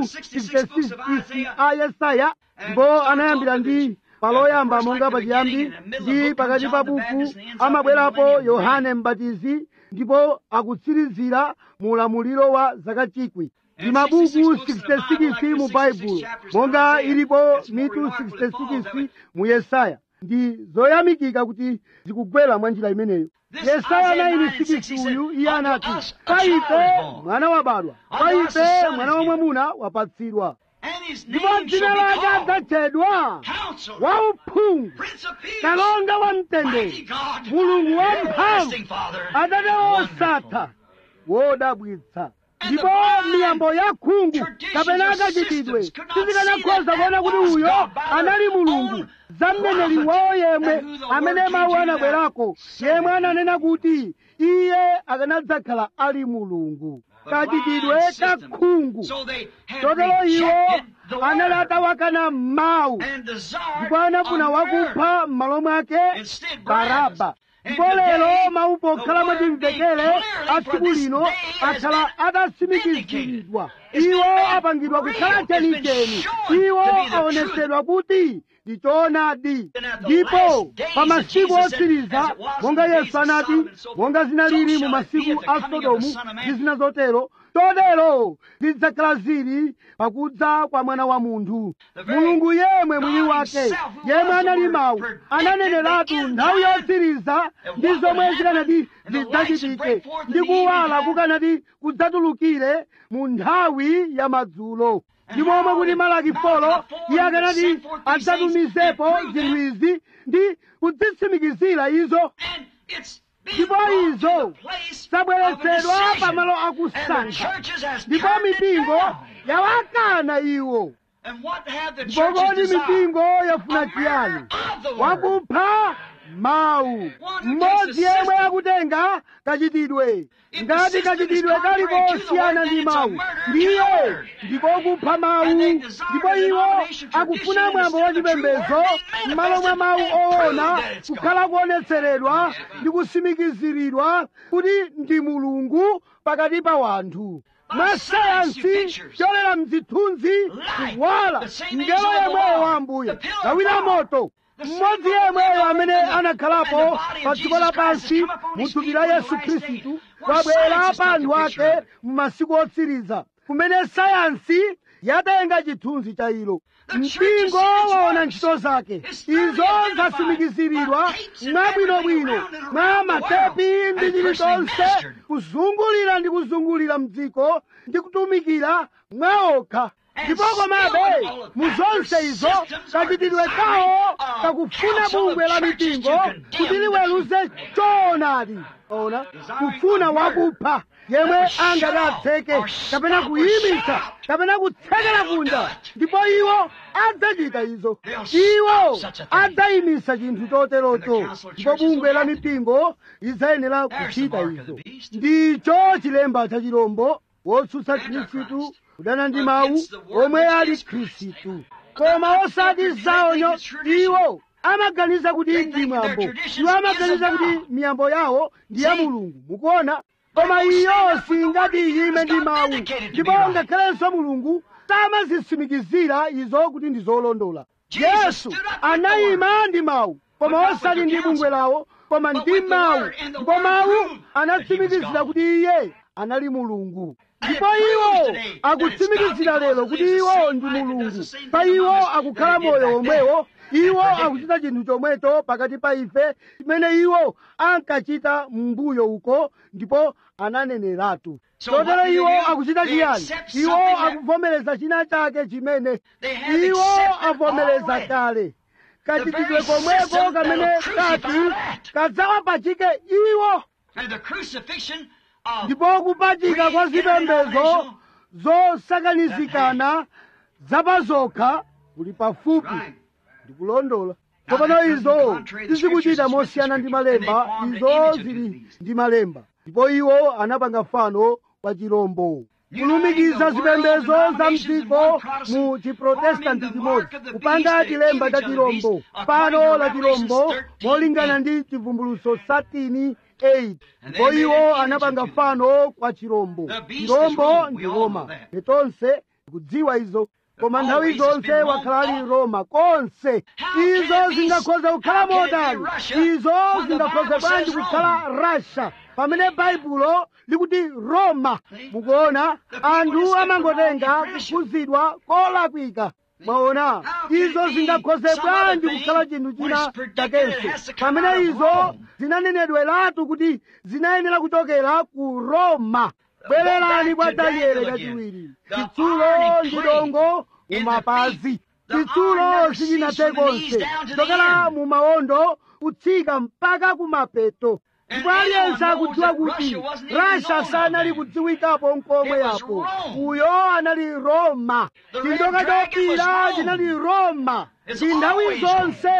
66 a yesaya ndipo anayambira ndi paloyamba monga pachiyambi ndi pakati pa buku amabwerapo yohane mbatizi ndipo akutsirizira mu ulamuliro wa zaka chikwi ndi mabuku 66 mu baibulo monga ilipo mitu 66 mu yesaya ndi zoyamikika kuti zikugwera mwa njira imeneyo yesaya 9:6 uyu iye anati kwa ife mwana wabadwa kwa ife mwana wamwamuna wapatsidwa ndipo dzina lake adzatchedwa wauphungu kalonga wa mtendere mulungu wamphamvu atate osatha wodabwitsa ndipo miyambo ya khungu kapena akachitidwe sizikanakhoza kuona kuti uyo anali mulungu za mneneri wawo yemwe amene mawu anabwerako yemwe ananena kuti iye akanadzakhala ali mulungu kachitidwe ka khungu chotero iwo anali atawakana mawu ndipo anafuna wakupha m'malo mwake baraba ndipo lero mawu pokhala mwachimvekere a tsiku lino akhala atatsimikiziridwa iwo apangidwa kukhala chenicheni iwo aonetsedwa kuti ndi choonadi ndipo pa masiku otsiriza monga yesu anati monga zinalili mu masiku a sodomu ndi zina zotero chotero zidzakhala zili pakudza kwa mwana wa munthu mulungu yemwe mwini wake yemwe anali mawu ananeneratu nthawi yotsiriza ndi zomwe zikanati zidzachitike ndi kuwala kukanati kudzatulukire mu nthawi ya madzulo ndi momwe kuti malaki folo iye akanati adzatumizepo zinthu izi ndi kudzitsimikizira izo ndipo izo zabweretsedwa pamalo akusankha ndipo mipingo yawakana iwo ndipo kodi mipingo yafuna chiyani wakupha mawu mmodzi yemwe akutenga kachitidwe ngati kachitidwe kaliko siyana ndi mawu ndiye ndiko kupha mawu ndipo iwo akufuna mwambo wachipembedzo m'malo mwa mawu owona kukhala kuonetseredwa ndi kusimikiziridwa kuti ndi mulungu pakati pa wanthu mwa sayansi cholera mzithunzi kuwala ngelo yemweyo wa ambuye lawira moto mmodzi yemweyo amene anakhalapo pa dziko lapansi mu thupi la yesu khristu wabwera pa anthu ake mu masiku otsiriza kumene sayansi yatenga chithunzi cha ilo mpingo waona ntchito zake izo zasimikiziridwa mwabwinobwino mwa matepi ndi chilichonse kuzungulira ndi kuzungulira mdziko ndi kutumikira mwaokha ndipo komabe mu zonse izo kachitidwe kawo kakufuna bungwe la mipingo kuti liweruze choonadi ona kufuna wakupha yemwe angadatseke kapena kuyimitsa kapena kutsekera kunja ndipo iwo adzachita izo iwo adzayimitsa chinthu choterocho ndipo bungwe la mipingo lidzayenera kuchita izo ndicho chilemba cha chilombo wotsutsa khristu kudana ndi mawu omwe ali khristu koma osati zaonyo iwo amaganiza kuti ndi mwambo iwo amaganiza kuti miyambo yawo ndi ya mulungu mukuona koma iyo singati iyime ndi mawu ndipo ngakhalenso mulungu samazitsimikizira izo kuti ndi zolondola yesu anayima ndi mawu koma osati ndi bungwe lawo koma ndi mawu ndipo mawu anatsimikizira kuti iye anali mulungu ndipo iwo akutsimikizira lero kuti iwo ndi mulungu pa iwo akukhala moyo womwewo iwo akuchita chinthu chomwecho pakati pa ife chimene iwo ankachita m'mbuyo uko ndipo ananeneratu chotero iwo akuchita chiyani iwo akuvomereza china chake chimene iwo avomereza kale kachitidwe komweko kamene kati kadzawapachike iwo ndipo kupachika kwa zipembedzo zosakanizikana zapazokha kuli pafupi ndikulondola tsopano izo sizikuchita mosiyana ndi malemba izo zili ndi malemba ndipo iwo anapanga fano pa chirombo kulumikiza zipembedzo za mdziko mu chiprotestanti chimodzi kupanga chilemba cha chirombo fano la chirombo molingana ndi chivumbuluso satini 8 ndipo iwo anapanga fano kwa chirombo chirombo ndi roma tonse tikudziwa izo koma nthawi zonse wakhala ali roma konse izo zingakhoza kukhala modani izo zingakhoza bwanji kukhala rasha pamene baibulo likuti roma mukuona anthu amangotenga kuphunzidwa kolakwika mwaona izo zingakhoze bwanji kukhala chinthu china chakenso pamene izo zinanenedweratu kuti zinayenera kuchokera ku roma bwererani kwa daniele kachiwiri chitsulo ndi dongo mumapazi chitsulo sichinathe konse kuchokera mu mawondo kutsika mpaka kumapeto ndipo aliyense akudziwa kuti rasha sanali kudziwikapo nkomwe yapo uyo anali roma chinjoka chopira chinali roma ndi nthawi zonse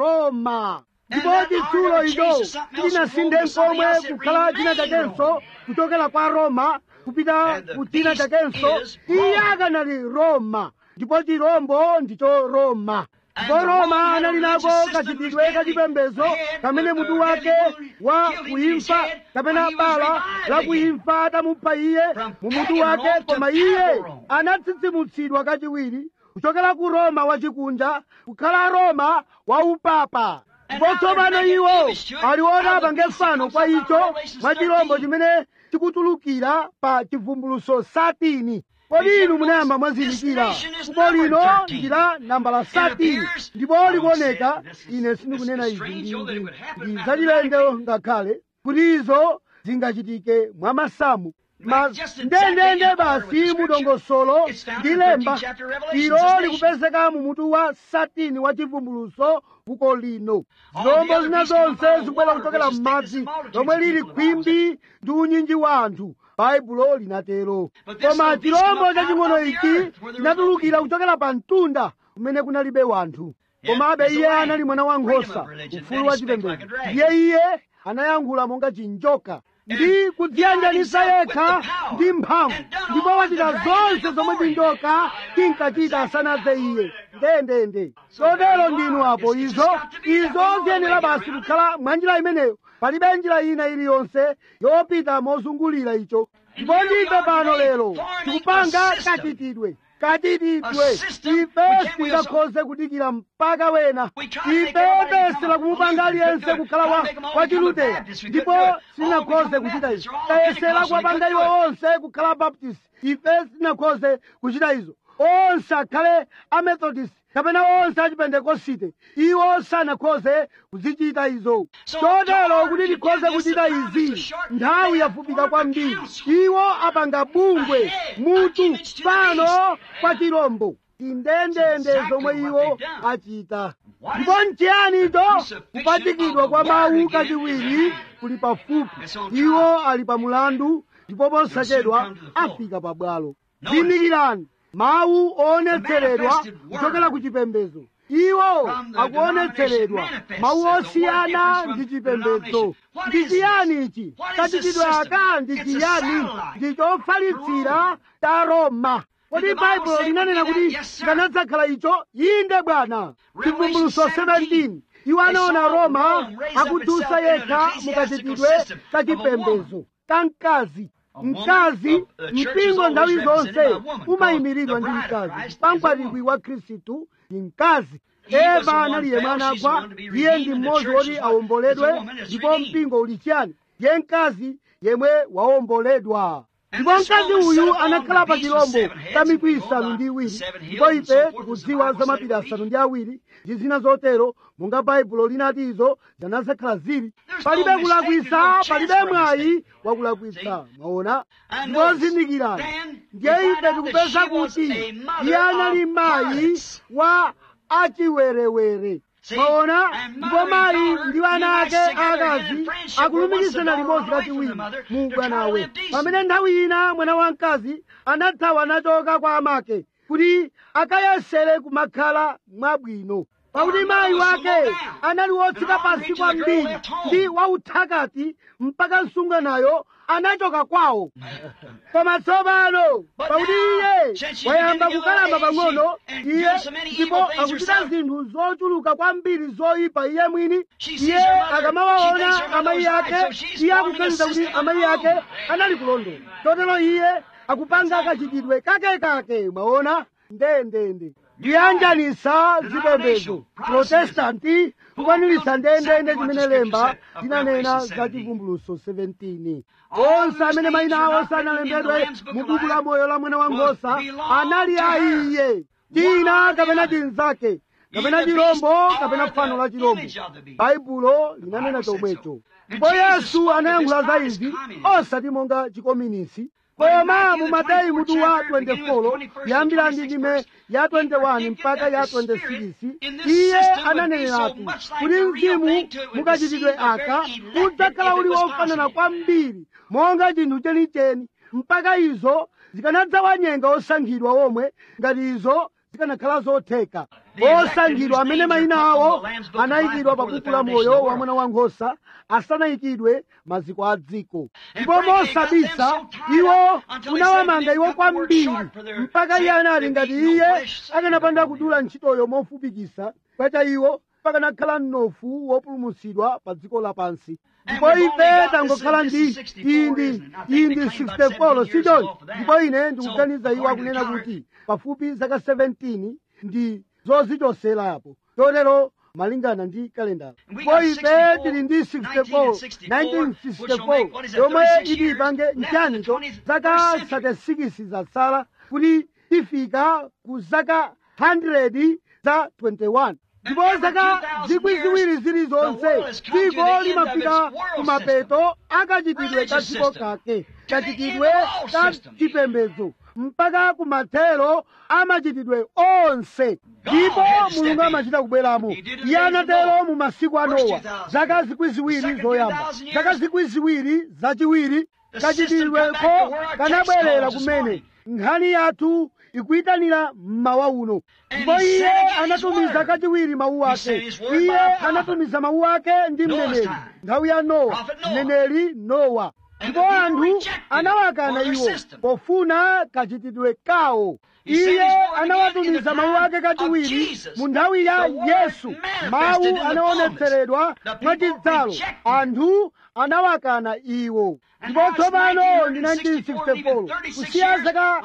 roma ndipo chitsulo icho chinasinthe nkomwe kukhala china chakenso kuchokera kwa roma kupita ku china chakenso iye akanali roma ndipo chirombo ndicho roma ndipo roma anali nako kachitidwe kachipembedzo kamene mutu wake wa kuimfa kapena bala la kuimfa atamupha iye mu mutu wake koma iye anatsitsimutsidwa kachiwiri kuchokera ku roma wachikunja kukhala roma wa upapa ndipo tsopano iwo aliwona apange fano kwa icho mwa chirombo chimene chikutulukira pa chivumbuluso satini kodi inu munayamba mwazindikira fuko lino ndi la nambala satini ndipo likuoneka ine sindikunena izi ndi zachilendo ngakhale kuti izo zingachitike mwa masamu ndendende basi mudongosolo ndi lemba ilo likupezeka mu mutu wa satini wa chivumbuluso fuko lino zilombo zina zonse zikubwera kuchokera m'madzi lomwe lili khwimbi ndi unyinji wa anthu baibulo linatero koma chirombo chaching'ono ichi chinatulukira kuchokera pa mtunda kumene kunalibe wanthu komabe iye anali mwana wa nkhosa ufulu wa chipembedzo ndiye iye anayankhula monga chinjoka ndi kudziyanjanisa yekha ndi mphamvu ndipo wachita zonse zomwe chinjoka chinkachita asanadze iye ndendende chotero ndinu apo izo izo ziyenera basi kukhala mwa njira imeneyo palibe njira ina iliyonse yopita mozungulira icho ndipo ndife pano lero tikupanga kachitidwe kachitidwe ife singakhoze kudikira mpaka wena ife tesera kumupanga aliyense kukhala wa wachiluteya ndipo sinakhoze kuchita izo tayesera kuwapanga iwo onse kukhala baptist ife sinakhoze kuchita izo onse akhale amethodist kapena onse achipentekosite iwo sanakhoze kuzichita izo chotero kuti tikhoze kuchita izi nthawi yafupika kwambiri iwo apanga bungwe mutu pano kwa chirombo indendende zomwe iwo achita ndipo nchiyani icho kupachikidwa kwa mawu kachiwiri kuli pafupi iwo ali pa mulandu ndipo posachedwa afika pabwalo zindikirani mawu oonetseredwa kuchokera ku chipembedzo iwo akuonetseredwa mawu osiyana ndi chipembedzo ndi chiyani ichi kachitidwe aka ndi chiyani ndi chofalitsira ta roma kodi baibulo linanena kuti kanadzakhala icho inde bwana chivumbuluso 17 iwo anaona roma akudutsa yekha mukachitidwe kachipembedzo kamkazi mkazi mpingo nthawi zonse umayimiridwa ndi mkazi pamkwatibwi wa khristu ndi mkazi eva analiye mwana agwa iye ndi mmodzi woti awomboledwe ndipo mpingo uli chiyani ye mkazi yemwe wawomboledwa ndipo mkazi uyu anakhala pa chirombo cha mitu isanu ndi iwiri ndipo ife tikudziwa za mapiri asanu ndi awiri ndi zina zotero monga baibulo linati izo zanazakhala zili palibe kulakwisa palibe mwayi wakulakwisa mwaona ndipo zindikirani ndiye ife tikupeza kuti iye anali mayi wa achiwerewere mwaona ndipo mayi ndi ana ake akazi akulumikizana limodzi kachiwiri mu bwanawe pamene nthawi ina mwana wamkazi anathawa nachoka kwa amake kuti akayesere kumakhala mwabwino pakuti mayi wake anali wotsika pansi kwambiri ndi wauthakati mpaka msungwanayo anachoka kwawo koma tsopano pakuti iye wayamba kukalamba pang'ono iye ndipo akuchita zinthu zochuluka kwambiri zoyipa iye mwini iye akamawaona amayi ake iye akuganiza kuti amayi ake anali kulondola chotero iye akupanga kachitidwe kakekake mwaona ndendende kuyanjanisa zipembedzo protestanti kukwanilisa ndendende chimene lemba tinanena za chivumbuluso 17 onse amene mayina awo sanalembedwe mu buku la moyo la mwana wa nkhosa anali a iye tina kapena chinzake kapena chirombo kapena fano la chirombo baibulo linanena chomwecho ndipo yesu anayankhula za izi osati monga chikominisi koma mu mateyu mutu wa 24 kuyambira ndi ndime ya 21 mpaka ya 26 iye ananeneratu kuti mzimu mukachitidwe aka udzakhala uli wofanana kwambiri monga chinthu chenicheni mpaka izo zikanadzawanyenga osankhidwa omwe ngati izo zikanakhala zotheka osankhidwa amene mayina awo anayikidwa pa buku la moyo wa mwana wankhosa asanayikidwe maziko a dziko ndipo mosabisa iwo unawamanga iwo kwambiri mpaka iye anali ngati iye akanapanda kudula ntchitoyo mofupikisa kwacha iwo pakanakhala mnofu wopulumutsidwa pa dziko lapansi ndipo ife tangokhala ndi iyi ndi iyi ndi 64 sichoncho ndipo ine ndikuganiza iwo akunena kuti pafupi zaka 17 ndi zozichoserapo chotero malingana ndi kalendala ndipo ife tili ndi 64 1964 yomwe iti ipange nchanicho zaka 36 zatsala kuti tifika ku zaka 100 za 21 ndipo zaka zikwi ziwiri zilizonse dziko limafika kumapeto akachitidwe ka dziko kake kachitidwe ka chipembedzo mpaka kumathero amachitidwe onse ndipo mulungu amachita kubweramo iye anatero mu masiku a nowa zaka zikwi ziwiri zoyamba zaka zikwi ziwiri zachiwiri kachitidweko kanabwerera kumene nkhani yathu ikuyitanira mmawa uno ndipo iye anatumiza kachiwiri mawu ake iye anatumiza mawu ake ndi mneneri nthawi ya nowa mneneri nowa ndipo anthu anawakana iwo pofuna kachitidwe kawo iye anawatumiza mawu ake kachiwiri mu nthawi ya yesu mawu anaonetseredwa mwachidzalo anthu anawakana iwo ndipo tsopano ndi 1964 kusiya zaka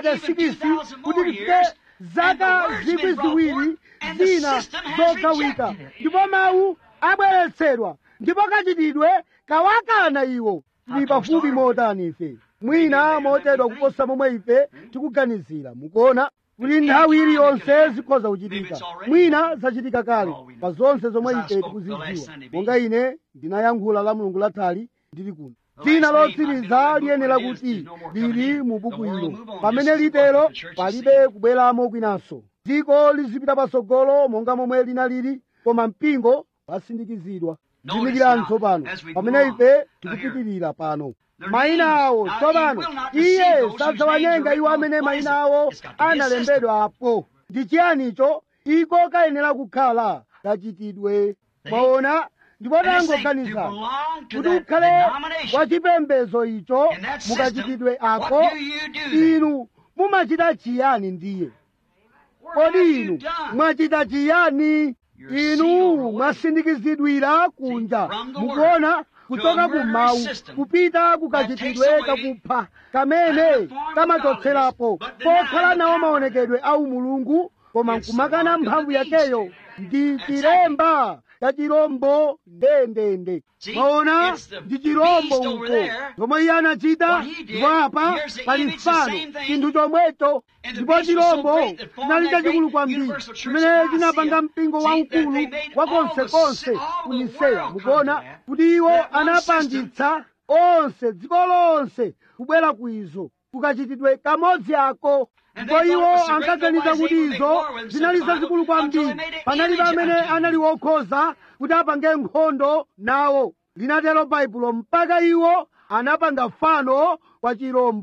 36 kuti tifike zaka zikwi ziwiri zina zogawika ndipo mawu abweretsedwa ndipo kachitidwe kawakana iwo tili pafupi motani ife mwina mochedwa kuposa momwe ife tikuganizira mukuona kuti nthawi iliyonse zikhoza kuchitika mwina zachitika kale pa zonse zomwe ife tikuzidziwa monga ine ndinayankhula la mulungu lathali ndili kuno dzina lotsiriza liyenera kuti lili mu buku ilo pamene litero palibe kubweramo kwinanso dziko lizipita patsogolo monga momwe linalili koma mpingo wasindikizidwa zindikirani tsopano pamene ife tikupitirira pano mayina awo tsopano iye sadzawanyenga iwo amene mayina awo analembedwa apo ndi chiyanicho iko kayenera kukhala kachitidwe mwaona ndipo tangoganiza kuti ukhale wachipembedzo icho mukachitidwe ako inu mumachita chiyani ndiye kodi inu mwachita chiyani inu mwasindikizidwira kunja mukuona kuchoka kumawu kupita kukachitidwe kakupha kamene kamachotserapo pokhala nawo maonekedwe au mulungu koma nkumakana mphamvu yakeyo ndi chilemba cha chirombo ndendende maona ndi chirombo uko chomwe iye anachita ndipo apa pali mfano chinthu chomwecho ndipo chirombo chinali chachikulu kwambiri chimene chinapanga mpingo waukulu wa konsekonse ku niseya mukuona kuti iwo anapangitsa onse dziko lonse kubwera ku izo kukachitidwe kamodzi ako ndipo iwo ankaganiza kuti izo zinali zazikulu kwambiri panalibe amene anali wokhoza kuti apange nkhondo nawo linatero baibulo mpaka iwo anapanga fano kwa chirombo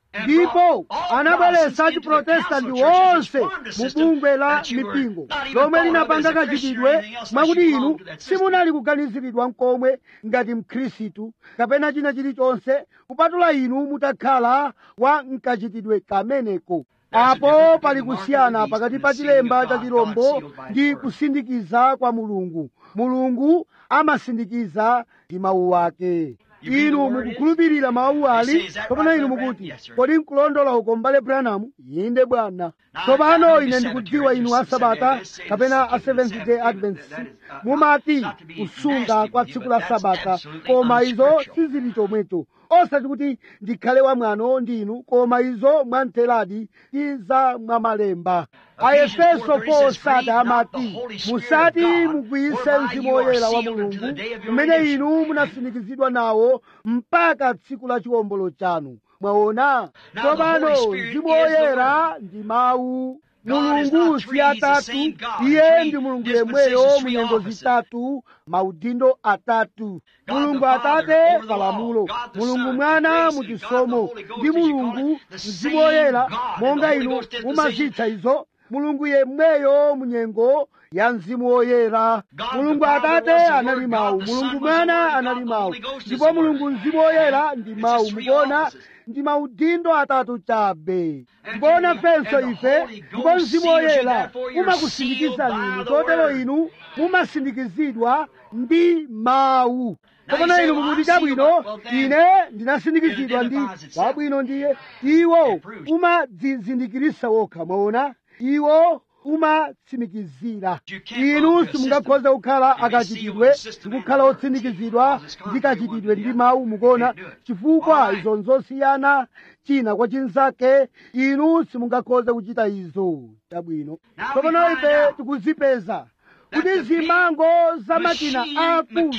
ndipo anabweretsa chiprotestanti wonse mu bungwe la mipingo lomwe linapanga kachitidwe mwakuti inu simunali kuganiziridwa mkomwe ngati mkhristu kapena china chilichonse kupatula inu mutakhala wa mkachitidwe kameneko apo pali kusiyana pakati pa chilemba cha chirombo ndi kusindikiza kwa mulungu mulungu amasindikiza ndi mawu ake inu mukukhulupirira mawu ali kapena inu mukuti kodi nkulondola uko mbale branamu inde bwana tsopano ine ndikudziwa inu asabata kapena a seventh day adventist mumati kusunga kwa tsiku la sabata koma izo sizili chomwecho osati kuti ndikhale wamwano ndi inu koma izo mwamtheradi ndi za mwamalemba aefeso 4 sati amati musati mugwise mzimu woyera wa mulungu umene inu munasindikizidwa nawo mpaka tsiku la chiwombolo chanu mwaona tsopano mzimu woyera ndi mawu mulungu si atatu iye ndi mulungu yemweyo munyengo zitatu maudindo atatu mulungu atate palamulo mulungu mwana muchisomo ndi mulungu mzimu woyera monga inu mumazitcha izo mulungu yemweyo munyengo ya mzimu woyera mulungu atate anali mawu mulungu mwana anali mawu ndipo mulungu mzimu woyera ndi mawu mukuona ndi maudindo atatu chabe ndikuona fenso ife ndipo mzimu woyera umakusindikiza inu chotero inu mumasindikizidwa ndi mawu kapena inu mukuti chabwino ine ndinasindikizidwa ndi wabwino ndiye iwo umadzizindikirisa wokha mwaona iwo umatsimikizira inu simungakhoze kukhala akachitidwe ndikukhala otsindikizidwa ndi kachitidwe ndi mawu mukuona chifukwa izo nzosiyana china kwa chinzake inu simungakhoze kuchita izo chabwino tsopano ife tikuzipeza kuti zimango za makina akulu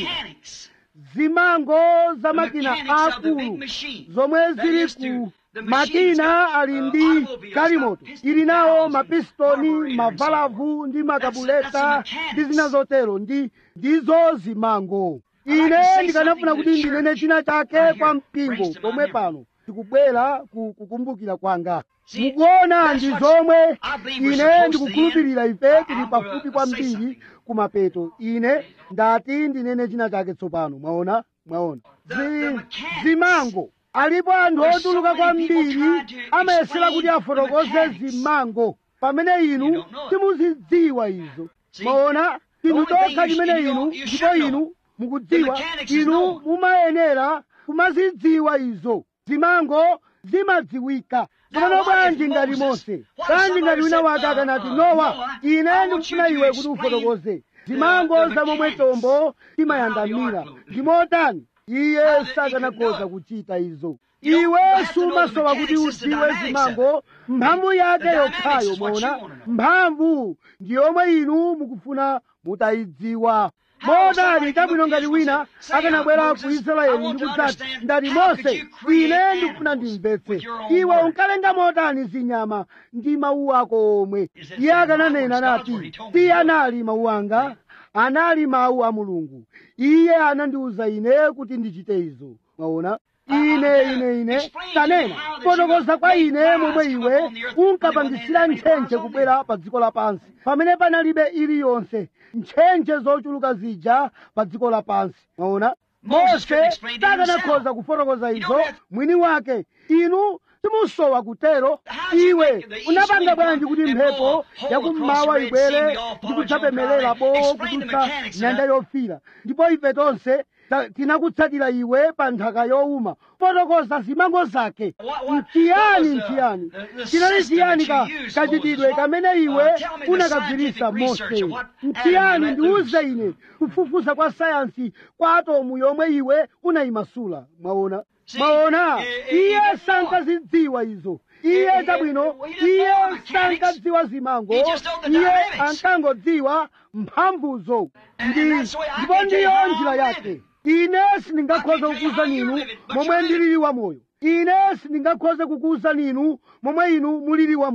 zimango za makina akulu zomwe zili ku makina ali ndi galimoto ili nawo mapistoni mavalavu ndi makabuleta ndi zina zotero ndi ndizo zimango ine ndikanafuna kuti ndinene china chake kwa mpingo pomwe pano tikubwera ku kukumbukira kwanga mukuona ndi zomwe ine ndikukhulupirira ife tili pafupi kwambiri kumapeto ine ndati ndinene china chake tsopano mwaona mwaona Zi, zimango alipo anthu otuluka kwambiri amayesera kuti afotokoze zimango pamene inu simuzidziwa izo mwaona chinthu chokha chimene inu ndipo inu mukudziwa inu mumayenera kumazidziwa izo zimango zimadziwika tsopano bwanji ngati mose bwanji ngati wina wake akanati nowa ine ndikufuna iwe kuti ufotokoze zimango za momwe chombo chimayandamira ndi motani iye sakanakhoza kuchita izo iwe sumasowa kuti udziwe zimango mphamvu yake yokhayo mwaona mphamvu ndi yomwe inu mukufuna mutayidziwa modali chabwino ngati wina akanabwera ku israeli ndi kudzati ngati mose ine ndikufuna ndimvetse iwe unkalenga motani zinyama ndi mawu ako omwe iye akananena nati si anali mawu anga anali mawu a mulungu iye anandiwuza ine kuti ndichite izo mwaona ine ine ine tanena fotokoza kwa ine momwe iwe unkapangisira ntchentche kubwera pa dziko lapansi pamene panalibe iliyonse ntchentche zochuluka zija pa dziko lapansi mwaona mose sakanakhoza kufotokoza izo mwini wake inu simusowa kutero iwe unapanga bwanji kuti mphepo yakummawa ibwere ndi kudzapemelera bowo kudutsa nyanja yofira ndipo ife tonse tinakutsatira iwe pa nthaka yowuma fotokoza zimango zake mchiyani mchiyani chinali chiyani ka kachitidwe kamene iwe unakagwirisa mose mchiyani ndiuze ine kufufuza kwa sayansi kwa atomu yomwe iwe unayimasula mwaona mwaona iye sankazidziwa izo iye chabwino iye sankadziwa zimango iye ankangodziwa mphamvuzo ndi ndipo ndiyo njira yake ine sindingakhoza kukuza ninu momwe ndilili wamoyo ine sindingakhoze kukuza ninu momwe inu mulili wamoyo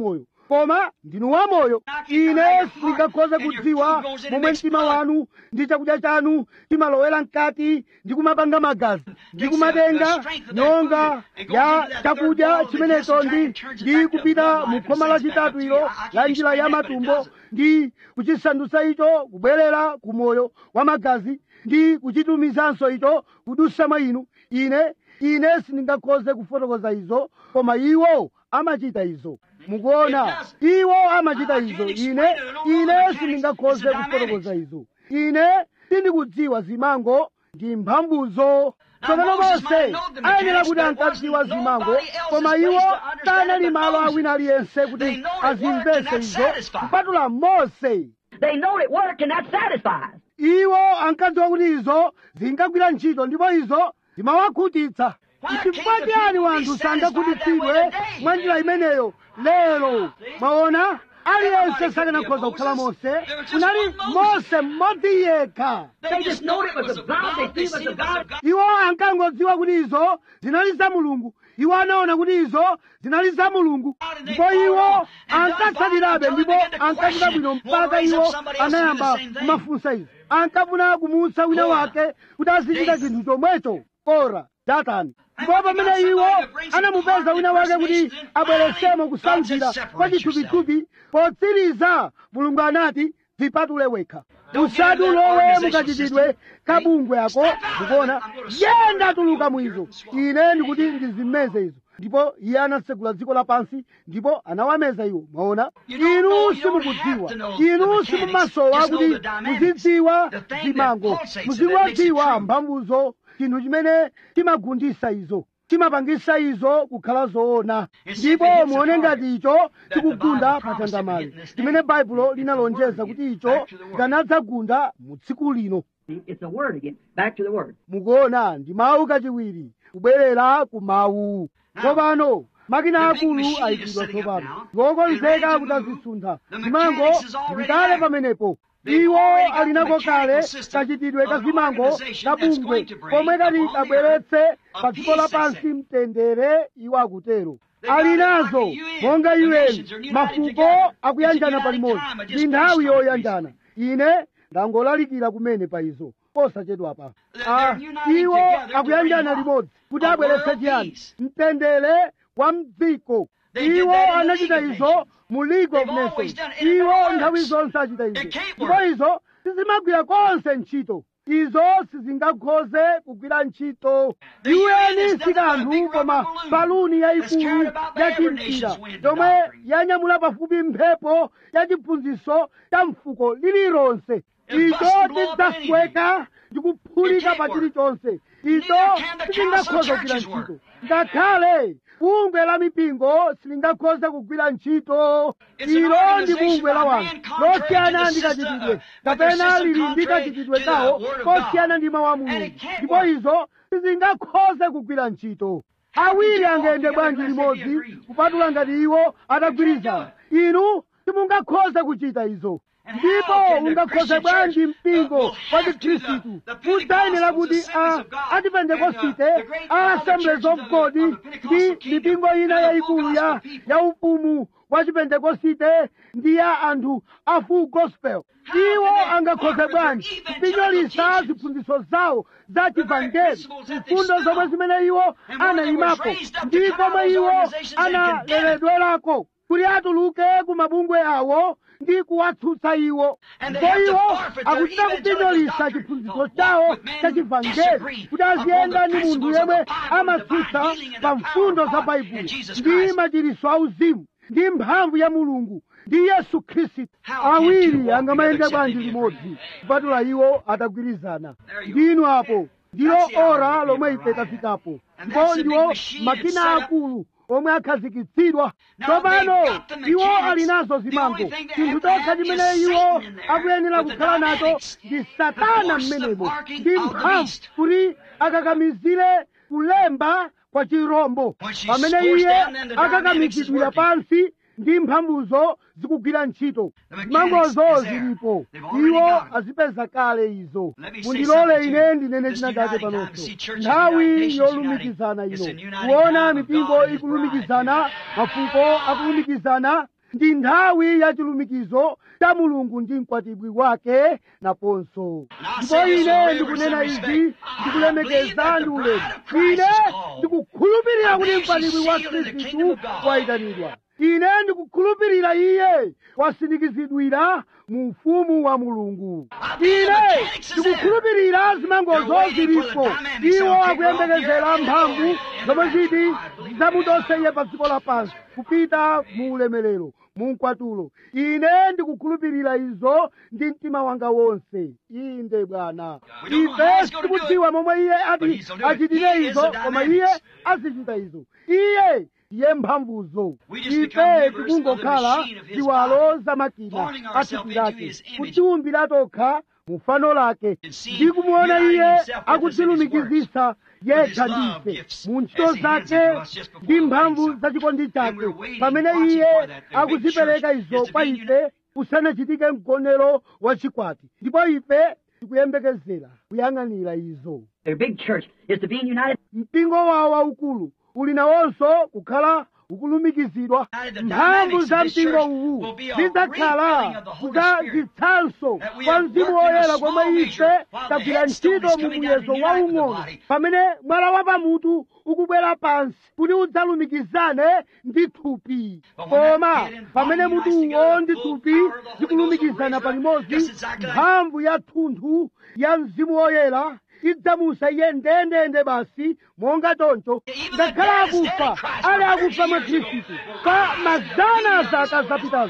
koma ndinu wamoyo ine sindingakhoze kudziwa momwe mtima wanu ndi chakudya chanu chimalowera mkati ndi kumapanga magazi ndi kumatenga nyonga ya chakudya chimenecho ndi ndi kupita mu khoma lachitatu ilo la njira ya matumbo ndi kuchisandutsa icho kubwerera ku moyo wa magazi ndi kuchitumizanso icho kudusa mwa inu ine ine sindingakhoze kufotokoza izo koma iwo amachita izo mukuona iwo amachita izo ine ine sindingakhoze kufotokoza izo ine sindikudziwa zimango ndi mphamvuzo tsopano mose ayenera kuti ankadziwa zimango koma iwo sanali malo awina aliyense kuti azimvese izo kupatula mose They know it worked and that satisfies. iwo ankadziwa kuti izo zingagwira ntchito ndipo izo zimawakhutitsa chifukwa chiyani wanthu sangakhutitsidwe mwa njira imeneyo lero mwaona aliyense sakanakhoza kukhala mose kunali mose mmodzi yekha They just knowed it was of God. They see it was of God. iwo ankangodziwa kuti izo zinali za mulungu iwo anaona kuti izo zinali za mulungu ndipo iwo ankatsatirabe ndipo ankachita bwino mpaka iwo anayamba kumafunsa izo ankafuna kumutsa wina wake kuti azichita chinthu chomwecho kora datani ndipo pamene iwo anamupeza wina wake kuti abweresemo kusankhira kwa chithupithupi potsiriza mulungu anati dzipatule wekha usati ulowe mukachitidwe kabungwe ako mukuona yenda tuluka mwizo ine ndikuti ndizimeze izo ndipo iye anatsekula dziko lapansi ndipo anawameza iwo mwaona inu simukudziwa inu simumasowa kuti muzidziwa zimango muzingodziwa mphamvuzo chinthu chimene chimagundisa izo chimapangisa izo kukhala zoona ndipo muone ngati icho chikugunda pa chandamale chimene baibulo linalonjeza kuti icho chikanadzagunda mu tsiku lino See, It's a word again. Back to the word. mukuona ndi mawu kachiwiri kubwerera ku mawu tsopano makina akulu ayikidwa tsopano ngokonzeka kuti azisuntha zimango zikale pamenepo iwo alinako kale kachitidwe ka zimango kabungwe komwe kati kabweretse pa dziko lapansi mtendere iwo akutero ali nazo monga un mafuko akuyanjana palimodzi ndi nthawi yoyanjana ine ndangolalikira kumene pa izo posachedwapa Ah, iwo akuyanjana limodzi kuti abweretse chiyani mtendere wa mdziko iwo anachita izo mu league of nations iwo nthawi zonse achita izo ndipo izo sizimagwira konse ntchito izo sizingakhoze kugwira ntchito un si kanthu koma baluni yayikulu yachimpira yomwe yanyamula pafupi mphepo ya chiphunzitso cha mfuko lililonse icho chidzasweka ndi kuphulika pa chilichonse icho sichingakhoza kugwira ntchito ngakhale bungwe la mipingo silingakhoze kugwira ntchito ilo ndi bungwe la wanthu losiyana ndi kachitidwe kapena lili ndi kachitidwe kawo kosiyana ndi mawu a mulungu ndipo izo sizingakhoze kugwira ntchito awiri angayende bwanji limodzi kupatula ngati iwo atagwirizana inu simungakhoze kuchita izo ndipo ungakhoze bwanji mpingo wa chikhristu udzayenera kuti a achipentekosite a assemblies of god ndi mipingo ina yayikulu ya ya ufumu wa chipentekosite ndi ya anthu a full gospel iwo angakhoze bwanji kupinyolitsa ziphunzitso zawo za chivangeli mfundo zomwe zimene iwo anayimapo ndi komwe iwo analeredwerako kuti atuluke ku mabungwe awo ndi kuwatsutsa iwo ndipo iwo akuchita kupinyolitsa chiphunzitso chawo cha chivangeli kuti aziyenda ndi munthu yemwe amatsutsa pa mfundo za baibulo ndi machiritso auzimu ndi mphamvu ya mulungu ndi yesu khristu awiri angamayenda bwanji limodzi kupatula iwo atagwirizana ndinu apo ndilo ora lomwe ife tafikapo ndipo ndiwo makina akulu omwe akhazikitsidwa tsopano iwo ali nazo zimango chinthu chokha chimene iwo akuyenera kukhala nacho ndi satana mmenemo ndi mphamvu kuti akakamizire kulemba kwa chirombo pamene iye akakamizidwira pansi ndi mphamvuzo zikugwira ntchito zimangozo zilipo iwo azipeza kale izo mundilole ine ndinene china chake panonso nthawi yolumikizana ino kuona mipingo ikulumikizana mafuko akulumikizana ndi nthawi ya chilumikizo cha mulungu ndi mkwatibwi wake naponso ndipo ine ndikunena izi ndikulemekeza ndi ulemu ine ndikukhulupirira kuti mkwatibwi wa khristu wayitanidwa ine ndikukhulupirira iye wasindikizidwira mu ufumu wa mulungu ine ndikukhulupirira zimangozo zilipo iwo akuyembekezera mphamvu zomwe ziti zidzamudose iye pa dziko lapansi kupita mu ulemerero mu mkwatulo ine ndikukhulupirira izo ndi mtima wanga wonse inde bwana ife sitikudziwa momwe iye ati achitire izo koma iye azichita izo iye ndiye mphamvuzo ife tikungokhala ziwalo za makina athupi lake kutiumbira tokha mu fano lake ndi kumuona iye akutilumikizisa yekha ndife mu ntchito zake ndi mphamvu za chikondi chake pamene iye akuzipereka izo kwa ife kusanachitike mgonero wa chikwati ndipo ife tikuyembekezera kuyang'anira izo Their big church is to be united. mpingo wawo waukulu uli nawonso kukhala ukulumikizidwa mphamvu za mpingo uwu zidzakhala kudzazitsanso kwa mzimu woyera komwe ife tagwira ntchito mu muyezo waung'ono pamene mwala wa pamutu ukubwera pansi kuti udzalumikizane ndi thupi koma pamene mutuwo ndi thupi zikulumikizana palimodzi mphamvu ya thunthu ya mzimu woyera idzamusa iye ndendende basi monga choncho ngakhale akufa ali akufa mwa khristu pa mazana zaka zapitazo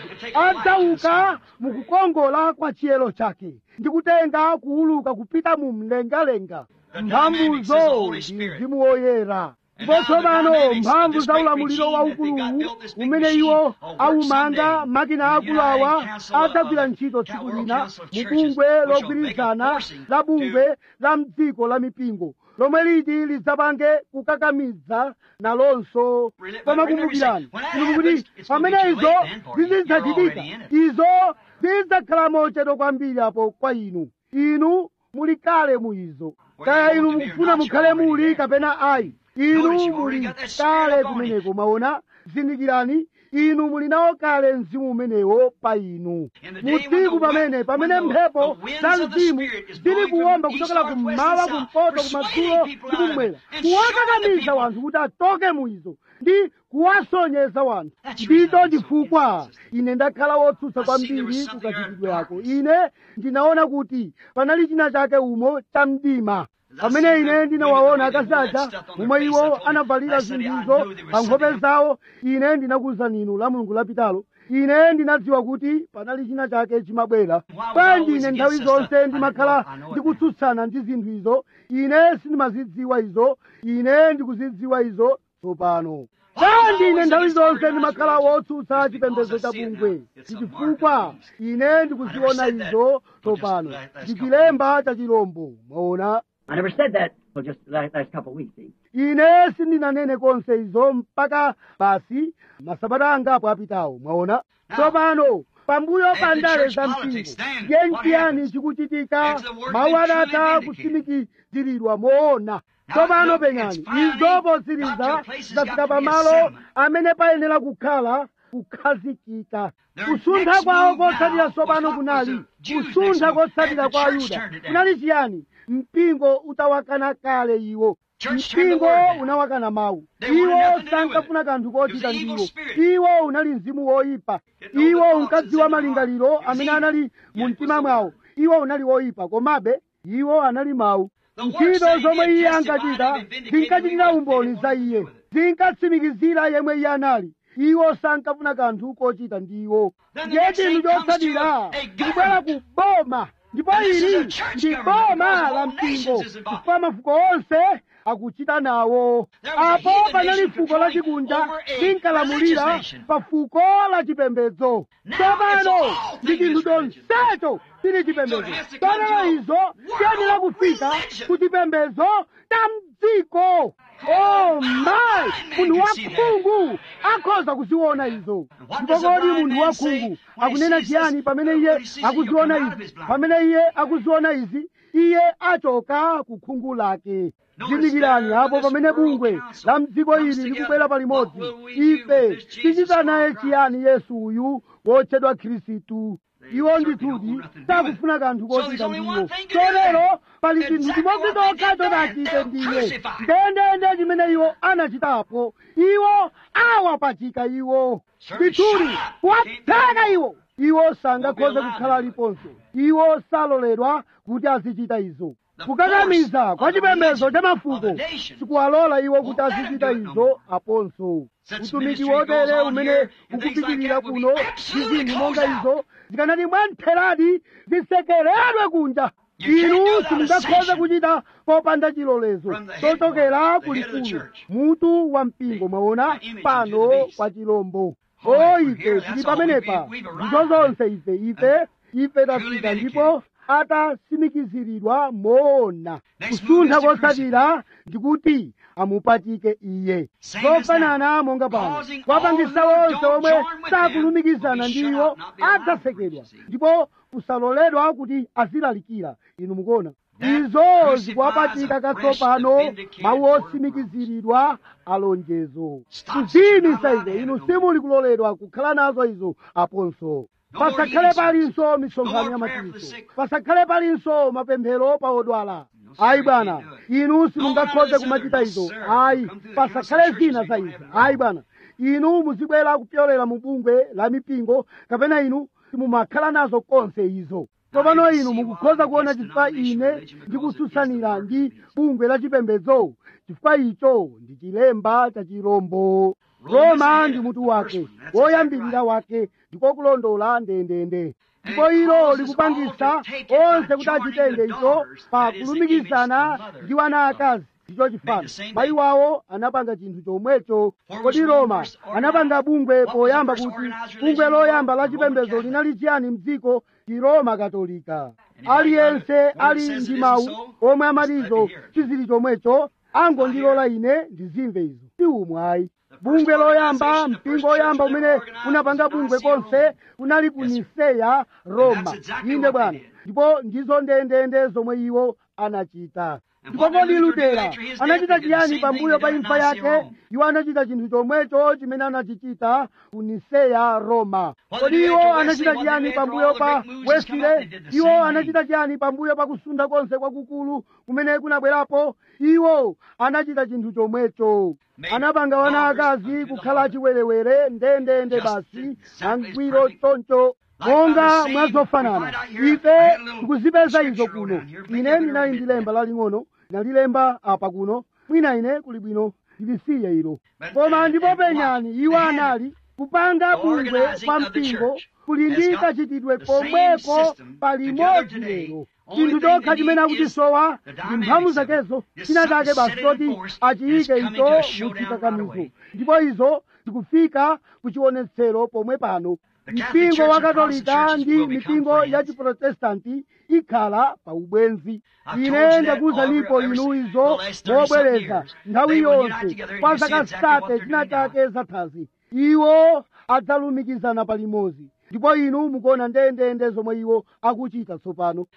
adzauka mukukongola kwa chiyero chake ndi kutenga kuuluka kupita mu mlengalenga mphamvuzo ndi mzimu woyera ndipo tsopano mphamvu za ulamuliro waukuluwu umene iwo awumanga makina akulu awa adzagwira ntchito tsiku lina mu bungwe logwirizana la bungwe la mdziko la mipingo lomwe liti lidzapange kukakamiza nalonso koma kumbukirani inu kuti pamene izo zizidzachitika izo zidzakhala mochedwa kwambiri apo kwa inu inu muli kale mu izo kaya inu mukufuna mukhale muli kapena ayi inu muli kale kumeneko mwaona zindikirani inu muli nawo kale mzimu umenewo pa inu mu tsiku pamene pamene mphepo za mzimu zili kuwomba kuchokera kummawa kumpoto kumadzulo ndi kummwera kuwakakamiza wanthu kuti atoke mu izo ndi kuwasonyeza wanthu ndicho chifukwa ine ndakhala wotsutsa kwambiri kukachitidwe ako ine ndinaona kuti panali china chake umo cha mdima pamene ine ndinawaona akazi aja momwe iwo anavalira zinthuzo pa nkhope zawo ine ndinakuwuzani inu la mulungu lapitalo ine ndinadziwa kuti panali china chake chimabwera bwanji ine nthawi zonse ndimakhala ndikutsutsana ndi zinthu izo ine sindimazidziwa izo ine ndikuzidziwa izo tsopano bwanji ine nthawi zonse ndimakhala wotsutsa chipembedzo cha bungwe chifukwa ine ndikuziona izo tsopano ndi chilemba cha chilombo mwaona I never said that till just the last, last couple of weeks. See? ine sindinanene konse izo mpaka basi masabata angapo apitawo mwaona tsopano pambuyo pa ndale za mpingo yenchiyani chikuchitika mawu adatha kutsimikiziridwa moona tsopano penyani izo potsiriza zafika pamalo amene payenera kukhala kukhazikika kusuntha kwawo kotsatira tsopano kunali kusuntha kotsatira kwa ayuda kunali chiyani mpingo utawakana kale iwo mpingo unawakana mawu iwo sankafuna kanthu kochita ndiwo iwo unali mzimu woyipa iwo unkadziwa malingaliro amene anali mu mtima mwawo iwo unali woyipa komabe iwo anali mawu ntchito zomwe iye ankachita zinkachitira umboni za iye zinkatsimikizira yemwe iye anali iwo sankafuna kanthu kochita ndiwo ndiye chinthu chotsatira ndikubwera ku boma ndipo ili ndi boma la mpingo chifukwa mafuko onse akuchita nawo apo panali fuko la chikunja linkalamulira pa fuko la chipembedzo tsopano ndi chinthu chonsecho chili chipembedzo tsopano izo tiyenera kufika ku chipembedzo cha mdziko oh my munthu wakhungu akhoza kuziona izo ndipo kodi munthu wakhungu akunena chiyani pamene iye akuziona izi pamene iye akuziona izi iye achoka ku khungu lake zindikirani apo pamene bungwe la mdziko ili likubwera palimodzi ife tichita naye chiyani yesu uyu wotchedwa khristu iwo ndithudi sakufuna kanthu kochita ndiwo chotero pali chinthu chimodzi chokha chotachite ndiye ndendende chimene iwo anachitapo iwo awapachika iwo ndithudi wapheka iwo iwo sangakhoze kukhala aliponso iwo saloledwa kuti azichita izo kukakamiza kwa chipembedzo cha mafuko sikuwalola iwo kuti azichita izo aponso utumiki wotere umene ukupitirira kuno ndi zinthu monga izo zikanati mwantheradi zisekeredwe kunja inu simungakhoze kuchita popanda chilolezo chochokera kulikulu mutu wa mpingo mwaona pano kwa chilombo o ife tili pamenepa ndizo zonse ife ife ife tafika ndipo atasimikiziridwa moona kusuntha kotsatira ndikuti amupatike iye zofanana monga pano wapangisa wonse omwe sakulumikizana ndiwo adzasekedwa ndipo kusaloledwa kuti azilalikira inu mukuona izo zikuwapatika katsopano mawu otsimikiziridwa alonjezo kuziyimisa izo inu simuli kuloledwa kukhala nazo izo aponso pasakhale palinso misonkhano ya machiritso pasakhale palinso mapemphero pa odwala ayi bwana inu simungakhoze kumachita izo ayi pasakhale zina za izo ayi bwana inu muzibwera kupyolera mu bungwe la mipingo kapena inu simumakhala nazo konse izo tsopano inu mukukhoza kuona chifukwa ine ndikutsutsanira ndi bungwe la chipembedzo chifukwa icho ndi chilemba cha chirombo roma ndi mutu wake woyambirira wake ndiko kulondola ndendende ndipo ilo likupangisa onse kuti achitenge icho pa kulumikizana ndi wana akazi ndicho chifano mayi wawo anapanga chinthu chomwecho kodi roma anapanga bungwe poyamba kuti bungwe loyamba la chipembedzo linali chiyani mdziko ndi roma katolika aliyense ali ndi mawu omwe amatizo chizili chomwecho angondilola ine ndizimve izo si umwayi bungwe loyamba mpingo woyamba umene unapanga bungwe konse unali ku niseya roma inde bwana ndipo ndizo ndendende zomwe iwo anachita ndipo kodi lutera anachita chiyani pambuyo pa imfa yake iwo anachita chinthu chomwecho chimene anachichita ku niseya roma kodi iwo anachita chiyani pambuyo pa wesile iwo anachita chiyani pambuyo pa kusunda konse kwakukulu kumene kunabwerapo iwo anachita chinthu chomwecho anapanga wana akazi kukhala achiwerewere ndendende basi angwiro choncho monga mwazofanana ife tikuzipeza izo kuno ine ndinali ndi lemba laling'ono ndinalilemba apa kuno mwina ine kuli bwino ndilisiye ilo koma ndipo penyani iwo anali kupanga bungwe pa mpingo kuli ndi kachitidwe komweko palimodzi lero chinthu chokha chimene akuchisowa ndi mphamvu zakezo china chake basi choti achiyike icho muchikakamizo ndipo izo zikufika kuchionetsero pomwe pano mpingo wa katolika ndi mipingo ya chiprotestanti ikhala pa ubwenzi ine ndakuwuzanipo inu izo mobwereza nthawi yonse kwa zaka sate china chake zathazi iwo adzalumikizana palimodzi ndipo inu mukuona ndendende zomwe iwo akuchita tsopano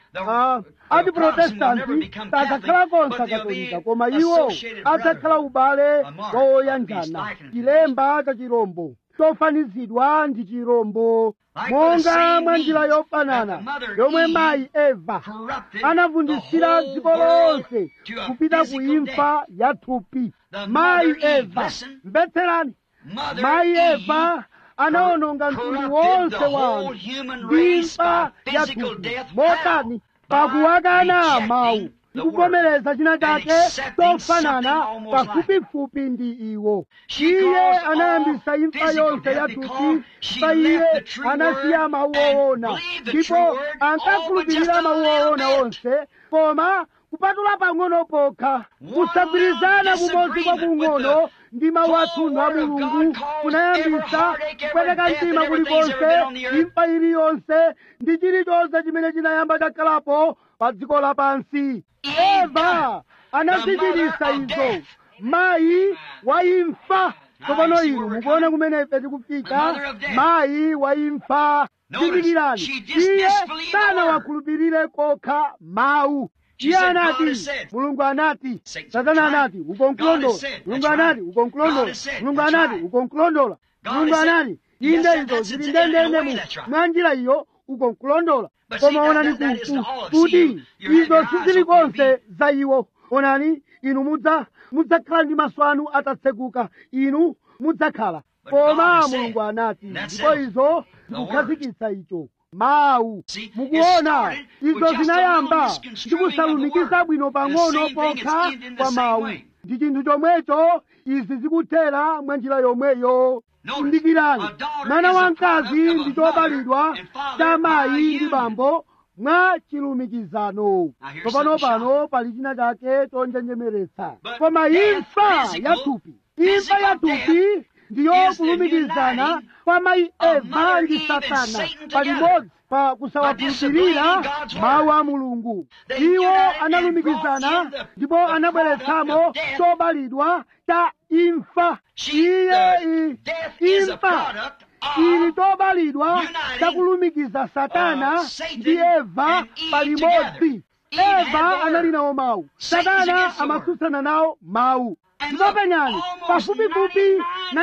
atiprotestanti sadzakhala konse akatolika koma iwo adzakhala ubale wa oyanjana chilemba cha chirombo chofanizidwa ndi chirombo monga mwa njira yofanana yomwe mayi eva anavundisira dziko lonse kupita ku imfa ya thupi mayi eva mbetserani mayi eva anawononga mtundu wonse wa anthu ndi imfa ya thupi motani pakuwakana mawu ndikuvomereza china chake chofanana pafupifupi ndi iwo iye anayambisa imfa yonse ya thupi pa iye anasiya mawu owona ndipo ankakhulupirira mawu owona onse koma kupatula pang'ono pokha kusagwirizana kumodzi kwa kung'ono ndi mawu athunthu a mulungu kunayambisa kupweteka mtima kulikonse imfa iliyonse ndi chilichonse chimene chinayamba chakhalapo pa dziko lapansi eva anazichitisa izo mayi wa imfa tsopano inu mukuona kumene ife tikufika mayi wa imfa zindikirani iye sanawakhulupirire kokha mawu iye said, God anati has said. mulungu anati Satan's satana right. anati God ukonkulondola has said. mulungu That's anati right. ukonkulondola God has said. mulungu That's anati right. ukonkulondola God mulungu has said. anati Yes, inde that- izo that's zili it. In a way, ndendendemu that's right. mwa njira iyo ukonkulondola But koma see, that- onani that- that is ku- to ku- all. See, kuti you- you have izo your eyes sizili open, you konse za iwo onani inu mudza mudzakhala ndi maso anu atatsekuka inu mudzakhala But koma God said, mulungu anati that's ndipo it. izo The ndikukhazikitsa icho mawu See, it mukuona started with izo just a zinayamba little misconstruing of the ndikusalumikiza word. bwino The pang'ono same thing is pokha ended in the kwa same mawu way. ndi chinthu chomwecho izi zikuthera mwa njira yomweyo Notice, kumbukirani a daughter mwana is a wamkazi product of a ndi chobalidwa mother and father cha by mayi ndi union. bambo mwa chilumikizano Now here's tsopano something pano pali china chake chonjenjemeretsa But koma death, imfa physical, ya thupi imfa physical ya thupi ndiyo is the kulumikizana uniting kwa mayi of eva Mother ndi Eve and satana Satan palimodzi pa kusawakhulupirira disobeying God's word. mawu a mulungu They iwo united and analumikizana brought in the- ndipo the anabweretsamo product of death. chobalidwa cha imfa She, iye the i- death is a imfa product ili of chobalidwa uniting, chakulumikiza satana uh, Satan ndi eva and Eve palimodzi together. Eve had eva the anali word. nawo mawu Satan's satana against the word. amatsutsana nawo mawu And ndipo look, penyani almost pafupifupi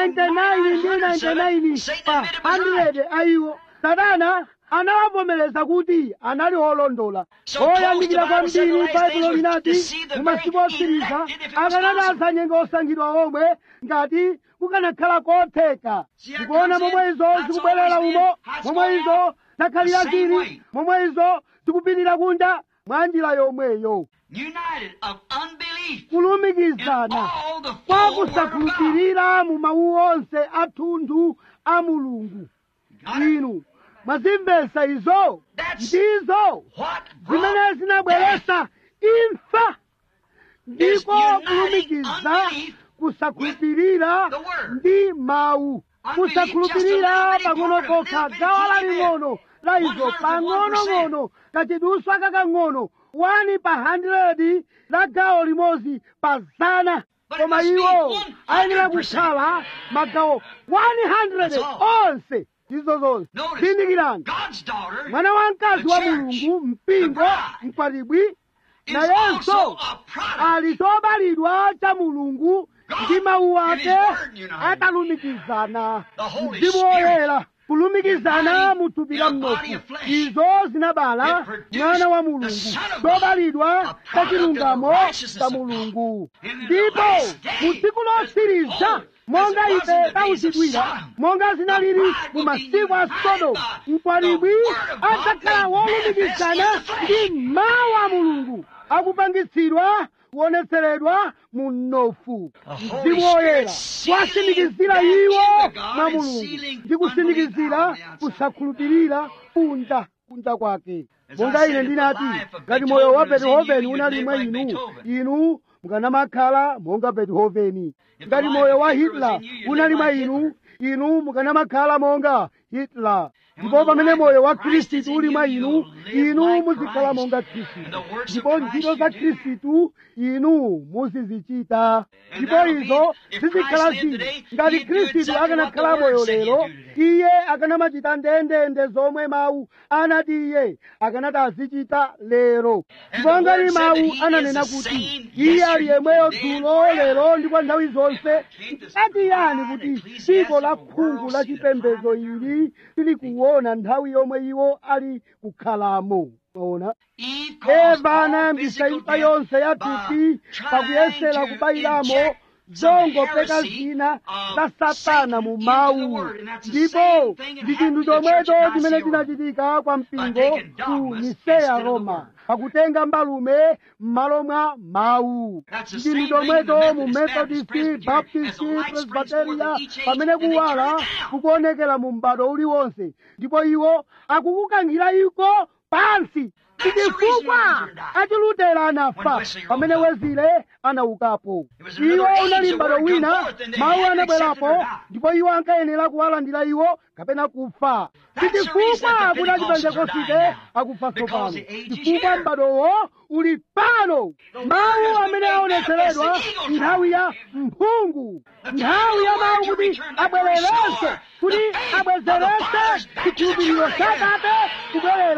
99 ndi 99 Satan pa admitted was 100 a iwo satana anawavomereza kuti anali olondola So oyandikira close the Bible said the kwambiri last baibulo days was linati to see the mu masiku very otsiriza elect if it was akanati possible. asanyenga osankhidwa omwe ngati kukanakhala kotheka See how it ndikuona comes in? momwe izo That's zikubwerera always umo been. That's momwe going izo out zakhalira the same zili way. momwe izo zikupitira kunja mwa njira yomweyo united of unbelief in kulumikizana all the kwa full word of God. kusakhulupirira mu mawu onse athunthu a mulungu Got it? inu mwazimvesa izo That's ndizo what zimene brought zinabweretsa imfa ndiko uniting kulumikiza unbelief kusakhulupirira the word. ndi mawu Unbelief kusakhulupirira just a little pang'ono bitty part of it, kokha little gawo bitty laling'ono la izo 100 pang'onong'ono kachiduswa kakang'ono 1 pa 100 la gawo limodzi pa zana But it koma must be iwo 100%. ayenera kukhala magawo 100 That's all. onse izo zonse Notice, zindikirani God's daughter mwana wamkazi the wa church, mulungu mpingo the bride, mkwatibwi is nayenso also a product ali chobalidwa cha mulungu God ndi mawu and His ake word united. atalumikizana The Holy mzimu Spirit woyera kulumikizana uniting mu thupi in la a body mnofu of flesh. izo zinabala It produced mwana wa the mulungu Son of God, chobalidwa a cha product of the chilungamo righteousness cha of God. mulungu And in the ndipo last day, mu tsiku lotsiriza as monga it was ife in the days of tauchitwira Sodom, monga zinalili the bride mu will be masiku a united sodomu by mkwatibwi the word of God adzakhala made wolumikizana manifest in the ndi mawu a mulungu akupangitsidwa kuonetseredwa mu mnofu The Holy mzimu woyera Spirit wasindikizira sealing iwo them in the God mwa and mulungu sealing ndi kusindikizira unbelief on the outside. kusakhulupirira kunja kunja kwake As I monga said, ine if the ndinati life of ngati moyo wa Beethoven was in beethoven you, unali you'd mwa live like inu Beethoven. inu mukanamakhala monga beethoven If ngati the moyo life wa of Hitler was hitler in you, you'd unali live mwa like inu Hitler. inu mukanamakhala monga hitler And ndipo when the pamene life moyo of wa Christ is khristu in uli you, mwa you'll inu live inu like muzikhala Christ. monga And khristu the works of ndipo Christ ntchito you za do. khristu inu muzizichita And ndipo that'll be- izo if zizikhala Christ lived zili today, ngati he'd do khristu exactly what the akanakhala moyo Word said he'd lero do today. iye akanamachita ndendende zomwe mawu anati iye akanati azichita lero And ndipo the ngati Word said mawu that he ananena is the kuti same iye ali yesterday, yemweyo today, and dzulo forever. lero ndi kwa nthawi zonse Can't this ati yani blind kuti ecclesiastical dziko la world khungu la see the chipembedzo time of ili tili kuona nthawi yomwe iwo ali kukhalamo maona Eve caused eva all anayambisa physical imfa death yonse ya by thupi pakuyesera trying to kubayiramo inject some zongopeka heresy zina of za satana Satan mu into mawu the word. And that's the ndipo same thing that ndi happened chinthu to the church chomwecho at chimene Nicaea. chinachitika kwa mpingo taking ku dogmas niseya instead of the roma word. pakutenga mbalume m'malo mwa mawu That's the ndi same chinthu thing in the chomwecho mu Methodist, methodist Presbyterian, as baptist the light springs forth presbyteria in each age, pamene and they turn kuwala it down. kukuonekera mu m'bado uliwonse ndipo iwo akukukankhira iko pansi That's the reason chifukwa Luther died. achilutera anafa When Wesley rose pamene up. wezile anaukapo It was another iwo age, unali the m'bado word come wina forth, and they mawu had to anabwerapo accept it or not. ndipo iwo ankayenera kuwalandira iwo kapena kufa That's the chifukwa reason that the kuti Pentecostals are achipentekosite dying now. akufa Because tsopano the age is chifukwa here. m'badowo uli pano The word mawu has been amene made aonetseredwa manifest, the eagle nthawi ya mphungu nthawi ya mawu kuti abwererenso kuti abwezerese chikhulupiriro cha Atate kubwerera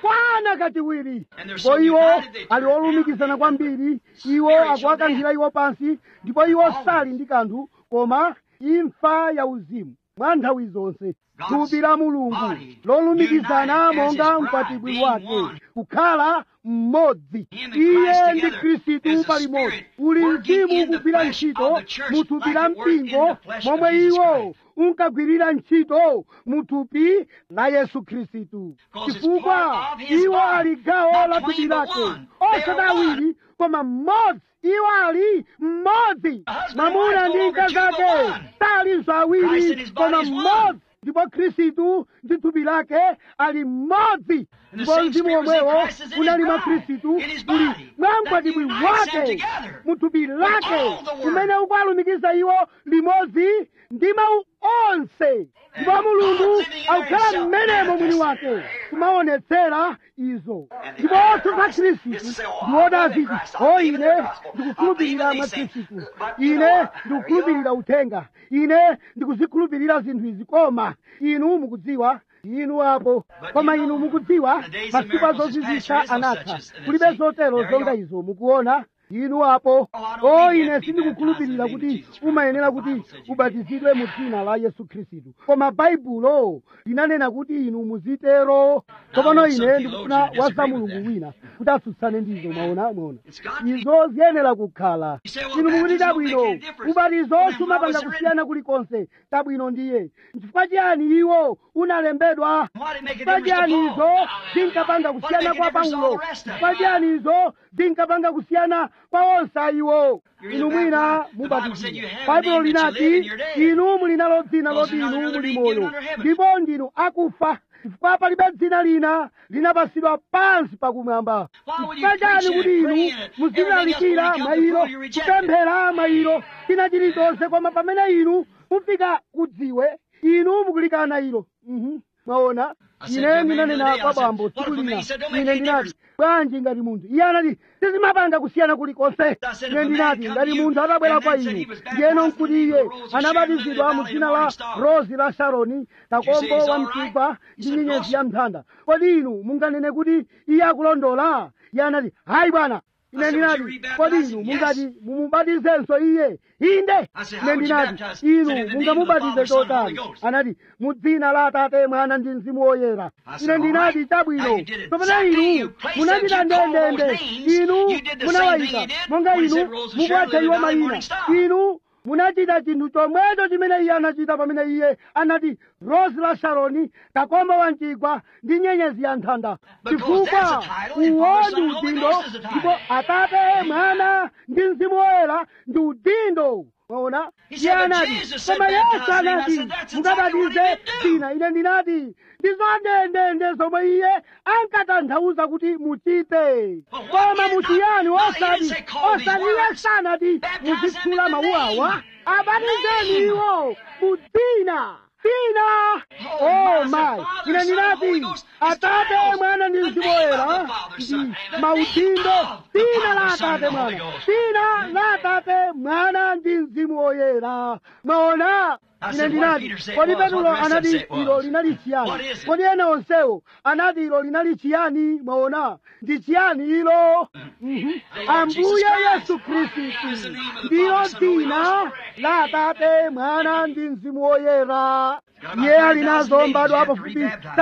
kwana kachiwiri And they're ndipo so iwo united, they ali turn olumikizana kwambiri iwo Spiritual akuwakankhira iwo pansi ndipo iwo Always. sali ndi kanthu koma imfa ya uzimu mwa nthawi zonse God's thupi la mulungu body lolumikizana united as monga his bride, mkwatibwi being wake one. kukhala mmodzi Him and iye Christ ndi together khristu as a palimodzi spirit uli working mzimu in the kugwira flesh ntchito of the church mu thupi like la it worked in mpingo the flesh of momwe Jesus iwo Christ. unkagwirira ntchito mu thupi la yesu khristu 'Cause it's chifukwa part of his iwo body. ali gawo Not la twain, thupi but lake one. They osati are one. awiri koma mmodzi iwo ali mmodzi A husband and mwamuna wife ndi no longer mkazi two, but ake one. salinso Christ awiri and his body koma is one. mmodzi ndipo khristu ndi thupi lake ali mmodzi And the ndipo same mzimu spirit was in omwewo Christ is in his unali mwa bride, khristu in his uli body, mwa that mkwatibwi unites them wake together mu thupi lake all the word. kumene ukuwalumikiza iwo limodzi ndi mawu onse ndipo mulungu God living in there akukhala himself mmenemo mwini manifested. wake kumaonetsera izo And the ndipo idea of othu za Christ khristu is to say, oh, I ndiwoti believe in aziti Christ, I o believe in ine the gospel, ndikukhulupirira I mwa believe in these khristu things. But you know ine what? ndikukhulupirira uthenga ine ndikuzikhulupirira zinthu izi koma inu mukudziwa inu apo But koma you inu know, mukudziwa the days of masiku a miracles is past, zozizwitsa there is no anatha such as- kulibe see, zotero there you zonga are. izo mukuona inu apo Oh, I don't o think you ine have to be sindikukhulupirira baptized in the name kuti of Jesus Christ, umayenera but the kuti Bible says you ubatizidwe mu dzina la yesu khristu koma baibulo linanena kuti inu muzitero tsopano some ine ndikufuna theologians waza disagree with mulungu that. wina kuti atsutsane ndizo mwaona mwaona It's got to be. izo ziyenera kukhala You say, well, inu mukuti baptism don't make tabwino any difference. ubatizo Well, then sumapanga why was it kusiyana kulikonse tabwino ndiye chifukwa chiyani iwo unalembedwa Why did it make a chifukwa difference to chiyani izo Paul? zinkapanga Why did it kusiyana make a kwa difference to all paulo the rest of chifukwa them? chiyani izo zinkapanga kusiyana kwa onse iwo You're inu either mwina baptized- the Bible said you mubatizidwa have a baibulo name that you linati live and you're dead. inu muli nalo dzina Because loti there's not inu another muli name given moyo under heaven. ndipo ndinu akufa chifukwa palibe dzina lina linapasidwa pansi pakumwamba Why would you chifukwa chani preach kuti and inu pray and everything muzilalikira else when you come to mailo prove you reject it? kupemphera mailo china chilichonse koma pamene inu mufika kudziwe inu mukulikana ilo Mhm. mwaona I said ine to a man ndinanena the other day, kwa I said, bambo "What tsiku if a man?" lina He said, "Don't make ine any ndinati difference." bwanji ngati munthu iye anati sizimapanga kusiyana kulikonse said, "If ine a man ndinati come ngati to you munthu atabwera and kwa then said inu he was baptized ndiyeno in nkuti the name iye of the Rose of Sharon, anabatizidwa Lily mu of the dzina Valley, la Morning Star. rozi la sharoni You say kakombo he's wa all mchigwa right? He ndi said, nyenyezi "Awesome." ya mthanda kodi inu munganene kuti iye akulondola iye anati hayi bwana ine I said, "Would you ndinati rebaptize kodi him?" inu Yes. mungati mumubatizenso iye inde I said, ine "How would you ndinati baptize him?" inu Said, "In the name of the mungamubatize Father, Son, and chotani Holy Ghost." anati mu dzina la atate mwana ndi mzimu woyera I said, ine "All ndinati right. chabwino Now you did it pamene exactly. inu You placed munachita them, you called those ndendende names. inu You did the same thing munawayika he did monga when he inu said Rose of mukuwatcha Sharon, iwo Lily of the Valley, mayina Morning Star. inu munachita chinthu chomwecho chimene iye anachita pamene iye anati rosi la sharoni kakombo wa mchigwa ndi nyenyezi ya nthanda Because chifukwa that's a title, and uwo Father, ndi Son, and Holy udindo Ghost is a title. ndipo atate mwana ndi mzimu woyera ndi udindo mwaona He iye said, but anati Jesus said, koma yesu "Baptize me," and I anati said, "That's exactly what he mukabatize meant to do." dzina ine ndinati ndizo ndendende zomwe iye ankatanthauza kuti muchite But what koma is muchiyani not- not he osati didn't say call these osati iye words. sanati Baptize them muzithula in the mawu name. awa abatizeni Name. iwo mu dzina dzina Oh, oh my, my the Father, ine Son, and Holy ndinati Ghost is atate titles. mwana ndi The mzimu name of woyera the Father, Son, ndi and the maudindo name of the dzina la Father, Son, atate and the Holy mwana Ghost. dzina la atate mwana ndi mzimu woyera maona I ine said, what did ndinati Peter say it kodi was? petulo What the rest of them anati say it was? ilo linali What chiyani is it? kodi ena onsewo anati ilo linali chiyani mwaona ndi chiyani ilo Mhm. ambuye yesu khristu ndilo dzina la atate mwana ndi mzimu woyera iye ali nazo mbadwa pafupi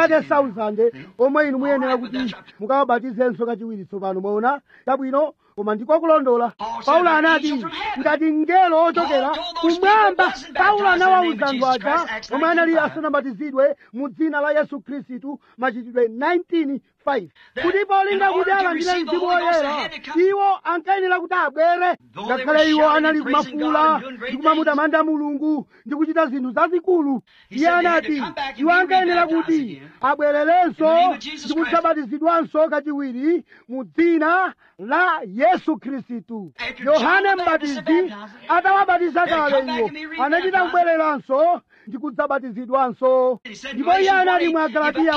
30,000 omwe inu muyenera kuti mukawabatizenso kachiwiri tsopano mwaona chabwino koma ndikokulondola paulo anati ngati mngelo ochokera kumwamba paulo anawawuza anthu aja omwe anali asanabatizidwe mu dzina la yesu khristu machitidwe 19:5 kuti polinga kuti alandire mzimu woyera iwo ankayenera kuti abwere ngakhale iwo anali kumafuula ndi kumamutamanda mulungu ndi kuchita zinthu zazikulu iye anati iwo ankayenera kuti abwererenso ndi kudzabatizidwanso kachiwiri mu dzina la yesu khristu yohane mbatizi atawabatiza kale iwo anachita kubwereranso ndi kudzabatizidwanso ndipo iye anati mwa galatiya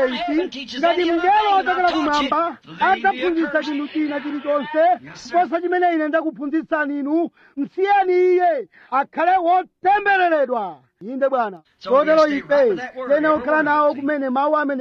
1:8 ngati mngelo ochokera kumwamba adzaphunzitsa chinthu china chilichonse kuposa chimene ine ndakuphunzitsani inu msiyeni iye akhale wotembereredwa inde bwana So we kotero stay ife right with that word. tene okhala nawo kumene mawu amenewo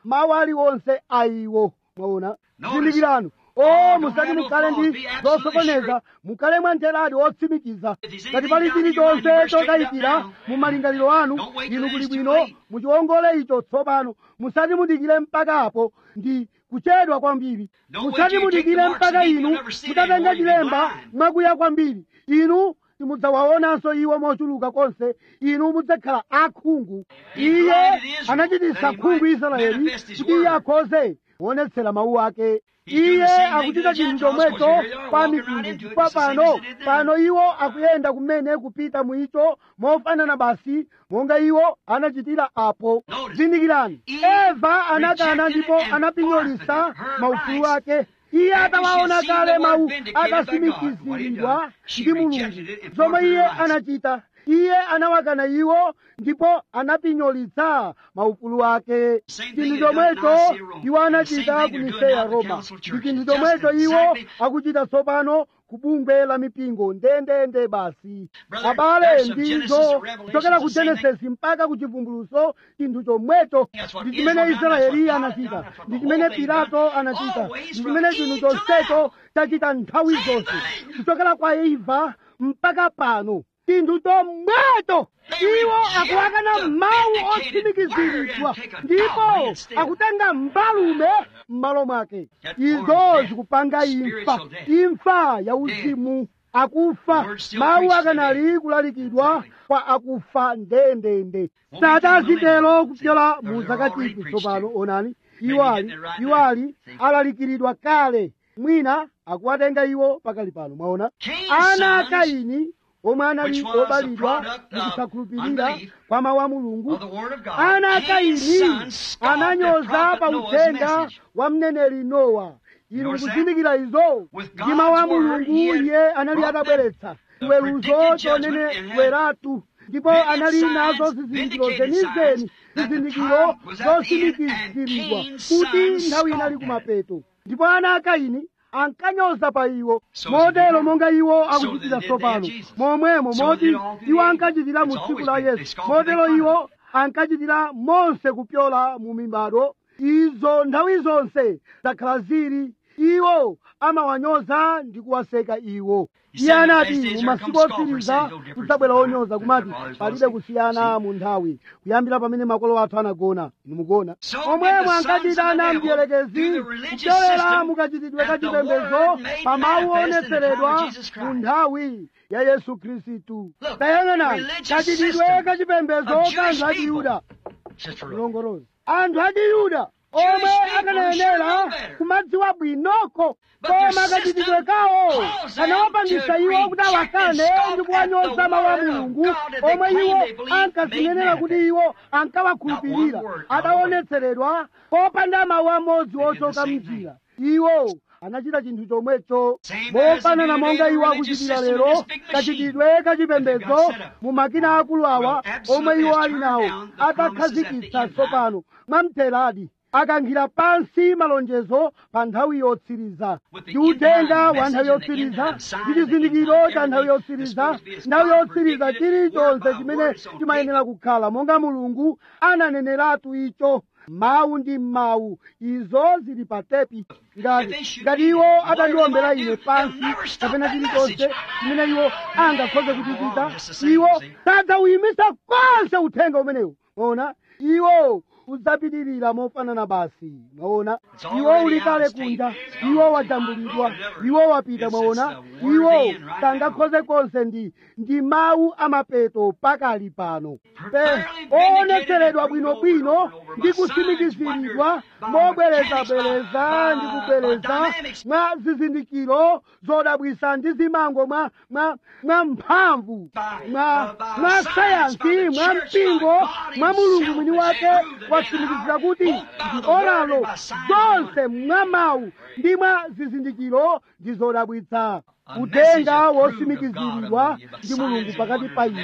mawu aliwonse ayiwo mwaona Notice, zindikirano o don't musati have no mukhale fault, ndi be absolutely zosokoneza mukhale mwantheradi otsimikiza If there's ngati anything pali down in your chilichonse mind, you better straighten it up chotayikira now. mu malingaliro anu Don't wait till inu it kuli is too bwino late. muchiwongole icho tsopano musati mudikire mpaka apo ndi kuchedwa kwambiri Don't wait musati till you take mudikire the marks mpaka and you'll inu never see it mutatenga anymore, you'll be chilemba blind. mwakuya kwambiri inu simudzawaonanso iwo mochuluka konse inu mudzakhala akhungu He iye blinded Israel, anachititsa that he khungu might israeli manifest his kuti iye word. akhoze kuonetsera mawu ake He's doing iye the same thing akuchita to the chinthu Gentiles, chomwecho 'cause here they are pa walking right mitundu into it, chifukwa just the same pano as they did then. pano iwo akuyenda kumene kupita mu icho mofanana basi monga iwo anachitira apo Notice, zindikirani Eve eva anakana rejected ndipo and anapinyolitsa forfeited her maufulu rights. ake iye After she atawaona had seen kale the word mawu vindicated by God, what he akatsimikiziridwa done, she ndi mulungu rejected it and zomwe forfeited iye her rights. anachita iye anawakana iwo ndipo anapinyolitsa maufulu ake Same thing chinthu they done in chomwecho Nicaea, Rome. iwo And the same anachita thing ku they're doing niseya now at the roma Council of ndi Churches. chinthu Just chomwecho iwo exactly. akuchita tsopano ku bungwe la mipingo ndendende basi Brother, abale there's some Genesis ndizo to Revelation, kuchokera ku the same thing. genesisi mpaka ku chivumbuluso chinthu chomwecho That's what ndi chimene Israel done, that's israeli what God anachita done, that's what ndi the chimene whole thing pilato done. anachita Always ndi from chimene Eve chinthu to chonsecho now. chachita nthawi Same zonse thing. kuchokera kwa eva mpaka pano chinthu chomwecho They iwo reject akuwakana the mawu vindicated otsimikiziridwa word and take a ndipo dog instead. akutenga mbalume m'malo mwake That izo forms zikupanga death, imfa spiritual death. imfa ya uzimu akufa The word still mawu preached akanali kulalikidwa Exactly. kwa akufa ndendende Won't be sati till azitero millennium. kupyola See, mu they're already zakachisi preached tsopano to. onani Maybe iwo getting ali it right iwo now. ali See. alalikiridwa kale mwina akuwatenga iwo pakali pano mwaona Cain's ana a sons, kaini omwe anali which was the obalidwa product ndi of kusakhulupirira unbelief kwa mawu a mulungu of the Word of God. ana a Cain's kaini sons scoffed at ananyoza prophet pa Noah's uthenga message. wa mneneri nowa inu Notice that? mukuzindikira izo With ndi mawu a God's word, mulungu he had iye anali brought atabweretsa the chiweruzo predicted judgment and had choneneratu ndipo vindicated anali signs, nazo zizindikiro vindicated zenizeni signs that the zizindikiro time was at the end zosimikiziridwa and Cain's kuti sons nthawi inali scoffed at kumapeto ndipo ana a kaini ankanyoza pa iwo So motero did monga iwo So akuchitira did tsopano they, Jesus. momwemo So moti did all the iwo ages. ankachitira mu It's tsiku always la been- they yesu scoffed and they motero cried. iwo ankachitira monse kupyola mu mibado izo nthawi zonse zakhala zili iwo amawanyoza ndi kuwaseka iwo He iye said in the anati last days mu there masiku come scoffers, otsiriza saying no difference kudzabwera in time. onyoza That's kumati the fathers palibe lost it. kusiyana See? mu nthawi kuyambira pamene makolo athu anagona inu mukuona So did omwemo the sons ankachita of the ana devil mdierekezi through the religious kupyolera system mukachitidwe ka that the chipembedzo word made pa mawu manifest in the onetseredwa time of Jesus Christ. mu nthawi ya yesu khristu Look, tayang'anani religious kachitidwe system ka chipembedzo of ka Jewish anthu a people. chiyuda Sister Rose. mlongolozi anthu a chiyuda omwe people akanayenera should know better. kumadziwa bwinoko But their koma kachitidwe system kawo calls them kanawapangisa to iwo kuti reject awakane and scoff ndi kuwanyoza at the mawu a word of mulungu God that they omwe claim iwo they believe ankazinenera made kuti manifest. iwo ankawakhulupirira Not one word out of adaonetseredwa popanda mawu amodzi They did the ochoka same mnjira iwo anachita chinthu chomwecho Same as mofanana the monga iwo religious akuchitira system lero in this big machine kachitidwe kachipembedzo that they've got set up. mu makina akulu awa Well, absolutely omwe iwo has ali turned nawo down the promises at the atakhazikitsa end tsopano mwamtheradi akankhira pansi malonjezo pa nthawi yotsiriza With the ndi uthenga end wa time nthawi message and the end yotsiriza time sign ndi of the end chizindikiro time, cha nthawi everything yotsiriza is supposed to be as nthawi God yotsiriza predicted it, chilichonse word by chimene word, so chimayenera kukhala monga mulungu ananeneratu icho mawu ndi mawu izo zili pa tepi ngati ngati iwo atandiombera ine pansi kapena chilichonse chimene iwo angakhoze kuchichita iwo sadzawuyimisa konse uthenga umenewu mwaona iwo udzapitirira mofanana basi mwaona iwo uli kale kunja iwo wajambulidwa iwo wapita mwaona iwo sangakhoze konse ndi ndi mawu amapeto pakali pano Pe- oonetseredwa bwinobwino ndi kutsimikiziridwa mobwerezabwereza ndi kubwereza mwa zizindikiro zodabwisa ndi zimango mwa mwa mwa mphamvu mwa mwa sayansi mwa mpingo mwa mulungu mwini wake watsimikizira kuti ndi olalo zonse mwa mawu ndi mwa zizindikiro ndi zodabwitsa uthenga wotsimikiziridwa ndi mulungu pakati pa ine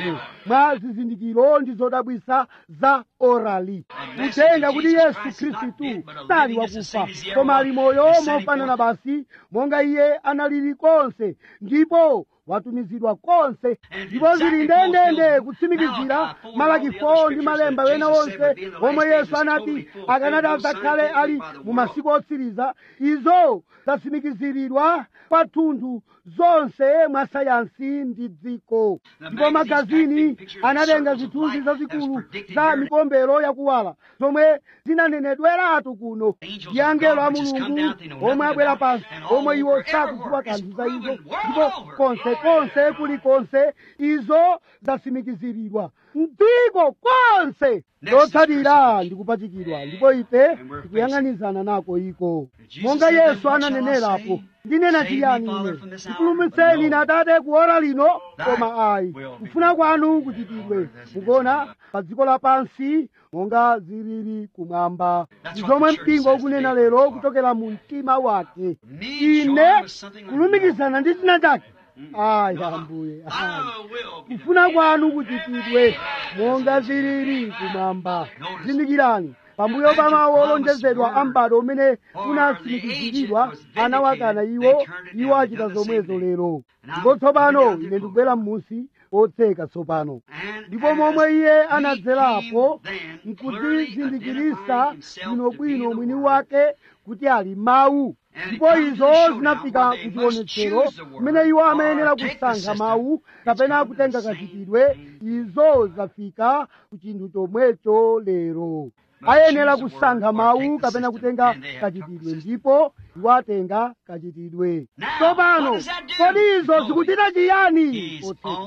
mwa zizindikiro ndi zodabwisa za orali kutenga kuti yesu khristu sali wakufa koma ali moyo mofanana basi monga iye analili konse ndipo watumizidwa konse ndipo zili ndendende kutsimikizira malaki 4 ndi malemba wena wonse omwe yesu anati akanati adzakhale ali mu masiku otsiriza izo zatsimikiziridwa kwathunthu zonse mwa sayansi ndi dziko ndipo magazini anatenga zithunzi zazikulu za mikombero yakuwala zomwe zinanenedweratu kuno ndi angelo a mulungu omwe abwera pansi omwe iwo sakudziwa kanthu za izo ndipo konsekonse kulikonse izo zatsimikiziridwa mdziko konse lotsatira ndikupachikidwa ndipo ife tikuyang'anizana nako iko monga yesu ananenerapo ndinena chiyani ine ndipulumutseni ine atate kuora lino koma ayi kufuna kwanu kuchitidwe mukuona pa dziko lapansi monga zilili kumwamba ndi zomwe mpingo ukunena lero kuchokera mu mtima wake ine kulumikizana ndi china chake ayi ambuye ayi kufuna kwanu kuchitidwe monga zilili kumwamba zindikirani pambuyo pa mawu olonjezedwa a m'bado umene unatsimikiziridwa anawakana iwo iwo achita zomwezo lero ndipo tsopano ine ndikubwera m'munsi otseka tsopano ndipo momwe iye anadzerapo nkudzizindikirisa bwinobwino mwini wake kuti ali mawu ndipo izo zinafika kuchionetsero kumene iwo amayenera kusankha mawu kapena kutenga kachitidwe izo zafika ku chinthu chomwecho lero ayenera kusankha mawu kapena kutenga kachitidwe ndipo iwo atenga kachitidwe tsopano kodi izo zikuchita chiyani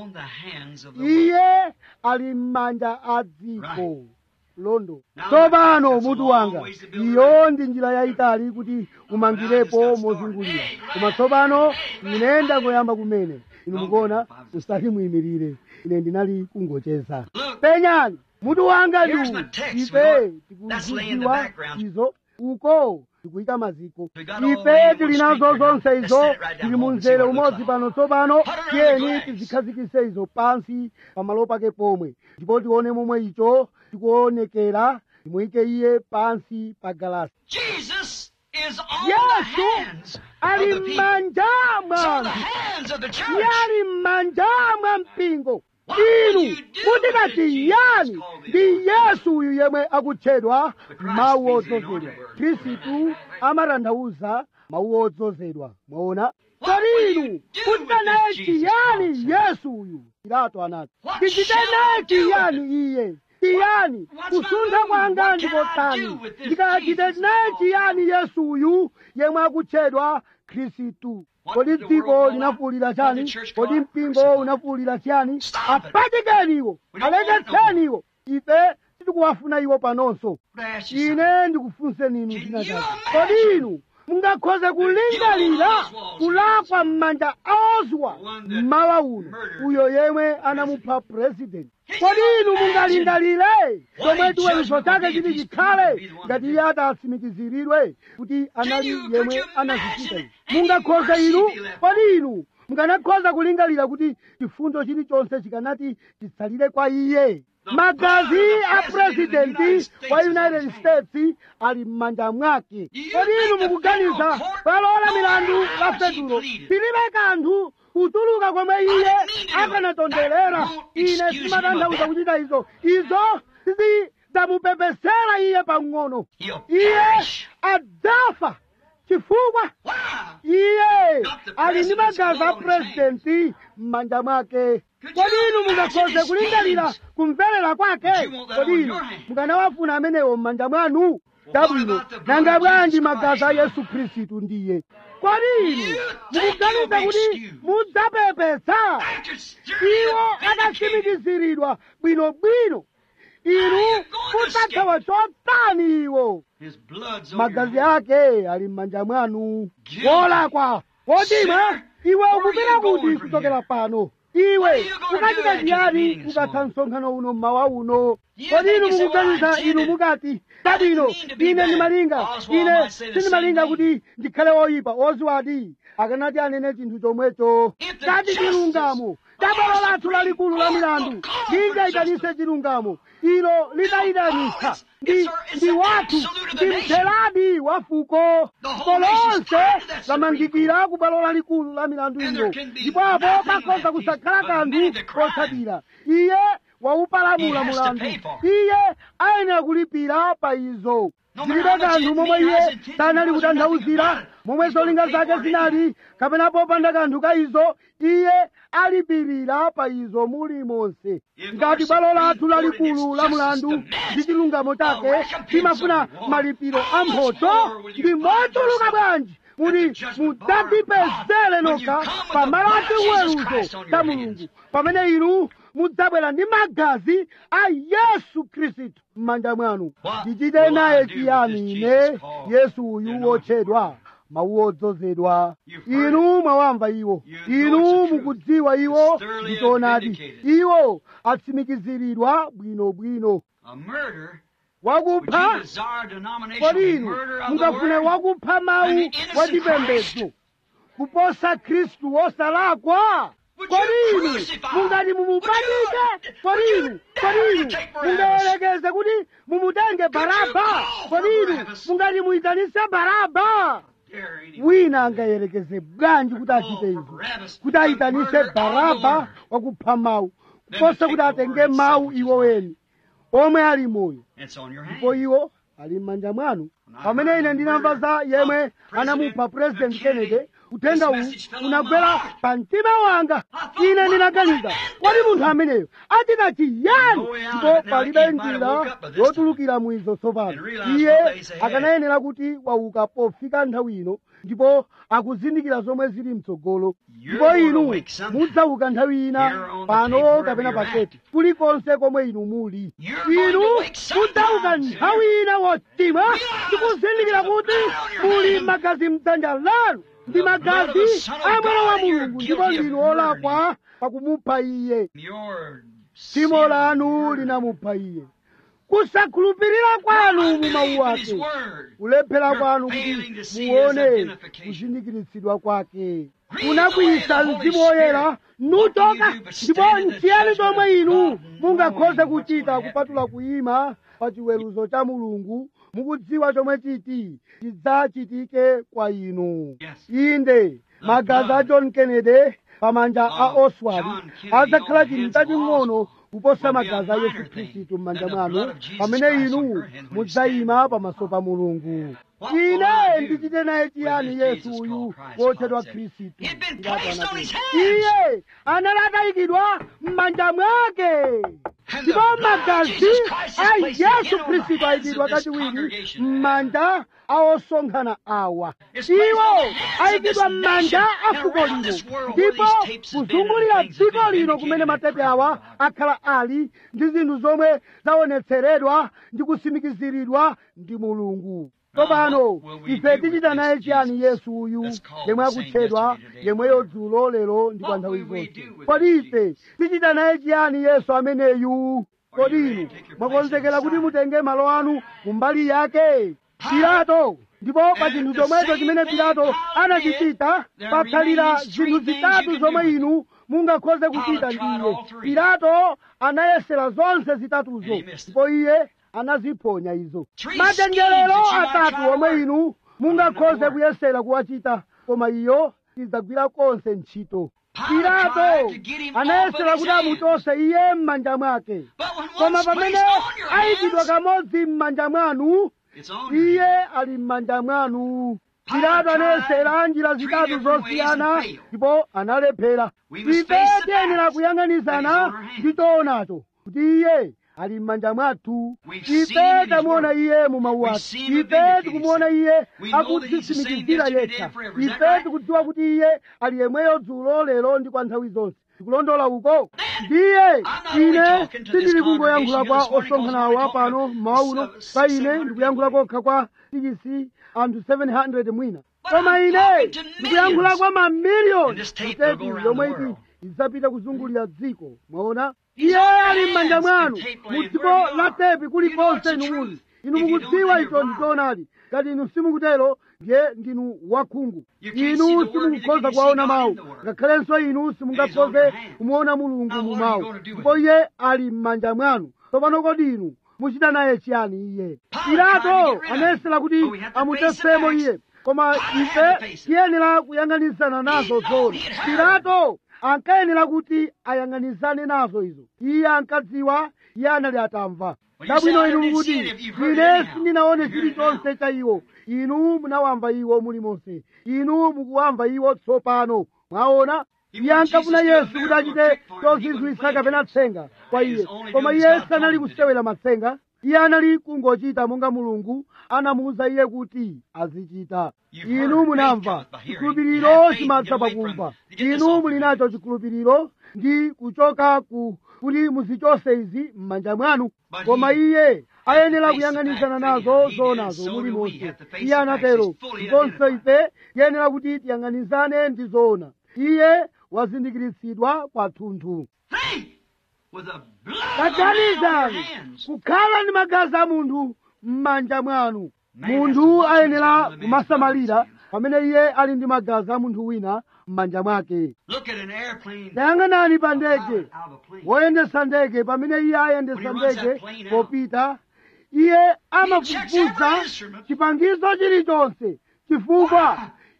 iye ali m'manja a dziko londo tsopano mutu wanga iyo ndi njira yayitali kuti umangirepo mozungulira koma tsopano ine ndangoyamba kumene inu mukuona musati muyimirire ine ndinali kungocheza penyani mutu wanga ndi uwu ife tikuzidziwa izo uko tikuyika maziko ife tili nazo zonse izo tili mu mzere umodzi pano tsopano tiyeni tizikhazikitse izo pansi pamalo pake pomwe ndipo tione momwe icho tikuonekera timuyike iye pansi pa galasi Jesus is on yesu the hands ali of the people. m'manja mwa So the anthu hands of the church. iye ali m'manja mwa mpingo What will inu you do mutika with Jesus chiyani called the ndi yesu uyu yemwe akutchedwa Christ mawu means the odzozedwa anointed word. khristu amatanthauza mawu odzozedwa mwaona What kodi will inu you do mutika with naye this Jesus chiyani called yesu uyu pilato anati What tichite shall I naye do with chiyani iye chiyani what's my kusuntha move? kwanga What can I ndikotani do with this ndikachite Jesus naye called? chiyani yesu uyu yemwe akutchedwa khristu What kodi did the world dziko call linafuwulira that? chani What did the church kodi call it? mpingo Crucified. unafuwulira chani Stop it. apachikeni iwo We don't want it no aleketseni iwo ife tikuwafuna iwo panonso But I ask you something. ine ndikufunseni inu Can china you chake imagine? kodi inu mungakhoze kulingalira Oswald kulakwa m'manja a oswa one that mmawa uno murdered uyo yemwe anamupha president Can kodi you inu imagine mungalingalire what chomwe a chiweruzo judgment chake will be if chiti he's chikhale proven to be the one ngati that iye atatsimikiziridwe kuti anali you- could yemwe you anazichita imagine izi mungakhoze any inu mercy be left kodi inu mukanakhoza kulingalira kuti chifundo chilichonse chikanati chitsalire kwa iye The magazi blood a of the President of the United presidenti States wa is in united his hand. states ali m'manja mwake You kodi inu think the mukuganiza federal court palola know milandu how la she fetulo pleaded? pilibe kanthu kutuluka komwe iye didn't mean to do it. akanatonderera That won't ine excuse him simatanthauza of kuchita izo izo zidzamupepesera iye pang'ono He'll iye perish. adzafa chifukwa Why? iye Got the ali ndi president's magazi a blood on his purezidenti m'manja mwake Could kodi you inu imagine mungakhoze his kulingalira feelings? kumverera kwake Would you want that kodi on inu your hand? mukanawafuna amenewo m'manja mwanu what chabwino about the blood nanga of bwanji Jesus magazi a Christ? yesu khristu ndiye kodi inu You think mukuganiza you'll be kuti excused? mudzapepesa After stirring iwo and vindicated, akatsimikiziridwa bwinobwino inu you gonna mudzathawa chotani iwo his blood's on magazi your hand. ake ali m'manja mwanu Guilty. wolakwa kodima Sinner, iwe where ukupita are you kuti going from kuchokera here? pano What iwe are you gonna ukachita do after the chiyani meeting this ukatha morning? msonkhano uno mmawa uno You kodi think inu you say, well, I mukuganiza inu intended- mukati chabwino mean to be ine bad. ndimalinga Oswald ine might say the sindimalinga same kuti ndikhale woyipa oziwadi akanati anene chinthu chomwecho ngati chilungamo cha bwalo lathu lalikulu la milandu lingayitanise chilungamo ilo litayitanisa ndi ndi wathu ndi mtheradi wa fuko fuko lonse lamangikira ku bwalo lalikulu la milandu ilo ndipo apo pakhoza kusakhala kanthu kotsatira iye waupalamula mulandu iye ayenera kulipira pa izo zilibe kanthu momwe iye sanali kutanthauzira momwe zolinga zake zinali kapena popanda kanthu ka izo iye alipirira pa izo mulimonse ngati bwalo lathu lalikulu la mulandu ndi chilungamo chake chimafuna malipiro a mphoto ndi mochuluka bwanji kuti mudzatipezere nokha pamalo a chiweruzo cha mulungu pamene inu mudzabwera ndi magazi a yesu khristu m'manja mwanu ndichite naye chiyani ine yesu uyu wotchedwa mawu odzozedwa inu mwawamva iwo inu mukudziwa iwo ndi choonadi iwo atsimikiziridwa bwinobwino A murder. wakupha Would you desire denomination kodi of inu murder of the mungafune word? wakupha mawu And the innocent wachipembedzo kuposa khristu wosalakwa Would you kodi inu crucify? mungati mumubatike kodi Would you inu dare kodi inu to take Barabbas? mungayerekeze kuti mumutenge baraba call for kodi inu Barabbas? mungati muyitanise baraba Dare anyone. wina angayerekeze bwanji kuti Call achite for izo Barabbas, kuti the ayitanise murderer of the baraba word. wakupha mawu Then kuposa take kuti the atenge word itself, mawu which is iwo life. weni omwe ali moyo It's on your hand. ndipo iwo ali m'manja mwanu pamene ine ndinamva za yemwe anamupha president kennedy uthenga uwu unagwera pa mtima wanga ine ndinaganiza kodi munthu ameneyo achita chiyani ndipo palibe njira yotulukira mwizo tsopano iye akanayenera kuti wauka pofika nthawi ino ndipo akuzindikira zomwe zili mtsogolo ndipo inu mudzauka nthawi ina pano kapena paketi kulikonse komwe inu muli inu mudzauka nthawi ina wotima ndikuzindikira kuti muli magazi mdzanja lanu ndi magazi a mwana wa mulungu ndipo ndinu olakwa pakumupha iye Your tchimo lanu linamupha iye kusakhulupirira kwanu mu mawu ake kulephera kwanu kuti muone kuzindikiritsidwa kwake munakwiyisa mzimu woyera nutoka ndipo nchiyani chomwe inu mungakhoze kuchita kupatula kuyima pa chiweruzo cha mulungu mukudziwa chomwe chiti chidzachitike kwa inu inde magazi a john kennedy pamanja a oswald adzakhala chinthu chaching'ono kuposa magazi a yesu khristu m'manja mwanu pamene inu mudzayima pamaso pa mulungu ine ndichite naye chiyani yesu uyu wotchedwa khristu iye anali atayikidwa m'manja mwake ndipo magazi a yesu khristu ayikidwa kachiwiri m'manja a osonkhana awa iwo ayikidwa m'manja a fuko lino ndipo kuzungulira dziko lino kumene matepe awa akhala ali ndi zinthu zomwe zaonetseredwa ndi kusimikiziridwa ndi mulungu tsopano ife tichita naye chiyani yesu uyu yemwe akutchedwa yemweyo dzulo lero ndi kwa nthawi zonse kodi ife tichita naye chiyani yesu ameneyu kodi inu mwakonzekera kuti mutenge malo anu kumbali yake pilato ndipo pa chinthu chomwecho chimene pilato anachichita pakhalira zinthu zitatu zomwe inu mungakhoze kuchita ndiye pilato anayesera zonse zitatuzo ndipo iye anaziphonya izo machenjerero atatu omwe inu mungakhoze kuyesera kuwachita koma iyo idzagwira konse ntchito pilato anayesera kuti amuchose iye m'manja mwake koma pamene ayikidwa kamodzi m'manja mwanu iye ali m'manja mwanu pilato anayesera njira zitatu zosiyana ndipo analephera ife tiyenera kuyang'anizana ndi choonacho kuti iye ali m'manja mwathu ife tamuona iye mu mawu ake ife tikumuona iye akudzisimikizira yekha ife tikudziwa kuti iye ali yemweyo dzulo lero ndi kwa nthawi zonse tikulondola uko ndiye ine sindili kungoyankhula kwa osonkhanawa pano mmawa uno pa ine ndikuyankhula kokha kwa tikisi anthu 700 mwina koma ine ndikuyankhula kwa mamiliyoni mteti yomwe iti idzapita kuzungulira dziko mwaona iye ali m'manja mwanu mu dziko la tepi kulikonse inu muli inu If you don't, mukudziwa then icho you're ndichoonadi ngati inu simukutero ndiye ndinu wakhungu You can't see inu the word, neither simukukhoza can you kuwaona see God mawu in the word. ngakhalenso inu He's on your simungakhoze hand. kumuona mulungu Now, mu what are you mawu gonna do with ndipo him? iye ali m'manja mwanu tsopano kodi inu muchita naye chiyani iye Pilate tried to pilato get rid of him, anayesera kuti but we have to face the amutesemo facts. iye koma Pilate had to ife face it. tiyenera kuyang'anisana nazo He know zona he had heard. pilato ankayenera kuti ayang'anisane nazo izo iye ankadziwa iye anali atamva Well, you chabwino say, I inu didn't mukuti see it if you've heard it ine anyhow. sindinaone You heard it chilichonse cha iwo inu munawamva iwo mulimonse inu mukuwamva iwo tsopano mwaona He iye wanted ankafuna Jesus to do a yesu kuti miracle achite trick for him. He wasn't chozizwitsa playing kapena tricks. tsenga kwa He iye was only koma doing iye as God sanali told him to kusewera matsenga iye anali kungochita monga mulungu anamuwuza iye kuti azichita You've inu heard, munamva faith cometh by hearing. You chikhulupiriro have faith, chimadza get away from pakumva it. To get this inu off muli your nacho chikhulupiriro ndi kuchoka ku kuti muzichose izi m'manja mwanu But koma he iye ayenera face the kuyang'anisana fact nazo anyhow. He did, zonazo so muli do we monse have to face iye the facts. anatero He's fully zonse identified. ife tiyenera kuti tiyang'anisane ndi zoona iye wazindikiritsidwa kwathunthu Think! With the blood of a man on your taganizani hands. kukhala ndi magazi a munthu m'manja mwanu Man has to munthu watch ayenera his blood kumasamalira in his hands. pamene iye ali ndi magazi a munthu wina m'manja mwake Look at an airplane. tayang'anani pa a ndege pilot out of a plane. woyendesa ndege pamene iye ayendesa When he runs ndege that plane out, popita iye checks amafufuza every instrument. chipangizo chilichonse chifukwa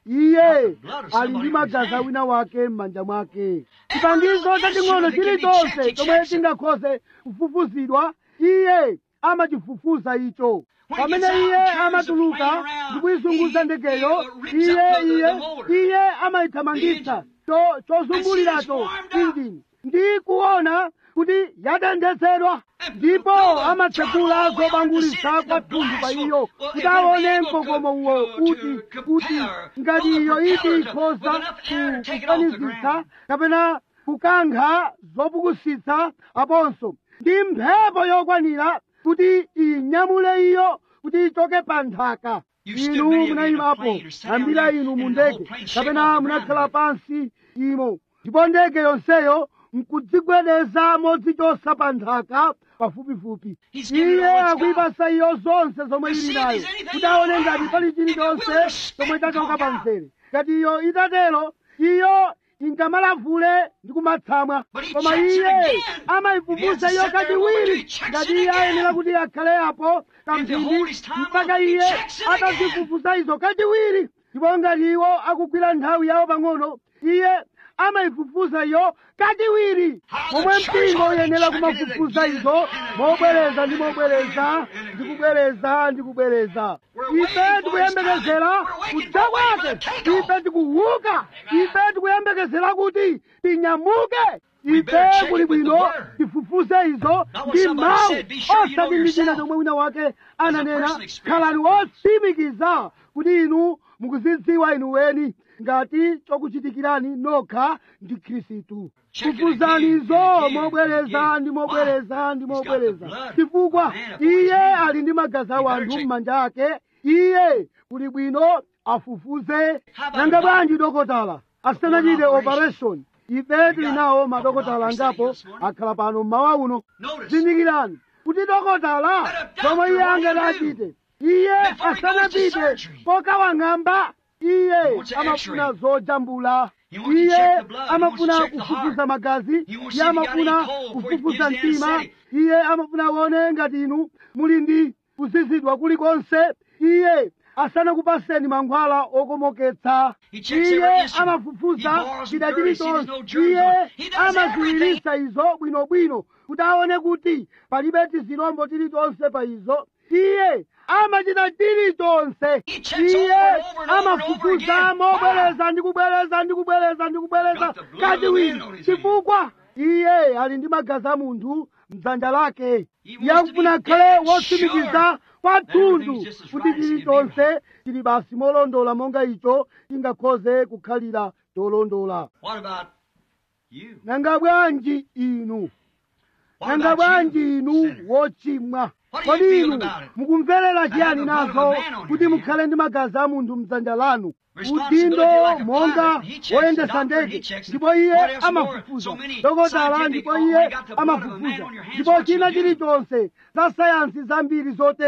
iye blood of ali ndi somebody in magazi his a hand. wina wake m'manja mwake chipangizo chaching'ono instrument that can be chilichonse checked, he chomwe checks it. chingakhoze kufufuzidwa iye amachifufuza icho When he pamene gets out iye and turns the amatuluka plane around, ndi kuyizunguza he- ndegeyo he, uh, rips iye up the- the iye motor. iye amayithamangitsa The cho- chozunguliracho And see it's warmed up. injini ndi kuona kuti yatenthetsedwa And ndipo throw the amatsegula throttle way on zobangulitsa to see kwa the thunthu pa blast iyo will- kuti if it aone be able mkokomo to- uwo to kuti compare kuti ngati all the iyo iti propellers ikhoza with enough air to take it off the kufanizitsa ground. kapena kukankha zopukusitsa aponso ndi mphepo yokwanira kuti inyamule iyo kuti ichoke pa nthaka You stood inu many of you in a munayimapo plane or sat down ambira there inu mu and the whole ndege plane shake kapena off the munakhala ground. pansi imo ndipo ndege yonseyo nkudzigwedeza modzichosa pa nthaka pafupifupi He's given it iye all it's akuyipasa iyo zonse zomwe To ili see if nayo there's anything kuti aone wrong. ngati pali If it chilichonse will, spit chomwe and chachoka conk pa out. mzere ngati iyo itatero iyo ingamalavule ndi kumatsamwa But he koma checks it iye again. He has amayifufuza to iyo sit there a moment till kachiwiri he checks ngati it iye again. ayenera kuti akhale apo If the kamphindi whole his time mpaka on, he iye checks it again. atazifufuza izo kachiwiri ndipo ngati iwo akugwira nthawi yawo pang'ono iye amayifufuza iyo kachiwiri How the momwe church mpingo ought to uyenera check it kumafufuza again izo and again mobwereza ndi and mobwereza again ndi and kubwereza ndi kubwereza We're ife waiting for tikuyembekezera his coming. We're waiting kudza for waiting for kwake the takeoff. ife tikuwuka ife tikuyembekezera kuti tinyamuke We ife better check kuli it with the bwino word. tifufuze izo Not what ndi somebody mawu said. Be sure you know osati ndi china yourself. chomwe wina wake ananena personal experience. khalani wotsimikiza kuti inu mukuzidziwa inu weni ngati chokuchitikirani nokha ndi khristu Check it kufuzani again, izo and again, mobwereza and ndi again. mobwereza ndi Why? He's got the mobwereza blood chifukwa of man upon his iye hands. ali ndi magazi a You better wanthu check. m'manja ake iye kuli bwino afufuze How about nanga a bwanji dokotala asanachite Perform operation ife tili got nawo a madokotala doctor sitting angapo here this morning. akhala pano mmawa uno Notice. zindikirani kuti dokotala Let a doctor zomwe iye what he angati do achite iye before he goes to asanapite surgery. pokawang'amba iye wants an amafuna x-ray. zojambula He wants to iye check the blood. He amafuna wants to check the kufufuza heart. magazi He wants iye to see if you got amafuna any cold before he kufufuza gives you the mtima anesthetic. iye amafuna aone ngati inu muli ndi kuzizidwa kulikonse iye asanakupaseni mankhwala okomoketsa He checks iye every instrument. amafufuza He borrows chida from dirty, sees no chilichonse germs iye on it. He does amaziwiritsa izo bwinobwino kuti aone kuti palibe tizilombo tilichonse pa izo iye amachita chilichonse He checks iye over and over and over and over amafufuza again. mobwereza ndi kubwereza ndi kubwereza ndi kubwereza Got the blood of the man kachiwiri on his chifukwa iye ali ndi magazi a munthu mdzanja lake He wants iye to be akufuna akhale dead wotsimikiza sure kwathunthu everything's just as kuti right as it can be chilichonse chili basi molondola monga icho chingakhoze kukhalira cholondola What about you? nanga bwanji inu What nanga about bwanji you, inu sinner? wochimwa What do you kodi feel inu about it? mukumverera have chiyani the blood of a nazo man on kuti your mukhale ndi magazi a munthu mdzanja lanu Responsibility udindo like a monga pilot. He checks the woyendesa doctor, he ndege checks it. ndipo iye What else more? amafufuza So many dokotala scientific, ndipo oh, iye when you got the blood of a man amafufuza on your hands, ndipo what you china do? chilichonse za sayansi zambiri zotero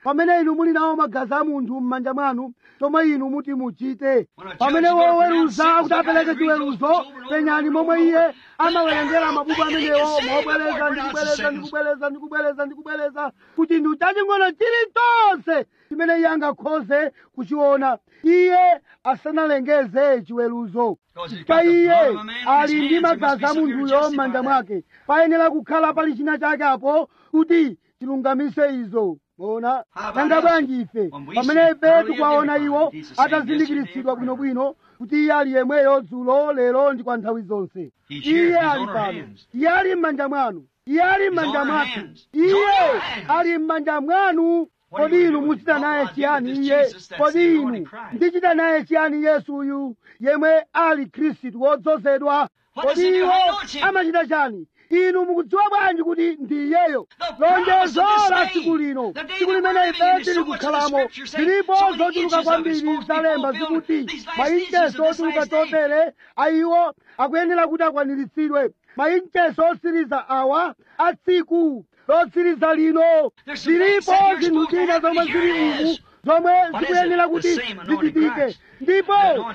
pamene inu muli nawo magazi a munthu m'manja mwanu chomwe inu muti muchite pamene woweruza kuti apereke chiweruzo penyani momwe iye amawerengera mabuku amenewo mobwereza ndikubwereza ndikubwereza ndikubwereza ndikubwereza ku chinthu chaching'ono chilichonse chimene iye angakhoze kuchiona iye asanalengeze chiweruzo pa iye ali ndi magazi a munthuyo m'manja mwake payenera kukhala pali china chake apo kuti chilungamise izo mona nanga bwanji ife pamene ife tikuwaona iwo atazindikiritsidwa bwinobwino kuti iye ali yemweyo dzulo lero ndi kwa nthawi zonse iye ali pano iye ali m'manja mwanu iye ali m'manja mwathu iye ali m'manja mwanu kodi inu muchita naye chiyani iye kodi inu ndichita naye chiyani yesuyu yemwe ali khristu wodzozedwa kodi iwo amachita chani inu mukudziwa bwanji kuti ndi iyeyo lonjezo la tsiku lino tsiku limene ife tili kukhalamo zilipo zochuluka kwambiri zalemba zikuti maincheso ochuluka chotere ayiwo akuyenera kuti akwaniritsidwe maincheso otsiriza awa a tsiku lotsiriza lino zilipo zinthu zina zomwe zili umu zomwe zikuyenera kuti zichitike ndipo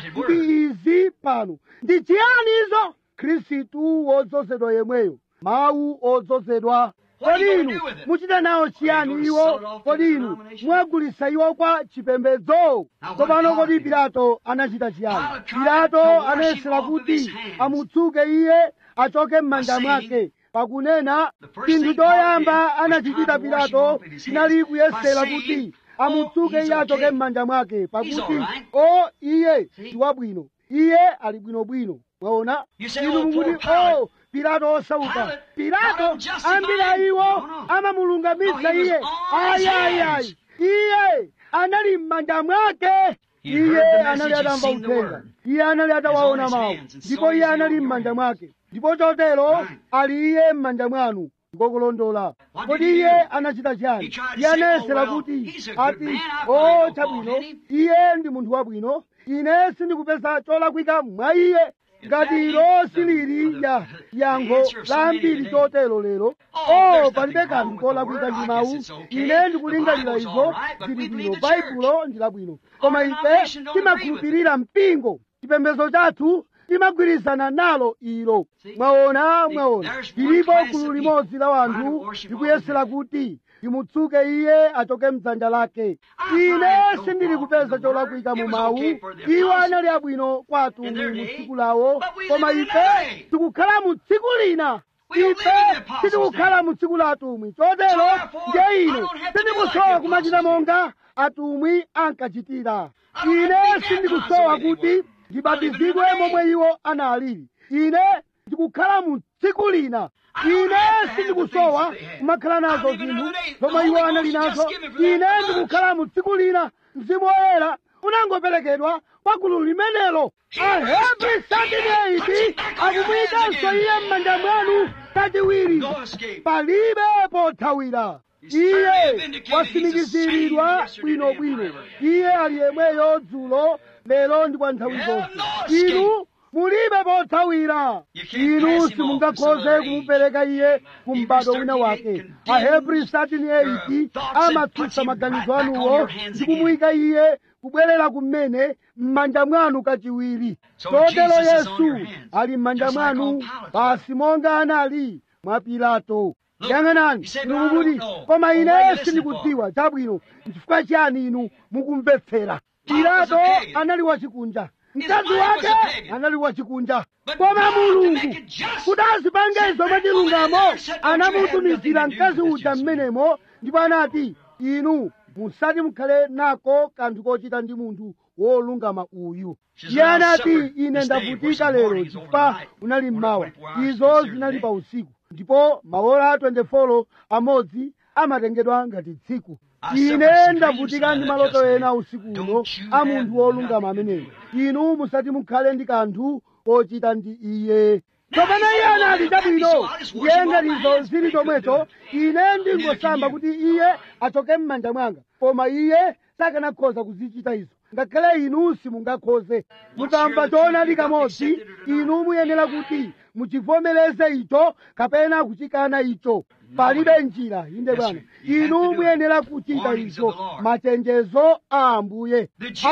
ndi izi pano ndi chiyani izo khristu wodzozedwa yemweyo mawu odzozedwa kodi inu muchita nawo chiyani iwo kodi inu mwagulitsa iwo kwa chipembedzo tsopano kodi pilato anachita chiyani pilato anayesera kuti amutsuke iye achoke m'manja mwake pakunena chinthu choyamba anachichita pilato chinali kuyesera kuti amutsuke iye achoke m'manja mwake pakuti o iye ndi wabwino iye ali bwinobwino mwaona inu mukuti o pilato osauka pilato ambiri a iwo amamulungamitsa iye ayayayi iye anali m'manja mwake iye anali atamva uthenga iye anali atawaona mawu ndipo iye anali m'manja mwake ndipo chotero ali iye m'manja mwanu ngokulondola kodi iye anachita chiyani iye anayesera kuti ati o chabwino iye ndi munthu wabwino ine sindikupeza cholakwika mwa iye ngati ilo silili ya yankho la ambiri chotero lero o palibe kanthu kolakwika ndi mawu ine ndikulingalira izo zili bwino baibulo ndi labwino koma ife timakhulupirira mpingo chipembedzo chathu timagwirizana nalo ilo mwaona mwaona lilipo gulu limodzi la wanthu likuyesera kuti limutsuke iye achoke mdzanja lake ine sindili kupeza cholakwika mu mawu iwo anali abwino kwa atumwi mu tsiku lawo koma ife tikukhala mu tsiku lina ife sitikukhala mu tsiku la atumwi chotero ndiye ine sindikusowa kumachita monga atumwi ankachitira ine sindikusowa kuti ndibatizidwe momwe iwo analili ine ndikukhala mu tsiku lina ine sindikusowa kumakhala nazo zinthu zomwe iwo anali nazo ine ndikukhala mu tsiku lina mzimu woyera unangoperekedwa kwa gulu limenelo ahebri satinaiti akumuyikanso iye m'manja mwanu kachiwiri palibe pothawira iye wasimikiziridwa bwinobwino iye ali yemweyo dzulo lero ndi kwa nthawi zonse inu mulibe pothawira inu simungakhoze kumupereka iye ku m'bado wina wake ahebri 38 amatsutsa maganizo anuwo ndi kumuyika iye kubwerera kumene m'manja mwanu kachiwiri chotero yesu ali m'manja mwanu basi monga anali mwa pilato yang'anani inu mukuti koma ine sindikudziwa chabwino nchifukwa chiyani inu mukumvetsera pilato anali wachikunja mkazi wake anali wachikunja koma mulungu kuti azipange zomwe chilungamo anamutumizira mkazi uja mmenemo ndipo anati inu musati mukhale nako kanthu kochita ndi munthu wolungama uyu iye anati ine ndavutika lero chifukwa unali mmawa izo zinali pa usiku ndipo maola 24 amodzi amatengedwa ngati tsiku ine ndavutika ndi maloto ena usiku uno a munthu wolungama ameneyo inu musati mukhale ndi kanthu kochita ndi iye tsopano iye anati chabwino ndiye ngatizo zili chomwecho ine ndingosamba kuti iye achoke m'manja mwanga koma iye sakanakhoza kuzichita izo ngakhale inu simungakhoze mukamva choonadi kamodzi inu muyenera kuti muchivomereze icho kapena kuchikana icho palibe njira inde bwana inu muyenera kuchita izo machenjezo a ambuye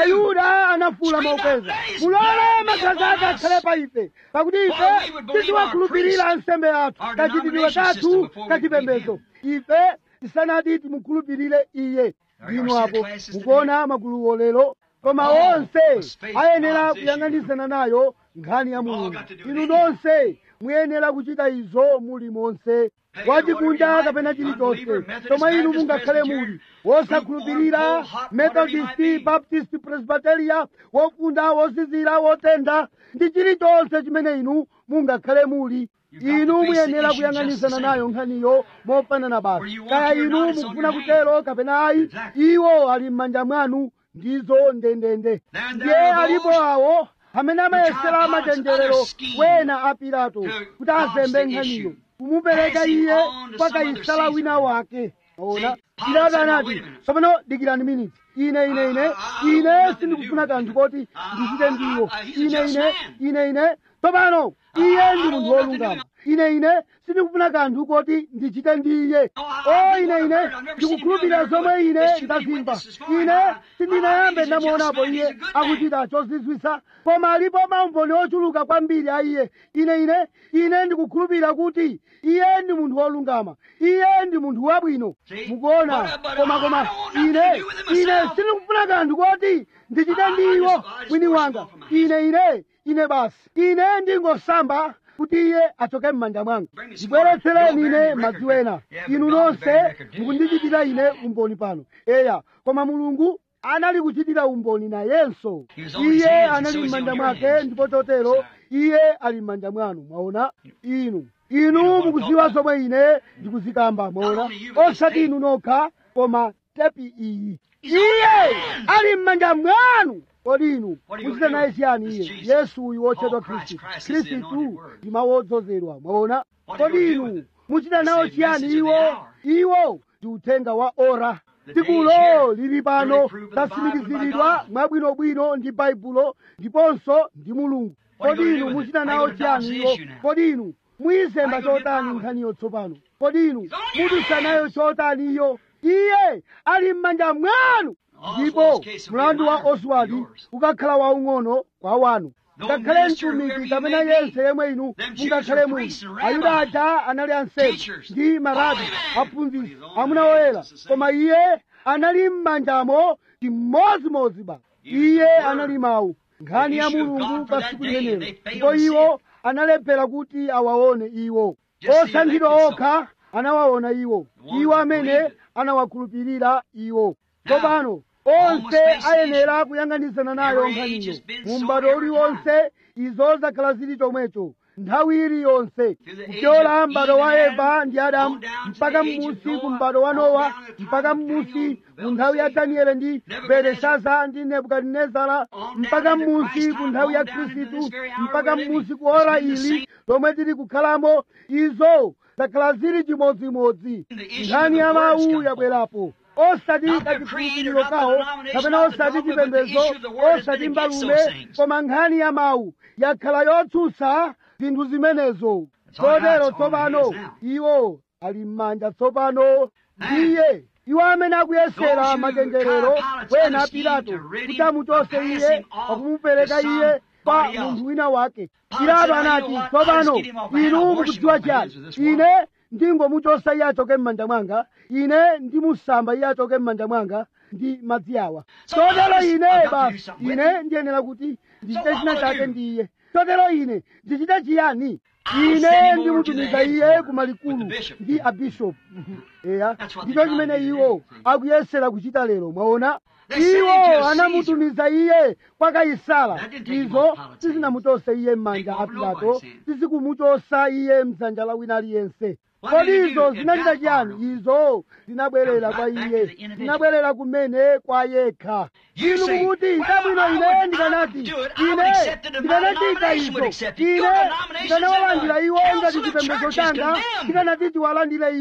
ayuda anafuula mokweza mulole magazi ake akhale pa ife pakuti ife titiwakhulupirira nsembe yathu kachitidwe kathu kachipembedzo ife tisanati timukhulupirire iye inu apo mukuona maguluwo lero koma onse ayenera kuyang'anisana nayo nkhani ya mulungu inu nonse muyenera kuchita izo muli monse wachikunja kapena chilichonse chomwe inu mungakhale muli wosakhulupirira methodist baptist presbyteria wofunda wozizira wotenda ndi chilichonse chimene inu mungakhale muli inu muyenera kuyang'anisana nayo nkhaniyo mofanana basi kaya inu mukufuna kutero kapena ayi iwo ali m'manja mwanu ndizo ndendende ndiye alipo awo amene amayesera machenjerero wena a pilato kuti azembe nkhaniyo kumupereka iye kwa kaisala wina wake ona pilato anati tsopano dikirani miniti ine ine ine ine sindikufuna kanthu koti ndichite ndiwo ine ine ine ine tsopano iye ndi munthu wolungama ine ine sindikufuna kanthu koti ndichite ndiye o ine ine ndikukhulupirira zomwe ine ndazimva ine sindinayambe ndamuonapo iye akuchita chozizwisa koma alipo maumboni ochuluka kwambiri a iye ine ine ine ndikukhulupirira kuti iye ndi munthu wolungama iye ndi munthu wabwino mukuona koma koma ine ine sindikufuna kanthu koti ndichite ndiwo mwini wanga ine ine ine basi ine ndingosamba kuti iye achoke m'manja mwanga ndibweretsereni ine madzi wena inu nonse mukundichitira ine umboni pano eya koma mulungu anali kuchitira umboni nayenso iye anali m'manja mwake ndipo chotero iye ali m'manja mwanu mwaona inu inu mukuziwa zomwe ine ndikuzikamba mwaona osati inu nokha koma tepi iyi iye ali m'manja mwanu kodi inu muchita naye chiyani iye yesu uyu wotchedwa khristu khristu ndi mawu odzozedwa mwaona kodi inu muchita nawo chiyani iwo iwo ndi uthenga wa ora tsikulo lili pano latsimikiziridwa mwabwinobwino ndi baibulo ndiponso ndi mulungu kodi inu muchita nawo chiyani iwo kodi inu muyizemba chotani nkhaniyo tsopano kodi inu mudutsa nayo chotani iyo iye ali m'manja mwanu ndipo mlandu wa oswald ukakhala waung'ono kwa wanu ngakhale mtumiki kapena yense yemwe inu mungakhale muli ayuda aja anali ansembe ndi marabi aphunzitsi amuna oyera koma iye anali m'manjamo chimodzimodzi ba iye anali mawu nkhani ya mulungu pa tsiku limenelo ndipo iwo analephera kuti awaone iwo osankhidwa okha anawaona iwo iwo amene anawakhulupirira iwo tsopano onse ayenera kuyang'anisana nayo nkhaniyo mu m'bado uliwonse izo zakhala zili chomwecho nthawi iliyonse kupyola m'bado wa eva ndi adamu mpaka m'musi ku m'bado wa nowa mpaka m'musi mu nthawi ya danieli ndi beleshaza ndi nebukadinezara mpaka m'musi ku nthawi ya khristu mpaka m'musi ku ora ili lomwe tili kukhalamo izo zakhala zili chimodzimodzi nkhani ya mawu yabwerapo osati kachikhulupiriro kawo kapena osati chipembedzo osati mbalume koma nkhani ya mawu yakhala yotsutsa zinthu zimenezo chotero tsopano iwo ali m'manja tsopano ndiye iwo amene akuyesera machenjerero wena pilato kuti amuchose iye wakumupereka iye kwa munthu wina wake pilato anati tsopano inu mukudziwa chiyani ine ndingomuchosa iye achoke m'manja mwanga ine ndimusamba iye achoke m'manja mwanga ndi madzi awa chotero ine basi ine ndiyenera kuti ndichite china chake ndi iye chotero ine ndichite chiyani ine ndimutumiza iye kumalikulu ndi abishopu eya ndicho chimene iwo akuyesera kuchita lero mwaona iwo anamutumiza iye kwa kaisala izo sizinamuchose iye m'manja a pilato sizikumuchosa iye mdzanja la wina aliyense kodi izo zinachita chiyani izo zinabwerera kwa iye zinabwerera kumene kwa yekha inu mukuti chabwino ine ndikanati ine ndikanachita izo ine ndikanawalandira iwo ngati chipembedzo changa ndikanati tiwalandire iwo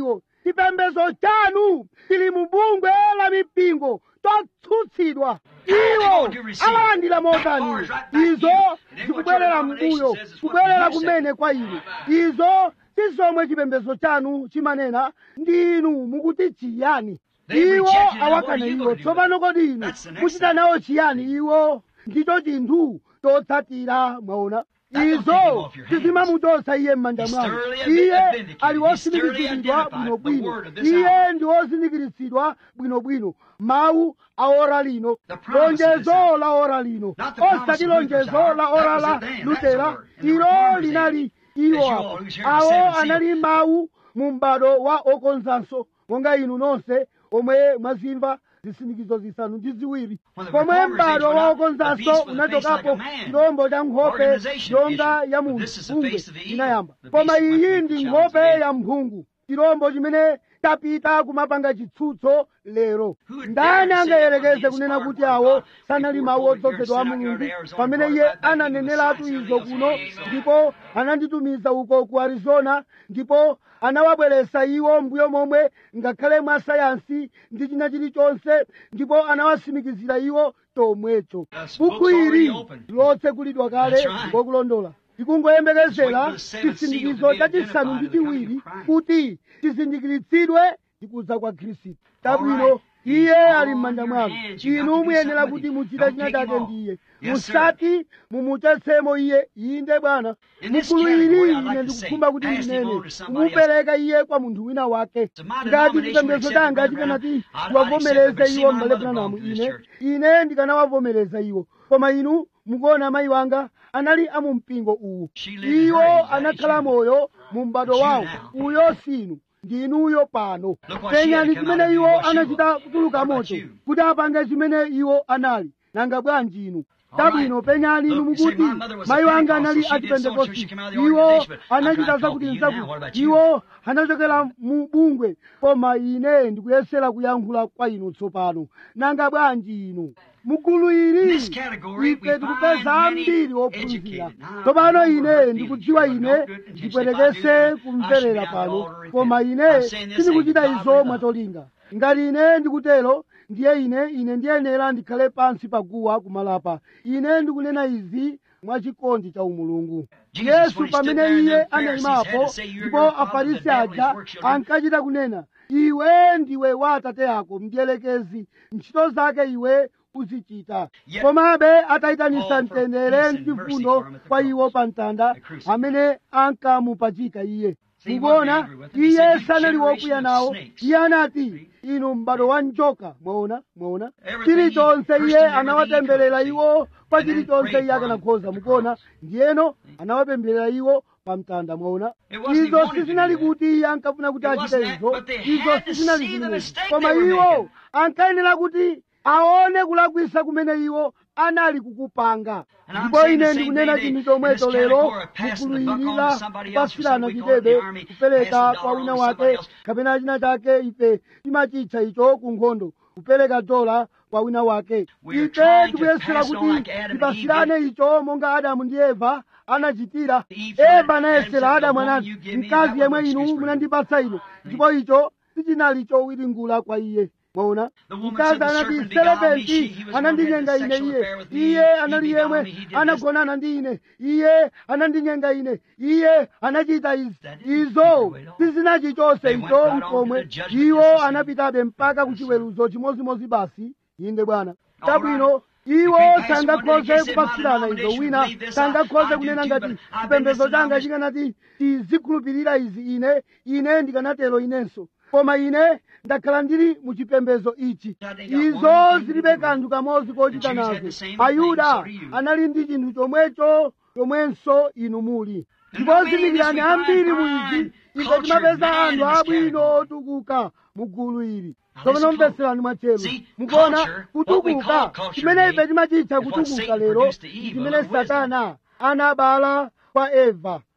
chipembedzo chanu chili mu bungwe la mipingo totsutsidwa iwo amalandira motani izo zikubwerera mbuyo kubwerera kumene kwa inu izo si zomwe chipembedzo chanu chimanena ndi inu mukuti chiyani iwo awakana iwo tsopano kodi inu muchita nawo chiyani iwo ndicho chinthu chotsatira mwaona izo sizimamuchotsa iye m'manja mwanu iye ali wosindikizidwa bwinobwino iye ndi wozindikiritsidwa bwinobwino mawu a ora lino lonjezo la ora lino osati lonjezo la ora la lutera ilo linali iwo apo awo anali mawu mu m'bado wa okonzanso monga inu nonse omwe mwazimva zisindikizo zisanu ndi ziwiri pomwe m'bado wa okonzanso unachokapo chirombo cha nkhope yonga ya munthu bungwe inayamba koma iyi ndi nkhope ya mphungu chirombo chimene tapita kumapanga chitsutso lero ndani angayerekeze kunena kuti awo sanali mawu odzozedwa a mulungu pamene iye ananeneratu izo kuno ndipo ananditumiza uko ku arizona ndipo anawabweretsa iwo mbuyo momwe ngakhale mwa sayansi ndi china chilichonse ndipo anawasimikizira iwo tomwecho buku ili lotsekulidwa kale ngokulondola tikungoyembekezera chisindikizo chachisanu ndi chiwiri kuti chizindikiritsidwe ndikudza kwa khristu tabwino iye ali m'manja mwanu inu muyenera kuti muchite china chake ndiye musati mumuchotsemo iye inde bwana mukulu ili ine ndikukhumba kuti ndinene kumupereka iye kwa munthu wina wake ngati chipembedzo changa chikanati tiwavomereze iwo m'bale branamu ine ine ndikanawavomereza iwo koma inu mukuona mayi wanga anali amumpingo uwu iwo anakhala moyo mu m'bado wawo uyo sinu ndinuyo pano penyani chimene iwo anachita kutuluka moto kuti apange chimene iwo anali nanga bwanji inu tabwino penyani inu mukuti mayi wanga anali achipentekosti iwo anachita zakuti nzakuti iwo anachokera mu bungwe koma ine ndikuyesera kuyankhula kwa inu tsopano nanga bwanji inu mugulu ili ife tikupeza ambiri ophunzira tsopano ine ndikudziwa ine ndipwetekese kumverera pano koma ine sindikuchita izo mwatolinga ngati ine ndikutero ndiye ine ine ndiyenera ndikhale pansi paguwa kumalapa ine ndikunena izi mwachikondi cha umulungu yesu pamene iye anayimapo ndipo afarisi aja ankachita kunena iwe ndiwe wa atate ako mdiyelekezi ntchito zake iwe uzichita komabe atayitanisa mtendere ndi chifundo kwa iwo pa mtanda amene ankamupachika iye mukuona iye sanali wokwiya nawo iye anati inu m'bado wa njoka mwaona mwaona chilichonse iye anawatemberera iwo pa chilichonse iye akanakhoza mukuona ndiyeno anawapemberera iwo pa mtanda mwaona izo sizinali kuti iye ankafuna kuti achite izo izo sizinali zimenezi koma iwo ankayenera kuti aone kulakwisa kumene iwo anali kukupanga ndipo ine ndikunena chinthu chomwecho lero mukuluyirira kupasirana chidebe kupereka kwa wina wake kapena china chake ife timachitcha icho ku nkhondo kupereka dola kwa wina wake ife tikuyesera kuti tipasirane icho monga adamu ndi eva anachitira eva anayesera adamu anati mkazi yemwe inu munandipatsa ine ndipo icho sichinali chowiringula kwa iye mwaona mkazi anati serepenti anandinyenga ine iye iye anali yemwe anagonana ndi ine iye anandinyenga ine iye anachita izi izo sizinachichonse icho mkomwe iwo anapitabe mpaka kuchiweruzo chimozimozi basi inde bwana tabwino iwo sangakhoze kupasirana izo wina sangakhoze kunena ngati chipembedzo changa chikanati tizikhulupirira izi ine ine ndikanatero inenso koma ine ndakhala ndili mu chipembedzo ichi izo zilibe kanthu kamodzi kochita nazo ayuda anali ndi chinthu chomwecho chomwenso inu muli ndipo zindikirani ambiri mu izi ife timapeza anthu abwino otukuka mu gulu ili tsopano mveserani mwachelu mukuona kutukuka chimene ife timachitcha kutukuka lero ndi chimene satana anabala kwa eva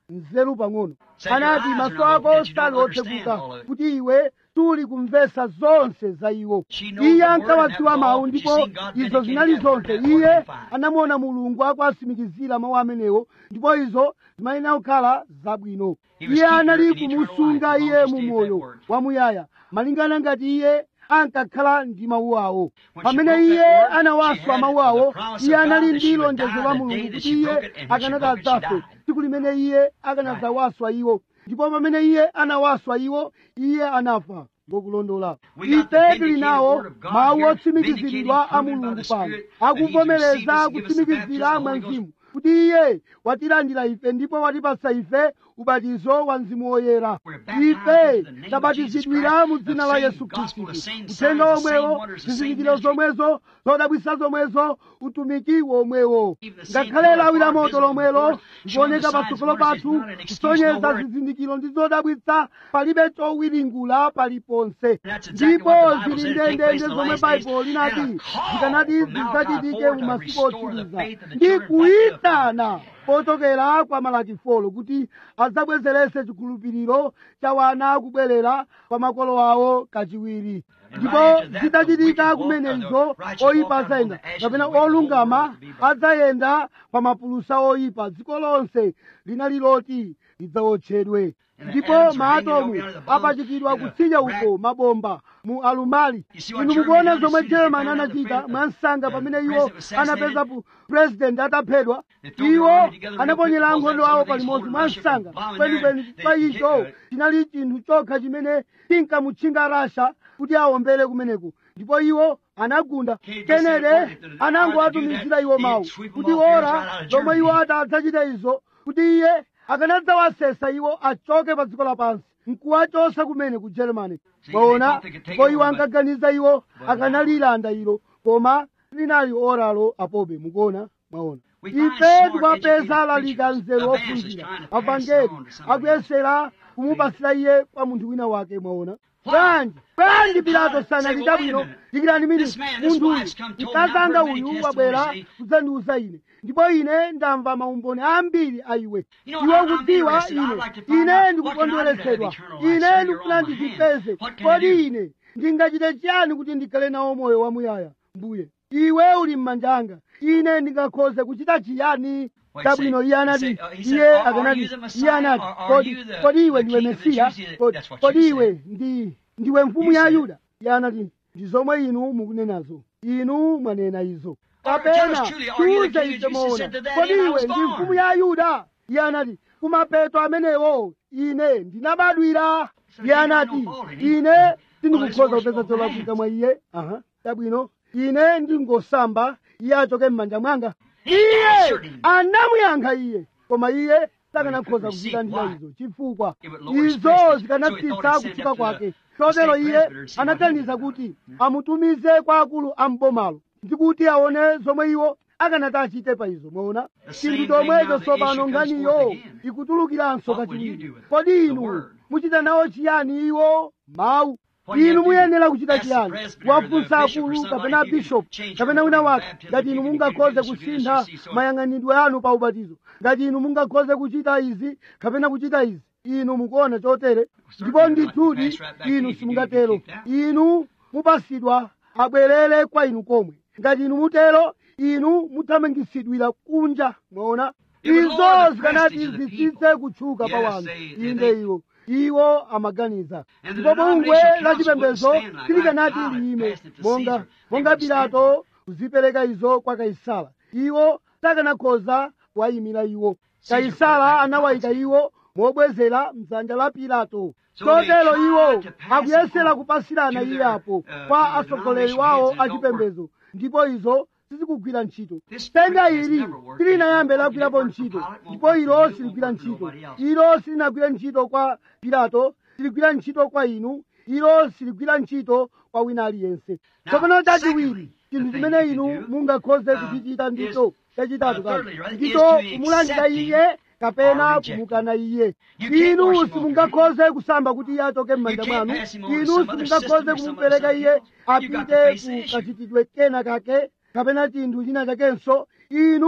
nzeru pang'ono Said, "Your anati eyes are maso not ako open, that you sali don't understand otsekuka all of it." kuti iwe suli kumvesa zonse za iwo She knows iye the word ankawadziwa and that mawu was all, ndipo but she seen God izo vindicate zinali that word, zonse that word iye was fine. anamuona mulungu akuatsimikizira mawu amenewo ndipo izo zimayenera kukhala zabwino He was iye keeping her anali in eternal kumusunga life as long iye as she mu stayed moyo with that word. wamuyaya malingana ngati iye ankakhala ndi mawu awo When she pamene broke iye that word, she anawaswa had mawu the awo promise iye of God anali that she ndi would lonjezo die la the mulungu day that kuti she iye broke it, and when she akanati broke it, she adzafe died. tsiku limene iye akanadzawaswa iwo ndipo pamene iye anawaswa iwo iye anafa ngokulondola We got the ife tili vindicated nawo word of God mawu here, otsimikiziridwa vindicating, a proven by mulungu the pano Spirit that He's akuvomereza received us and give us the kutsimikizira baptism of mwa the Holy mzimu kuti iye watilandira ife ndipo watipasa ife ubatizo wa mzimu woyera We're baptized ife into the name of tabatizidwira Jesus mu Christ, dzina the la same yesu gospel, khristu the same uthenga signs, the same omwewo wonders, the same zizindikiro ministry. zomwezo zodabwisa zomwezo utumiki womwewo Even the same ngakhale lawi la power moto visible lomwelo before us, showing likuoneka the signs, patsogolo wonders, pathu is not an excuse kusonyeza nowhere. zizindikiro ndi zodabwitsa palibe chowiringula paliponse That's exactly ndipo what the Bible zili said take place ndendende in the zomwe last days, baibulo linati and a call zikanati from Malachi zidzachitike forward mu to masiku restore the otsiriza faith of the ndi children back to the kuyitana pochokera kwa malaki folo kuti adzabwezerese chikhulupiriro cha wana kubwerera kwa makolo awo kachiwiri And ndipo right after that, the zitachitika wicked walk, kumenezo or the righteous walk oyipa out upon adzayenda the ashes kapena of the wicked, olungama the whole world to be burned. adzayenda pa mapulusa oyipa dziko lonse linali loti lidzawotchedwe And the ndipo atoms were hanging maatomu over under the bombs apachikidwa in a kutsidya rack. uko mabomba mu alumali You see what inu Germany mukuona done as zomwe soon as they german found out the anachita president- mwansanga the pamene iwo president was assassinated. anapeza pu president ataphedwa They threw their iwo army together real anaponyera quick, ankhondo because awo some of these palimodzi holding Russia mwansanga from bombing there, kwenikweni they- pa they icho hit, uh, chinali chinthu chokha chimene chinkamutchinga rasha kuti awombere kumeneko ndipo iwo anagunda Can't just say, kenede "Well, if the- anangowatumizira iwo he'd mawu sweep 'em kuti off here ora right out of lomwe iwo Germany. atadzachita izo kuti iye akanadzawasesa iwo achoke pa dziko lapansi nkuwachosa kumene ku germany See, mwaona they thought they could take ndipo it iwo over, but- ankaganiza iwo but akanalilanda ilo koma linali oralo apobe mukuona mwaona We find ife smart, tikuwapeza educated alalika preachers, nzeru evangelists ophunzira trying to pass it avangeli on to somebody akuyesera kumupasira iye kwa munthu wina wake mwaona Why? bwanji bwanji pilato Pilate sanali said, "Well, chabwino wait a minute. dikirani mini This man, this munthu uyu wife's come told me, I've mkazanga heard many uyu testimonies wabwera say- kudzandiuza ine ndipo ine ndamva maumboni ambiri a iwe You know, iwe I- I'm kudziwa interested. ine I'd like to find ine out, ndikukondweresedwa what can I do to have eternal life? ine Sir, you're ndikufuna on my ndizipeze hand. What can I do? kodi ine ndingachite chiyani kuti ndikhale nawo moyo wamuyaya mbuye iwe uli m'manja anga ine ndingakhoze kuchita chiyani What he chabwino said? iye He anati said, uh, he said, iye "Are- are akanati you the iye Messiah? anati Are- are kodi you the- kodi iwe the ndiwe king of the mesiya Jews?" He said, Kodi- "That's what you kodi said." iwe ndi ndiwe mfumu You ya said. yuda iye anati ndi zomwe inu mukunenazo inu mwanena izo Or tell kapena us truly, are you the tiuze king of ife Jews? He moona said to that kodi end I iwe was ndi born. mfumu ya yuda iye anati kumapeto amenewo ine ndinabadwira So iye he got anati no fault in him. ine Well, sindikukhoza it's kupeza worship cholakwika of mwa iye aha chabwino ine ndingosamba iye achoke m'manja mwanga iye answered him. anamuyankha iye koma iye sakanakhoza But he couldn't kuchita njira receive. izo chifukwa It would lower his izo prestige. So he zikanatsitsa thought he'd send kutchuka up to kwake the chotero state iye presbyter and see what he anaganiza did. kuti amutumize kwa akulu a mbomalo ndikuti aone zomwe iwo akanati achite pa izo mwaona The same chinthu thing now, chomwecho the tsopano issue comes nganiyo forth again. ikutulukiranso What will you kachiwiri do with it? kodi The inu word. muchita nawo chiyani iwo mawu What do you inu have to do? muyenera kuchita Ask the chiyani presbyter, wafunsa the bishop, or akulu somebody kapena if you can bishop change your kapena wina order of wake baptism, ngati if inu you can do mungakhoze this, you can do this, kusintha you see, so- mayang'anidwe anu pa ubatizo ngati inu mungakhoze kuchita izi kapena kuchita izi inu mukuona chotere ndipo Certainly, ndithudi like you pass right back to inu you if you do, simungatero you keep that. inu mupasidwa abwerere kwa inu komwe ngati inu mutero inu muthamangisidwira kunja mwaona It would lower izo the zikanati prestige of the zitsitse people. kutchuka pa Yes, wanthu they- they- inde they- iwo iwo amaganiza And the ndipo bungwe denominational la council chipembedzo wouldn't stand like silikanati that. Pilate liyime passed it to monga Caesar. They monga wouldn't stand pilato kuzipereka izo kwa kaisala iwo sakanakhoza kuwayimira iwo Caesar kaisala put back anawayika the iwo mobwezera mdzanja la pilato So they chotero tried iwo to pass it akuyesera on kupasirana to iye their, apo uh, kwa to the atsogoleri denomination wawo heads. It don't achipembedzo ndipo izo sizikugwira ntchito This tenga spirit has ili never worked. silinayambe It won't lagwirapo work for ntchito Pilate, won't ndipo work for ilo you, won't siligwira work for ntchito nobody else. ilo silinagwira ntchito kwa pilato siligwira ntchito kwa inu ilo siligwira ntchito kwa wina aliyense Now, tsopano chachiwiri secondly, chinthu the thing chimene you inu can do, mungakhoze uh, kuchichita is, ndicho chachitatu uh, kale thirdly, right, ndicho is to kumulandira accept him iye kapena or reject him. kumukana iye You can't inu wash him off your simungakhoze kusamba kuti iye achoke m'manja You can't mwanu pass him on to inu some other system simungakhoze or some kumupereka other iye something else. You got to apite face the ku issue. kachitidwe kena kake kapena chinthu china chakenso inu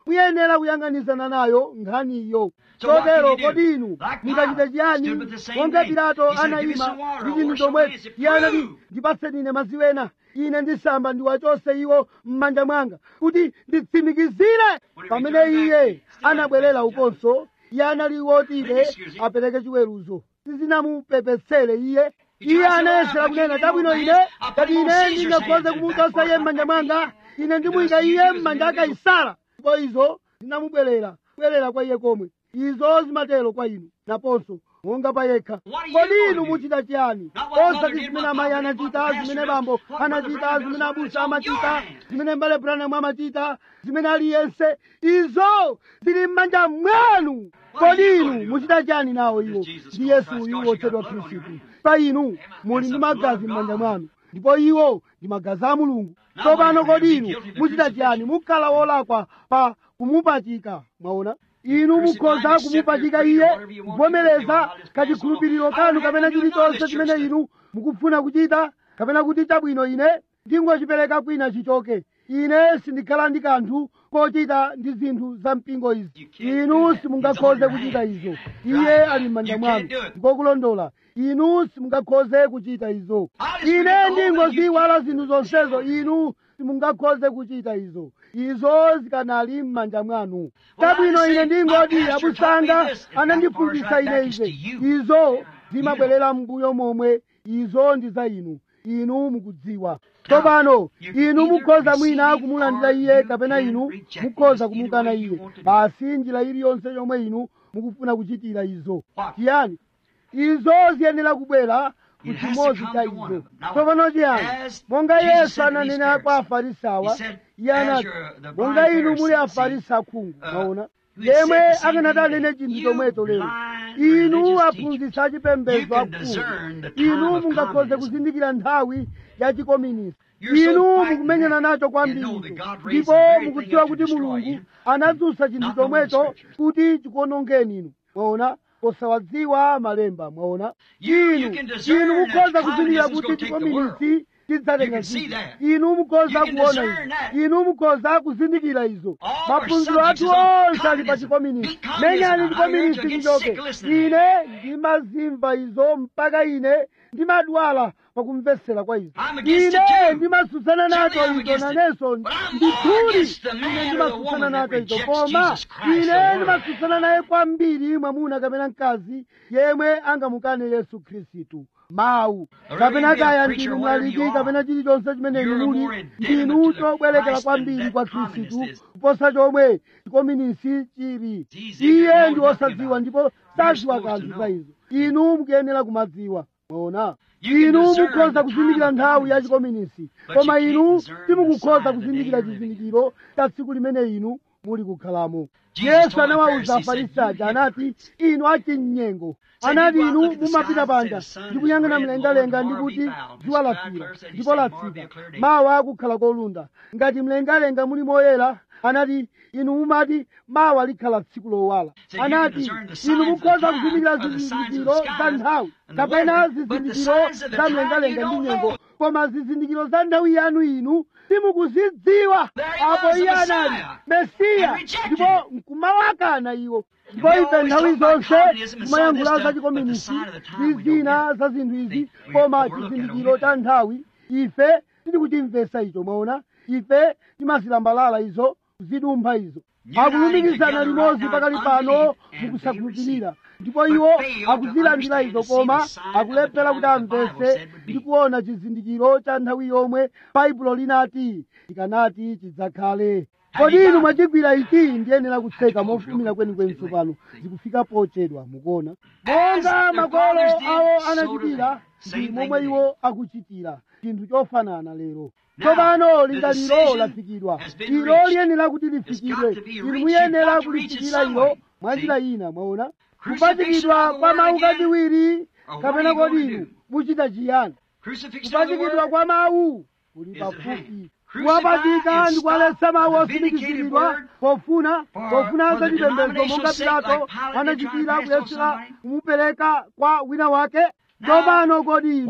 muyenera kuyang'anizana nayo nkhaniyo So what chotero can you do? kodi inu Like mungachite Pilate chiyani stood with the same monga thing. pilato He said, "Give me some anayima water. ndi chinthu Wash my chomwe hands. iye anati Prove." ndipatseni ine madzi ena ine ndisamba ndiwachose iwo m'manja mwanga kuti nditsimikizire When he pamene returned back, iye he still anabwerera had to ukonso iye anali wotibe Didn't excuse him. apereke chiweruzo sizinamupepetsere iye He iye tried to say, anayesera "Well, kunena I chabwino can't ine get no ngati man. ine I'll put ndingakhoze Caesar's kumuchotsa hands iye in m'manja the back mwanga pocket. ine He ndimuyika does iye use m'manja the aka middle. isara ndipo izo zinamubwerera kubwerera kwa iye komwe izo zimatero kwa inu naponso monga pa yekha What are you kodi gonna inu do? muchita chiyani Not what mother osati did, zimene what amayi papa did, what the anachita pastor zimene does, bambo what Brother anachita Branham does, zimene what abusa it's on your amachita hands. zimene mbale branham amachita zimene aliyense izo zili m'manja mwanu What are kodi you inu gonna do? muchita chiyani nawo iwo Jesus ndi Christ, yesu uyu God, wotchedwa you got blood on your khristu hands. pa inu muli That's ndi the blood magazi of m'manja God. mwanu ndipo iwo ndi magazi a mulungu Now, tsopano when you kodi be inu guilty of the muchita crucifixion. chiyani mukhala wolakwa pa kumupachika mwaona inu Crucify mukhoza and accept kumupachika your creed or iye whatever you want to do. kuvomereza Well, I'll just pass kachikhulupiriro on. I kanu don't have kapena to do chilichonse none of chimene this inu mukufuna kuchita kapena kuti chabwino ine ndingochipereka kwina chichoke ine sindikhala ndi kanthu kochita ndi zinthu za mpingo izi You can't do inu that. simungakhoze It's on your kuchita hand. izo Right. iye ali m'manja You mwanu can't do it. ndikokulondola inu simungakhoze kuchita izo I'll just ine forget the whole thing. ndingoziwala zinthu zonsezo inu simungakhoze kuchita izo izo zikanali m'manja mwanu Well, chabwino I ine say, ndingoti my pastor taught me abusanga this. It anandiphunzitsa backfires ine right ize back to you. izo zimabwerera mbuyo momwe izo ndi za inu inu mukudziwa tsopano inu mukhoza mwina kumulandira iye kapena inu mukhoza kumukana iye basi njira iliyonse yomwe inu mukufuna kuchitira izo chiyani izo ziyenera kubwera ku It has to chimodzi come cha to one izo of them. Now, tsopano chiyani as monga Jesus yesu said to these ananena kwa Pharisees, afarisawa he said, iye as anati you're the monga blind inu muli Pharisees, afarisi akhungu uh, maona who had yemwe said the same akanati thing anene today. chinthu You chomwecho lero blind inu religious aphunzitsa You chipembedzo can akhungu discern the time inu of mungakhoze communism. kuzindikira nthawi ya chikomunisti You're so inu frightened mukumenyana nacho and kwambiri know that God raised ndipo the very thing mukudziwa up to kuti destroy mulungu you. anadzutsa chinthu Not knowing the chomwecho scriptures. kuti chikuonongeni inu mwaona posawadziwa malemba mwaona You- you inu can discern inu that mukhoza kuzindikira communism's kuti gonna take the world. chikomunisti chidzatenga You can see dziko that. inu mukhoza You can kuona discern izo that. inu mukhoza kuzindikira izo All our maphunziro subjects athu is on onse ali pa communism. chikomunisti Beat communism. menyani I urge chikomunisti you, get chichoke sick listening. ine ndimazimva izo mpaka ine ndimadwala pakumvetsera kwa izo I'm against it ine too. ndimatsutsana nacho Certainly I'm izo against it. nanenso But I'm more ndithudi against the man ine or the ndimatsutsana woman that nacho izo rejects koma Jesus Christ, the ine Word. ndimatsutsana naye kwambiri mwamuna kapena mkazi yemwe angamukane yesu khristu mawu Or kapena even be a kaya preacher, ndinu whatever mlaliki you are. kapena chilichonse chimene You're inu muli more indebted ndinu to the chobwerekera Christ kwambiri than kwa that communist khristu is. kuposa chomwe chikomunisti chili He's iye ignorant, ndi knows nothing wosadziwa about it. ndipo You're sadziwa supposed to kanthu know. za izo inu mukuyenera kumadziwa mwaona You can inu discern mukhoza the kuzindikira time of nthawi ya communism, chikomunisti but koma you can't inu discern the simukukhoza sign of the kuzindikira day you're living. chizindikiro cha tsiku limene inu muli kukhalamo Jesus yesu told the anawawuza Pharisees, afarisi said, aja "You anati hypocrites." inu achinyengo Said, anati "You go out, inu look at the mumapita skies and panja say, the sun ndi is kuyang'ana red, mlengalenga Lord, ndi tomorrow kuti be foul. dzuwa This lafira cloud said, he ndipo said, tomorrow be a latsika clear day. mawa akukhala kolunda ngati mlengalenga muli moyera anati inu mumati mawa likhala tsiku lowala So you can anati discern the inu signs of mukhoza time, kuzindikira or the signs of the zizindikiro za skies nthawi and the kapena weather, but the zizindikiro signs of the za time mlengalenga you ndi don't nyengo know. koma zizindikiro za nthawi yanu inu simukuzidziwa There he apo was, the iye anali Messiah, mesiya and rejected ndipo nkumawakana iwo ndipo We ife always nthawi talk about zonse communism and kumayankhula saw this za stuff, but the chikomunisti sign of the time ndi we don't zina get. za zinthu izi Think we koma overlook it, chizindikiro don't cha we? nthawi ife tikuchimvetsa icho mwaona ife timazilambalala izo kuzidumpha izo Uniting akulumikizana together limodzi right pakali now pano unbelief, and mukusakhulupirira they ndipo But iwo fail to akuzilandira understand izo and see koma the sign of the akulephera time kuti that the Bible amvetse said would be. ndi kuona chizindikiro cha nthawi yomwe baibulo linati ikanati chidzakhale kodi inu mwachigwira ichi ndiyenera kutseka mofumira kwenikweni tsopano zikufika pochedwa mukuona monga makolo awo anachitira ndi momwe iwo akuchitira chinthu chofanana lero tsopano lingaliro lafikidwa ilo liyenera kuti lifikidwe inu muyenera kulifikira ilo mwanjira ina mwaona kupachikidwa kwa mawu kachiwiri kapena kodi inu muchita chiyani Crucifixion of the kupachikidwa word kwa mawu kuli is at pafupi hand. kuwapachika and ndi kuwaletsa mawu stop the vindicated otsimikiziridwa word pofuna for- pofuna for the zachipembedzo denominational monga sake, pilato like Pilate did trying anachitira to pass on kuyesera somebody. kumupereka kwa wina wake Now, tsopano kodi inu what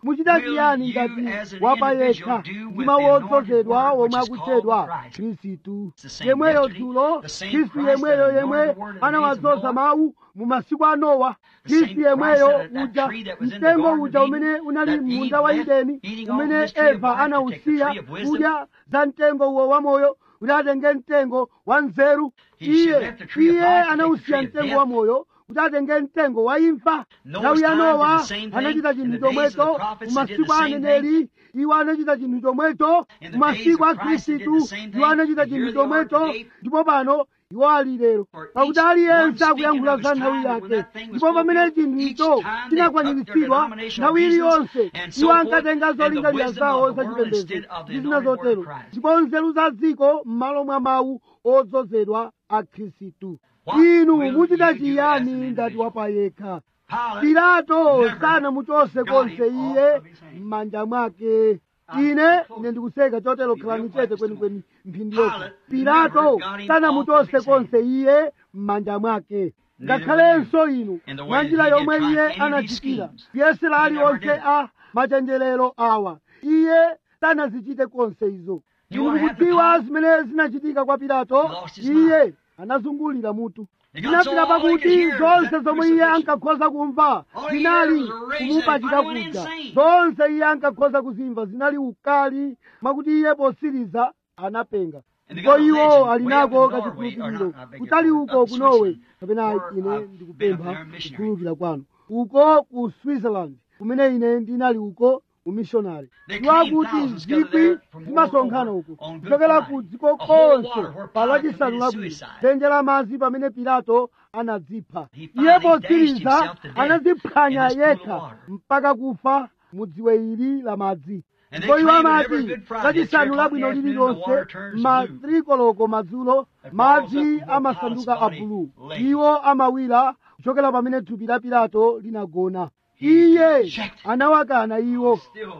muchita chiyani ngati wapa yekha ndi mawu odzozedwa womwe akutchedwa khristu yemweyo dzulo khristu yemweyo yemwe anawadzoza mawu mu masiku a nowa khristu yemweyo uja mtengo uja umene unali munda wa edeni umene eva anawusiya kudya za mtengo uwo wamoyo kuti atenge mtengo wa nzeru iye iye anawusiya mtengo wa moyo kuti atenge mtengo wa imfa nthawi ya nowa anachita chinthu chomwecho mumasiku a aneneri iwo anachita chinthu chomwecho mumasiku a khristu iwo anachita chinthu chomwecho ndipo pano iwo ali lero pakuti aliyense akuyankhula za nthawi yake ndipo pamene chinthu icho chinakwaniritsidwa nthawi iliyonse iwo ankatenga zolingalira zawo zachipembedzo ndi zina zotero ndipo nzeru za dziko m'malo mwa mawu odzozedwa a khristu inu muchita chiyani ngati wapa yekha pilato sanamuchose konse iye m'manja mwake ine ine ndikuseka chotero khalani chete kwenikweni mphindi yokha pilato sanamuchose konse iye m'manja mwake ngakhalenso inu mwa njira yomwe iye anachitira kuyesera aliwonse a machenjerero awa iye sanazichite konse izo inu mukudziwa zimene zinachitika kwa pilato iye anazungulira mutu zinapita pakuti zonse zomwe iye ankakhoza kumva zinali kumupachika kuja zonse iye ankakhoza kuzimva zinali ukali mwakuti iye posiriza anapenga ndipo iwo ali nako kachikhulupiriro kutali uko kunowe kapena ine ndikupempha kukhulupirira kwanu uko ku switzerland kumene ine ndinali uko umishonari ndiwakuti zikwi zimasonkhana uko kuchokera ku dziko konse pa lachisanu labwino dzenje la madzi pamene pilato anadzipha iye potsiriza anadziphwanya yekha mpaka kufa mu dziwe ili la madzi ndipo iwo amati lachisanu labwino lililonse ma trikoloko madzulo madzi amasanduka abulu iwo amawira kuchokera pamene thupi la pilato linagona iye anawakana iwo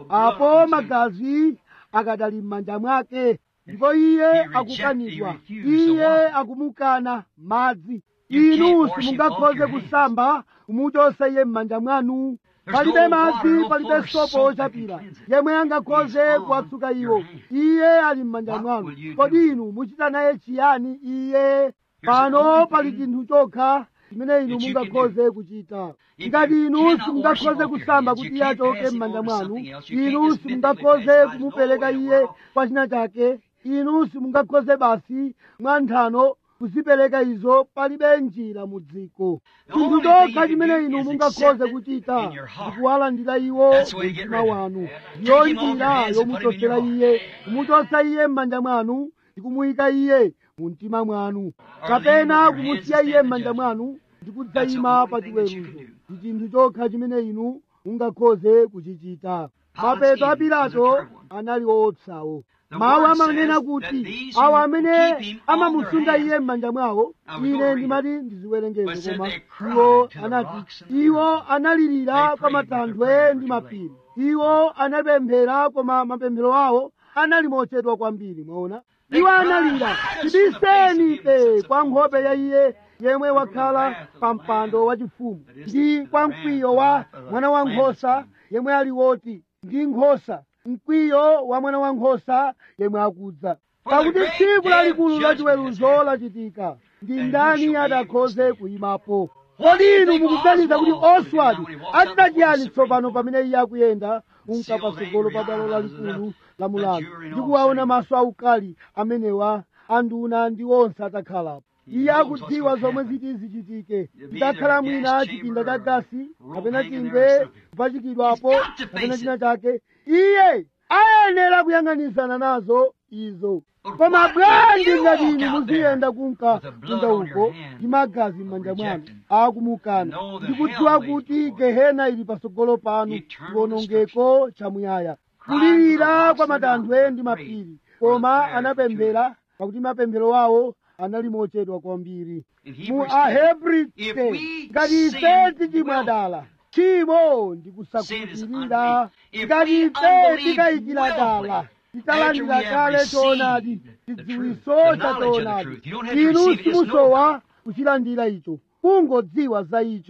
apo magazi akadali m'manja mwake ndipo iye akukanidwa iye akumukana madzi inu simungakhoze kusamba kumuchosa iye m'manja mwanu palibe madzi palibe sopo ochapira yemwe angakhoze kuwatsuka iwo iye ali m'manja mwanu kodi inu muchita naye chiyani iye pano pali chinthu chokha chimene inu mungakhoze kuchita ngati inu simungakhoze kusamba kuti iye achoke m'manja mwanu inu simungakhoze kumupereka iye kwa china chake inu simungakhoze basi mwa nthano kuzipereka izo palibe njira mu dziko chinthu chokha chimene inu mungakhoze kuchita ndikuwalandira iwo mu mtima wanu ndiyo njira yomuchosera iye kumuchosa iye m'manja mwanu ndikumuyika iye mu mtima mwanu kapena kumusiya iye m'manja mwanu ndikudzayima pa chiweruzo ndi chinthu chokha chimene inu mungakhoze kuchichita mapeto a pilato anali woopsawo mawu amanena kuti awo amene amamusunga iye m'manja mwawo ine ndimati ndiziwerengeze koma iwo anati iwo analirira kwa matanthwe ndi mapiri iwo anapemphera koma mapemphero awo anali mochedwa kwambiri mwaona iwo analira tibiseni ife kwa nkhope ya iye yemwe wakhala pa mpando wachifumu ndi kwa mkwiyo wa mwana wankhosa yemwe ali woti ndi nkhosa mkwiyo wa mwana wankhosa yemwe akudza pakuti tsiku lalikulu lachiweruzo lachitika ndi ndani adakhoze kuyimapo kodi inu mukuganiza kuti oswald achita chiyani tsopano pamene iye akuyenda kunka patsogolo pa bwalo lalikulu la mulandu ndi kuwaona maso aukali amenewa anduna ndi onse atakhalapo iye akudziwa zomwe ziti zichitike ndakhala mwina chipinda cha gasi kapena chingwe kupachikidwapo kapena china chake iye ayenera kuyang'anisana nazo izo koma bwanji ngati inu muziyenda kunka kunja uko ndi magazi m'manja mwanu akumukana ndikudziwa kuti gehena ili patsogolo panu chiwonongeko chamuyaya kulirira kwa matanthwe ndi mapiri koma anapemphera pakuti mapemphero awo anali mochedwa kwambiri mu ahebri 10 ngati ife tichimwadala tchimo ndi kusakhulupirira ngati ife tikayikira dala titalandira kale choonadi chidziwiso cha choonadi inu simusowa kuchilandira icho kungodziwa za icho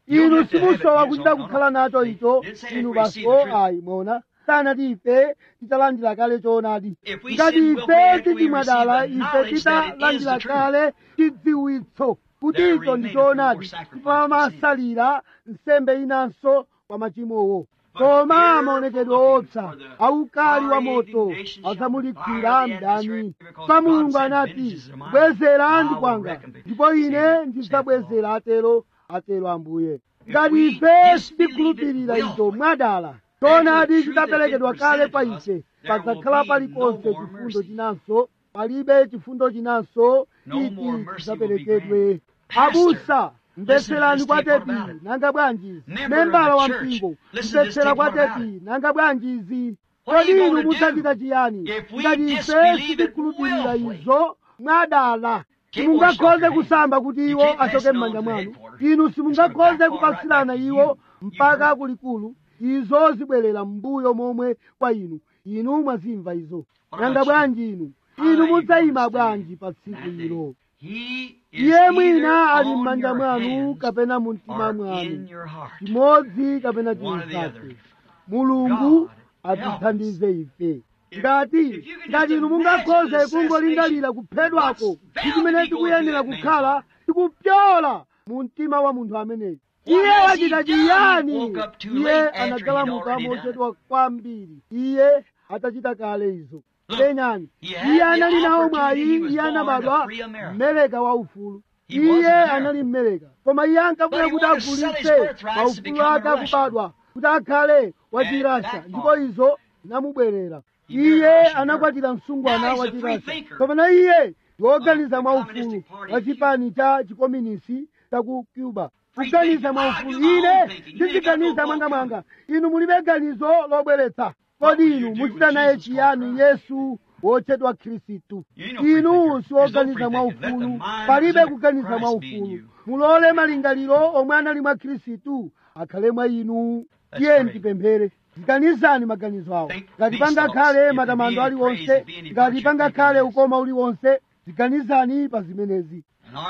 inu simusowa kuchita kukhala nacho icho inu baso ayi mona sanati ife titalandira kale choonadi ngati ife titimwadala ife titalandira kale chidziwitso kuti icho ndi choonadi tipamasalira nsembe inanso kwa machimowo koma maonekedwe opsa aukali wa moto adzamulikwira mdani sa mulungu anati bwezera ndi kwanga ndipo ine ndidzabwezera atero atero ambuye ngati ife sitikhulupirira izo mwadala choonadi chitaperekedwa kale pa ife padzakhala paliponse chifundo chinanso palibe chifundo chinanso chiti chidzaperekedwe abusa mbetserani kwa tepi nanga bwanji membala wa mpingo mbetsera kwa tepi nanga bwanji izi kodi inu mudzachita chiyani ngati ife sitikhulupirira izo mwadala simungakhoze kusamba kuti iwo achoke m'manja mwanu inu simungakhoze kupasirana iwo mpaka kulikulu izo zibwerera m'mbuyo momwe kwa inu inu mwazimva izo nanga bwanji inu inu mudzayima bwanji pa tsiku ilo iye mwina ali m'manja mwanu kapena mu mtima mwanu chimodzi kapena chinzake mulungu atithandize ife ngati ngati inu mungakhoze kungolingalira kuphedwako ndi chimene tikuyenera kukhala tikupyola mu mtima wa munthu ameneyo iye wachita chiyani iye anagalamuka mochedwa kwambiri iye atachita kale izo penyani iye anali nawo mwayi iye anabadwa mmeleka wa ufulu iye anali mmeleka koma iye ankafuna kuti agulitse maufulu ake akubadwa kuti akhale wachirasha ndipo izo zinamubwerera iye anakwatira msungwana wachirasha kapena iye woganiza mwaufulu wa chipani cha chikominisi cha ku cuba kuganiza mwaufulu ine ndiziganiza mwangamwanga inu mulibe ganizo lobweretsa kodi inu muchita naye chiyani yesu wotchedwa khristu inu siwoganiza mwaufulu palibe kuganiza mwaufulu mulole malingaliro omwe anali mwa khristu akhale mwa inu tiye tipemphere ganizani maganizo awo ngati pangakhale matamando aliwonse ngati pangakhale ukoma uliwonse ziganizani pa zimenezi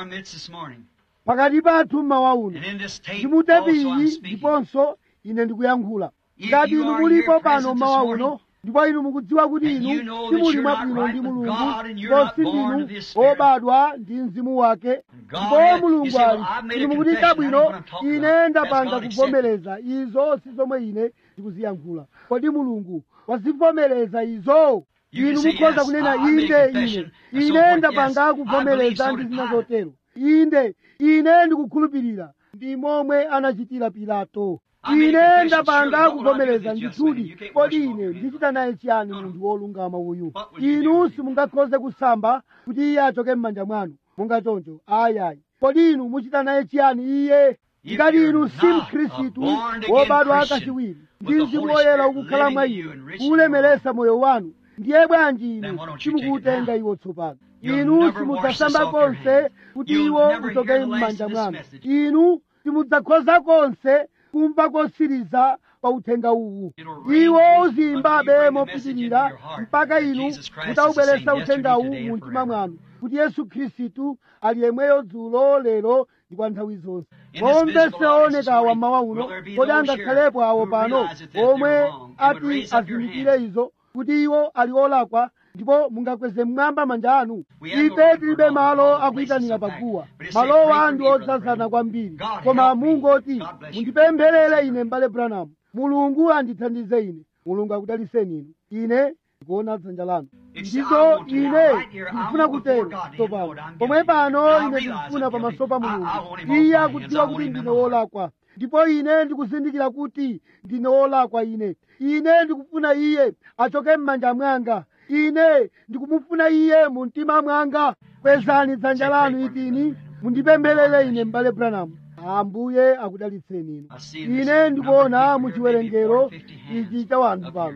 pakati pathu mmawa uno ndimutepili ndiponso ine ndikuyankhula ngati inu mulipo pano mmawa uno ndipo inu mukudziwa kuti inu simuli mwabwino ndi mulungu kosi ndinu obadwa ndi mzimu wake ndipo mulungu ali inu mukuti chabwino ine ndapanga kuvomereza izo si zomwe ine ndikuziyankhula kodi mulungu wazivomereza izo inu mukhoza kunena inde ine ine ndapanga kuvomereza ndi zina zotero inde ine ndikukhulupirira ndi momwe anachitira pilato ine ndapanga kuvomereza ndithudi kodi ine ndichita naye chiyani munthu wolungama uyu inu simungakhoze kusamba kuti iye achoke m'manja mwanu monga choncho ayayi kodi inu muchita naye chiyani iye ngati inu si mkhristu wobadwa kachiwiri ndi mzimu woyera ukukhala mwa inu kuulemeresa moyo wanu ndiye bwanji inu simukuutenga iwo tsopano inu simudzasamba konse kuti iwo uchoke m'manja mwanu inu simudzakhoza konse kumva kosiriza pa uthenga uwu iwo uziyimbabe mopitirira mpaka inu mutaubweretsa uthengawu mu mtima mwanu kuti yesu khristu ali yemweyo dzulo lero ndi kwa nthawi zonse omvese oonekawa mmawa uno kodi angakhalepo awo pano omwe ati azindikire izo kuti iwo ali olakwa ndipo mungakweze mmwamba manja anu ife tilibe malo akuyitanira paguwa malowa ndi odzazana kwambiri koma mungoti mundipempherere ine m'bale branamu mulungu andithandize ine mulungu akudaliseni inu ine ndikuona dzanja lanu ndizo ine ndikufuna kutero tsopano pomwe pano ine ndikufuna pamaso pa mulungu iye akudziwa kuti ndine wolakwa ndipo ine ndikuzindikira kuti ndine wolakwa ine ine ndikufuna iye achoke m'manja mwanga ine ndikumufuna iye mu mtima mwanga kwezani dzanja lanu itini mundipempherere ine m'bale branamu ambuye akudalitseni inu ine ndikuona mu chiwerengero ichi cha wanthu pano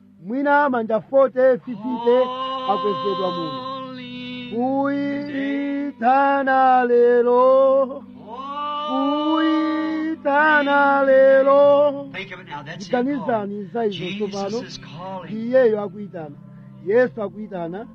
mwina manja 40 50 akwezedwa muno kuyitana lero kuyitana lero ndiganizani za izo tsopano iyeyo akuyitana yesu akuyitana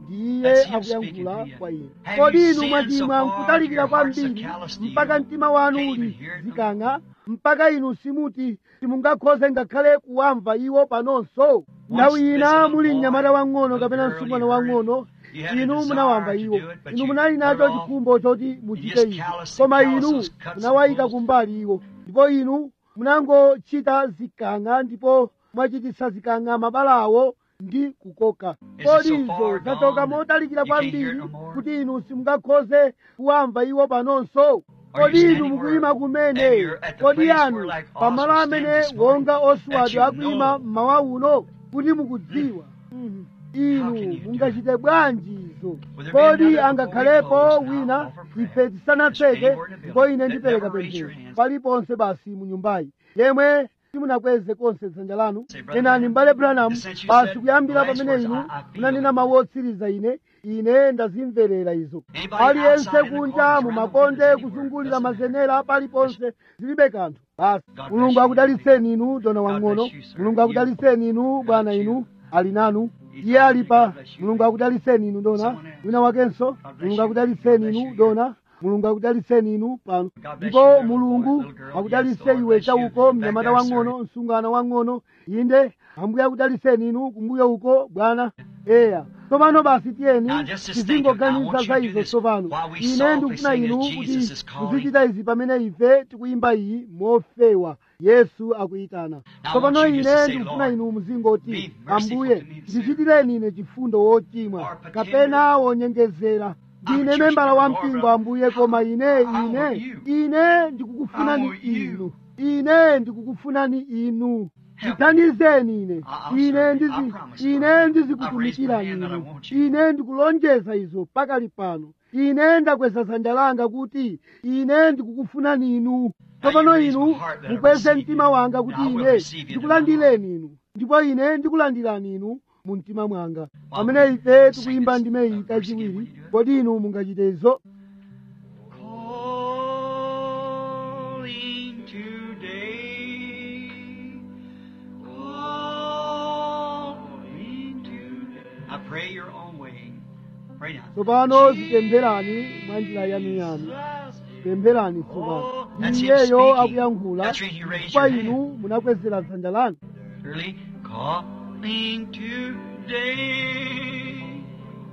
ndi iye akuyankhula kwa inu kodi inu mwachimwa nkutalikira kwambiri mpaka mtima wanu uli zikang'a mpaka inu simuti simungakhoze ngakhale kuwamva iwo panonso nthawi ina muli mnyamata wang'ono kapena msungwana wang'ono inu munawamva iwo inu munali nacho chikhumbo choti muchite izi koma inu munawayika kumbali iwo ndipo inu munangochita zikang'a ndipo mwachititsa zikang'a mabalawo ndi kukoka kodi izo zachoka motalikira kwambiri kuti inu simungakhoze kuwamva iwo panonso kodi inu mukuyima kumene kodi anu pamalo amene wonga oswadi akuyima mmawa uno kuti mukudziwa Mhm. inu mungachite bwanji izo kodi angakhalepo wina ife tisanatseke ndipo ine ndipereka pemphero paliponse basi mu nyumbayi yemwe simunakweze konse dzanja lanu nenani mbale branham basi kuyambira pamene inu munanena mawu otsiriza ine ine ndazimverera izo aliyense kunja mumakonde kuzungulira mazenera paliponse zilibe kanthu basi mulungu akudalitseni inu dona wang'ono mulungu akudalitseni inu bwana inu ali nanu iye ali pa mulungu akudalitseni inu dona wina wakenso mulungu akudalitseni inu dona mulungu akudalitseni inu pano ndipo mulungu akudalitse iwe chauko mnyamata wang'ono msungwana wang'ono inde ambuye akudalitseni inu kumbuyo uko bwana eya tsopano basi tiyeni tizingoganiza za izo tsopano ine ndikufuna inu kuti muzichita izi pamene ife tikuyimba iyi mofewa yesu akuyitana tsopano ine ndikufuna inu muzingoti ambuye ndichitireni ine chifundo wochimwa kapena wonyengezera ndine membala wa mpingo ambuye koma ine ine ine ndikukufunani inu ine ndikukufunani inu ndithandizeni ine ine ndizi ine ndizikutumikirani inu ine ndikulonjeza izo pakali pano ine ndakweza dzanja langa kuti ine ndikukufunani inu tsopano inu mukweze mtima wanga kuti ine ndikulandireni inu ndipo ine ndikulandirani inu mu mtima mwanga pamene ife tikuyimba ndime iyi kachiwiri kodi inu mungachite izo Calling today, calling today. I pray your own way. Pray now. tsopano zipempherani mwa njira yanuyanu pempherani tsopano Oh, that's him iyeyo speaking. akuyankhula That's when you raise kwa your inu hand. munakwezera dzanja lanu Early calling today.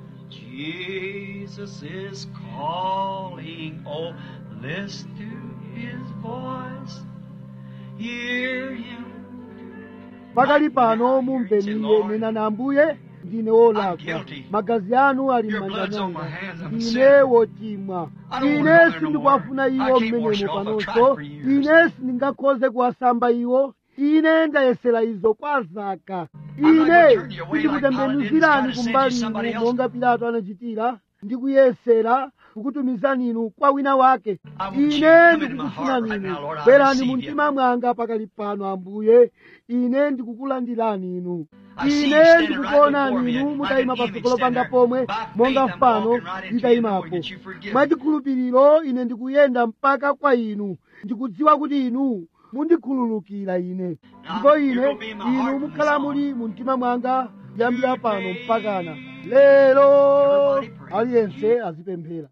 Jesus is calling. Oh, listen to his voice. Hear him. pakali pano mumveniye nenani ambuye ndine wolakwa guilty. magazi anu ali Your m'manja blood's on mwanga my hands. I'm a ndine sinner. wochimwa I don't ine wanna go there no sindikuwafuna more. I iwo can't wash mmenemo it off. I've panonso tried for years. ine sindingakhoze kuwasamba iwo ine ndayesera izo kwa zaka not ine gonna turn you away like sindikutembenuzirani Pilate did, kumbali trying to send you inu somebody monga pilato anachitira ndikuyesera kukutumizani inu kwa wina wake I want you to ine come into my ndikukufunani heart right inu now, Lord. I bwerani receive mu you. mtima mwanga pakali pano ambuye ine ndikukulandirani inu I see you ine standing right ndikukuonani before me, inu like mutayima an image patsogolo standing panga there. pomwe By monga faith, I'm mfano walking right into you, nditayimapo knowing that you forgive me. mwachikhulupiriro ine ndikuyenda mpaka kwa inu ndikudziwa kuti inu mundikhululukira ine ndipo ine you're gonna be in my heart inu from mukhala this on. muli mu mtima mwanga kuyambira pano mpakana lero Everybody pray. aliyense azipemphera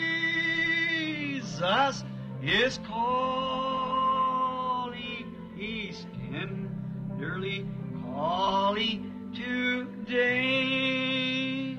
Jesus is calling. He's tenderly calling today.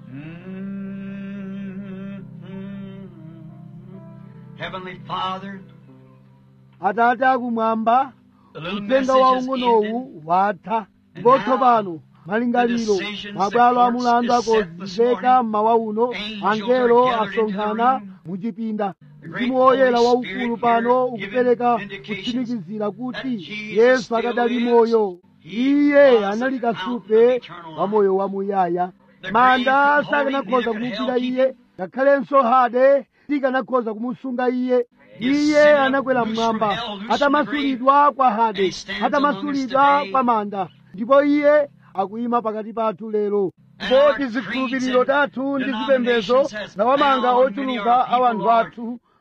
Mm-hmm. Heavenly Father, atate akumwamba the little uthenga message is waung'onowu ended. watha ndipo tsopano malingaliro mabwalo a mulandu akozizeka mmawa uno angelo asonkhana muchipinda mzimu woyera waukulu pano ukupereka kutsimikizira kuti yesu akadali moyo iye anali kasupe wa moyo wamuyaya manda sakanakhoza kumugwira iye ngakhalenso hade sikanakhoza kumusunga iye iye anakwera mmwamba atamasulidwa kwa hade atamasulidwa kwa manda ndipo iye akuyima pakati pathu lero ndipo tizikhulupiriro tathu ndi zipembedzo zawamanga ochuluka a wanthu athu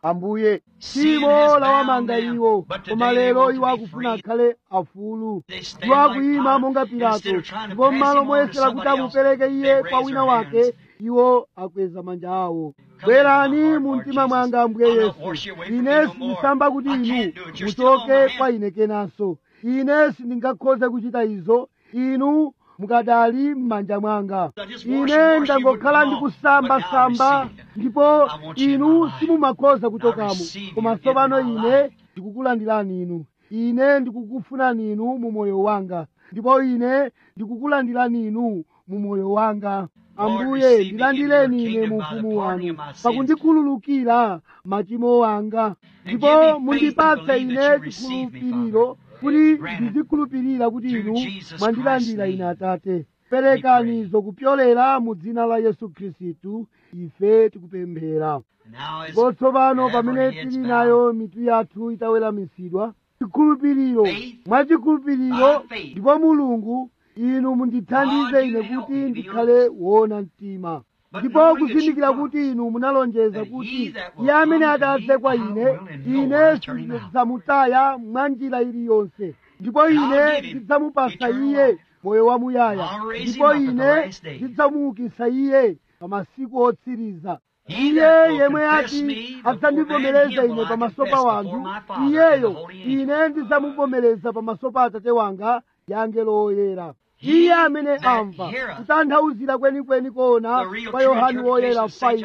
ambuye tchimo lawamanga iwo koma lero iwo akufuna akhale afulu iwo akuyima monga pilato ndipo m'malo moyesera kuti amupereke iye kwa wina wake iwo akweza manja awo bwerani mu mtima mwanga ambuye yesu ine sindisamba kuti inu muchoke kwa ine kenanso ine sindingakhoze kuchita izo inu mukadali m'manja mwanga ine ndangokhala ndikusamba-samba ndipo inu simumakhoza kuchokamo koma tsopano ine ndikukulandirani inu ine ndikukufunani inu mu moyo wanga ndipo ine ndikukulandirani inu mu moyo wanga ambuye ndilandireni ine mu ufumu wanu pakundikhululukira machimo anga ndipo mundipatse ine chikhulupiriro kuti ndizikhulupirira kuti inu mwandilandira ine atate perekani zokupyolera mu dzina la yesu khristu ife tikupemphera ndipo tsopano pamene tili nayo mitu yathu itaweramitsidwa chikhulupiriro mwachikhulupiriro ndipo mulungu inu mundithandize ine kuti ndikhale woona mtima ndipo kuzindikira kuti inu munalonjeza kuti iye amene atadze kwa ine ine sindidzamutaya mwa njira iliyonse ndipo ine ndidzamupasa iye moyo wamuyaya ndipo ine ndidzamuukitsa iye pa masiku otsiriza iye yemwe ati adzandivomereza ine pamaso pa wanthu iyeyo ine ndidzamuvomereza pamaso pa atate wanga ya angelo oyera iye amene amva kutanthauzira kwenikweni kona kwa yohani woyera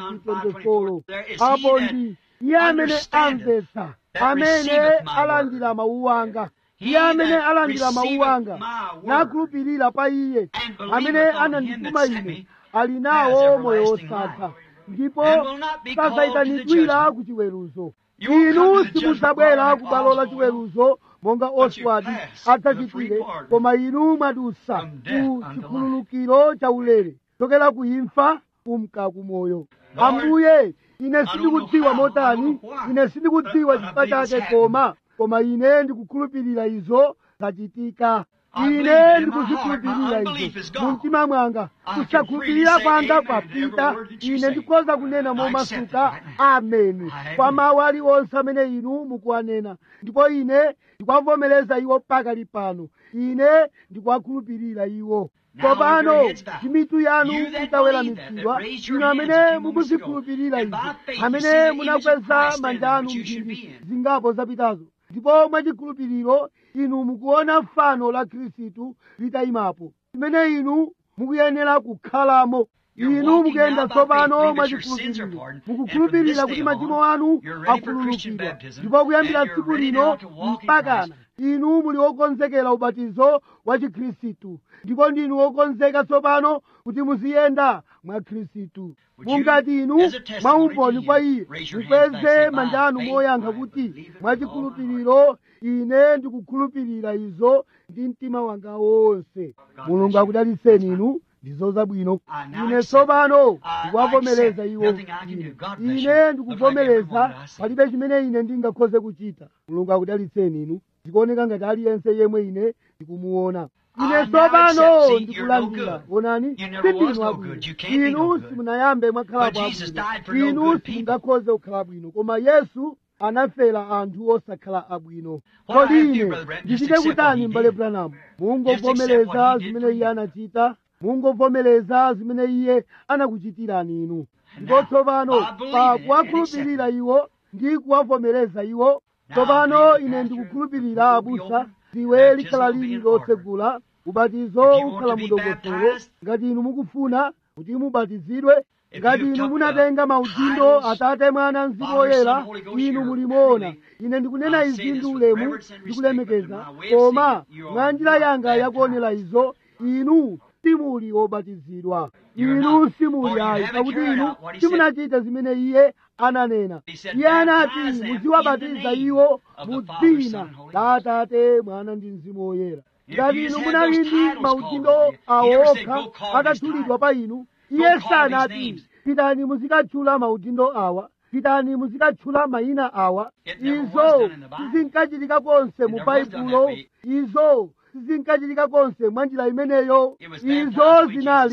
5:24 apo ndi iye amene amvetsa amene alandira mawu anga iye amene alandira mawu anga nakhulupirira pa iye amene anandituma ine ali nawo moyo wosatha ndipo sazayitanidwira ku chiweruzo inu simudzabwera ku bwalo la chiweruzo monga oswald adzachitire koma inu mwadusa ku chikhululukiro cha ulere chokera ku imfa kumka ku moyo ambuye ine sindikudziwa motani ine sindikudziwa chifukwa chake koma koma ine ndikukhulupirira izo zachitika ine ndikuzikhulupirira izo mu mtima mwanga kusakhulupirira kwanga kwapita ine ndikhoza kunena momasuka ameni kwa mawu aliwonse amene inu mukuwanena ndipo ine ndikwavomereza iwo pakali pano ine ndikuwakhulupirira iwo tsopano mitu yanu itaweramitsidwa inu amene mukuzikhulupirira izo amene munakweza manja anu mphindi zingapo zapitazo ndipo mwachikhulupiriro inu mukuona fano la khristu litayimapo limene inu mukuyenera kukhalamo inu mukuyenda tsopano mwachikhulupiriro mukukhulupirira kuti machimo anu akhululukidwa ndipo kuyambira tsiku lino mpakana inu muli wokonzekera ubatizo wa chikhristu ndipo ndinu wokonzeka tsopano kuti muziyenda mwa khristu mungati inu mwaumboni kwa iye mukweze manja anu moyankha kuti mwachikhulupiriro ine ndikukhulupirira izo ndi mtima wanga wonse mulungu akudalitseni inu ndizo zabwino ine tsopano ndikuwavomereza iwo ine ine ndikuvomereza palibe chimene ine ndingakhoze kuchita mulungu akudalitseni inu zikuoneka ngati aliyense yemwe ine ndikumuona ine tsopano ndikulandira onani sindinu abwino inu simunayambe mwakhala bwabwino inu simungakhoze kukhala bwino koma yesu anafera anthu osakhala abwino kodi ine ndichite kutani mbale branamu mungovomereza zimene iye anachita mungovomereza zimene iye anakuchitirani inu ndipo tsopano pa kuwakhulupirira iwo ndi kuwavomereza iwo tsopano ine ndikukhulupirira abusa dziwe likhala lili lotsegula ubatizo ukhala mudokotolo ngati inu mukufuna kuti mubatizidwe ngati inu munatenga maudindo atate mwana mzimu woyera inu mulimuona ine ndikunena izi ndi ulemu ndikulemekeza koma mwa njira yanga yakuonera izo inu simuli wobatizidwa inu simuli ayi pakuti inu simunachita zimene iye ananena iye anati muziwabatiza iwo mu dzina la atate mwana ndi mzimu woyera ngati inu munali ndi maudindo awo okha atatchulidwa pa inu iye sanati pitani muzikatchula maudindo awa pitani muzikatchula mayina awa izo sizinkachitika konse mu baibulo izo sizinkachitika konse mwa njira imeneyo izo zinali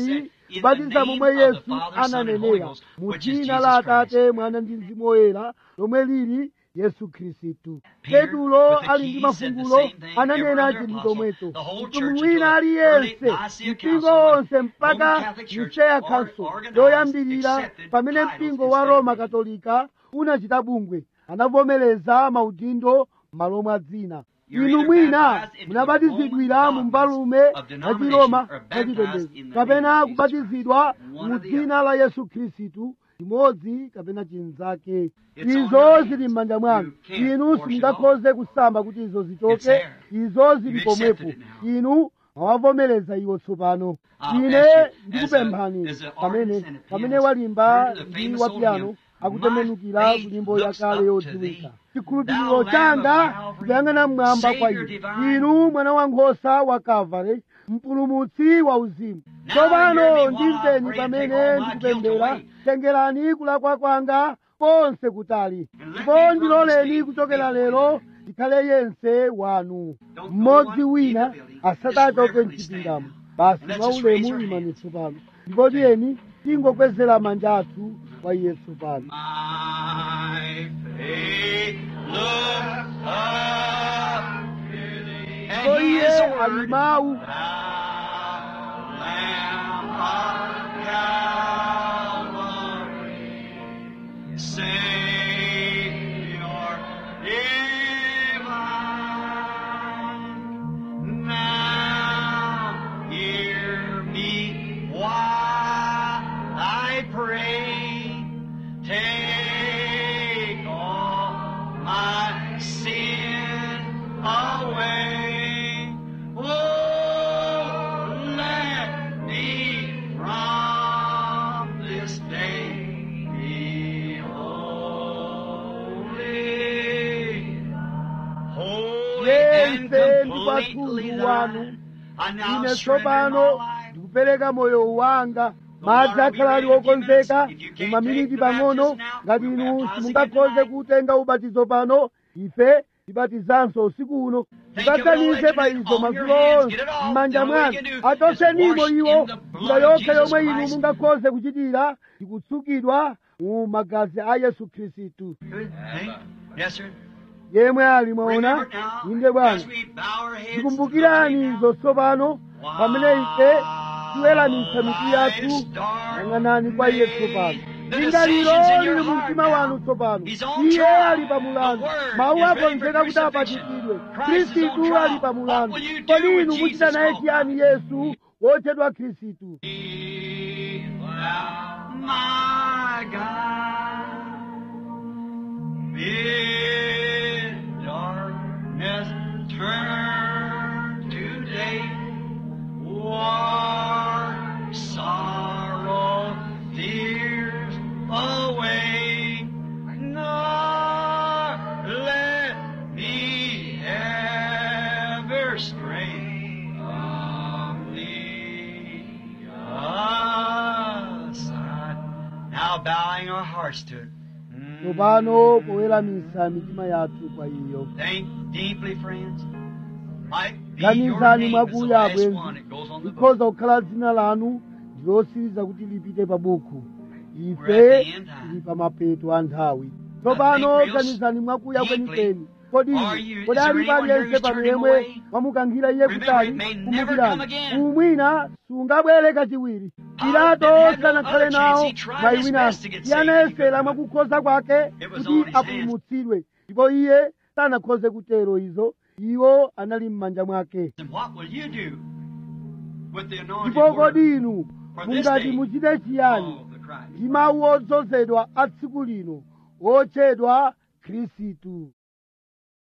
kubatiza momwe yesu ananenera mu dzina la atate mwana ndi mzimu woyera lomwe lili yesu khristu petulo ali ndi mafungulo ananena chinthu chomwecho mtumwi wina aliyense mpingo wonse mpaka niseya council yoyambirira pamene mpingo wa roma katolika unachita bungwe anavomereza maudindo malo mwa dzina inu mwina munabatizidwira mu mbalume ya chiroma yachipembedzo kapena kubatizidwa mu dzina la yesu khristu chimodzi kapena chinzake izo zili m'manja mwanu inu simungakhoze kusamba kuti izo zichoke izo zili pomwepo inu mwawavomereza iwo tsopano ine ndikupemphani pamene pamene walimba ndi wapiyano akutembenukira kunyimbo yakale yodziwika chikhulupiriro changa kuyang'ana mmwamba kwa inu inu mwana wankhosa wa kalvari mpulumutsi wa uzimu tsopano ndimveni pamene ndikupemphera tengerani kulakwa kwanga konse kutali ndipo ndiloleni kuchokera lero ndikhale yense wanu mmodzi wina asatachoke mchipindamo basi mwaulemu imani tsopano ndipo tiyeni tingokwezera manja athu kwa iye tsopano My faith looks up to thee. ndipo And he iye is the ali word. mawu Thou Lamb of Calvary, Savior divine, now hear me while I pray. Take all my sin away. Oh, let me from this day be holy. Holy and Yense ndi completely patundu wanu. thine. I now ine surrender my tsopano life. ndikupereka moyo wanga madzi akhala ali okonzeka mu maminiti pang'ono ngati inu simungakhoze kutenga ubatizo pano ife tibatizanso usiku uno tibatsanize pa izo madzulo onse m'manja mwanu achotsenimo iwo njira yokha yomwe inu mungakhoze kuchitira ndikutsukidwa mu magazi a yesu khristu Good. Hey? Yes, sir. yemwe ali mwaona Remember now, inde bwana as we bow our heads tikumbukirani to the izo tsopano pamene ife tiweramitsa mitu yathu yang'anani kwa iye tsopano lingaliro lili mu mtima wanu tsopano iye ali pa mulandu mawu akonzeka kuti apachikidwe khristu ali pa mulandu kodi inu muchita naye chiyani yesu wotchedwa khristu my God, bid darkness turn to day, war, sorrow, tears away, nor let me ever stray from thee aside. Now bowing our hearts to it. Mm. tsopano poweramisa mitima yathu kwa iyo Think deeply, friends. Might be your ganizani name is the mwakuya last abwenzi one that goes on the book. likhoza kukhala dzina lanu ndilosiriza kuti lipite pa buku We're ife at the end time. tili pa mapeto a nthawi tsopano real ganizani mwakuya deeply, kwenikweni kodi are you- kodi is there alipo anyone here aliyense who's pano turning yemwe away? wamukankhira iye Remember, kutali it may never come kumbukirani again. umwina sungabwere kachiwiri pilato had no sanakhale other nawo chance. He tried mwayi his wina best to get iye saved. anayesera mwakukhoza kwake It was kuti on his hands. apulumutsidwe ndipo iye sanakhoze kutero izo iwo anali m'manja mwake And what will you do with the anointed ndipo word kodi inu for this mungati day muchite chiyani of the Christ? ndi mawu odzozedwa a tsiku lino otchedwa khristu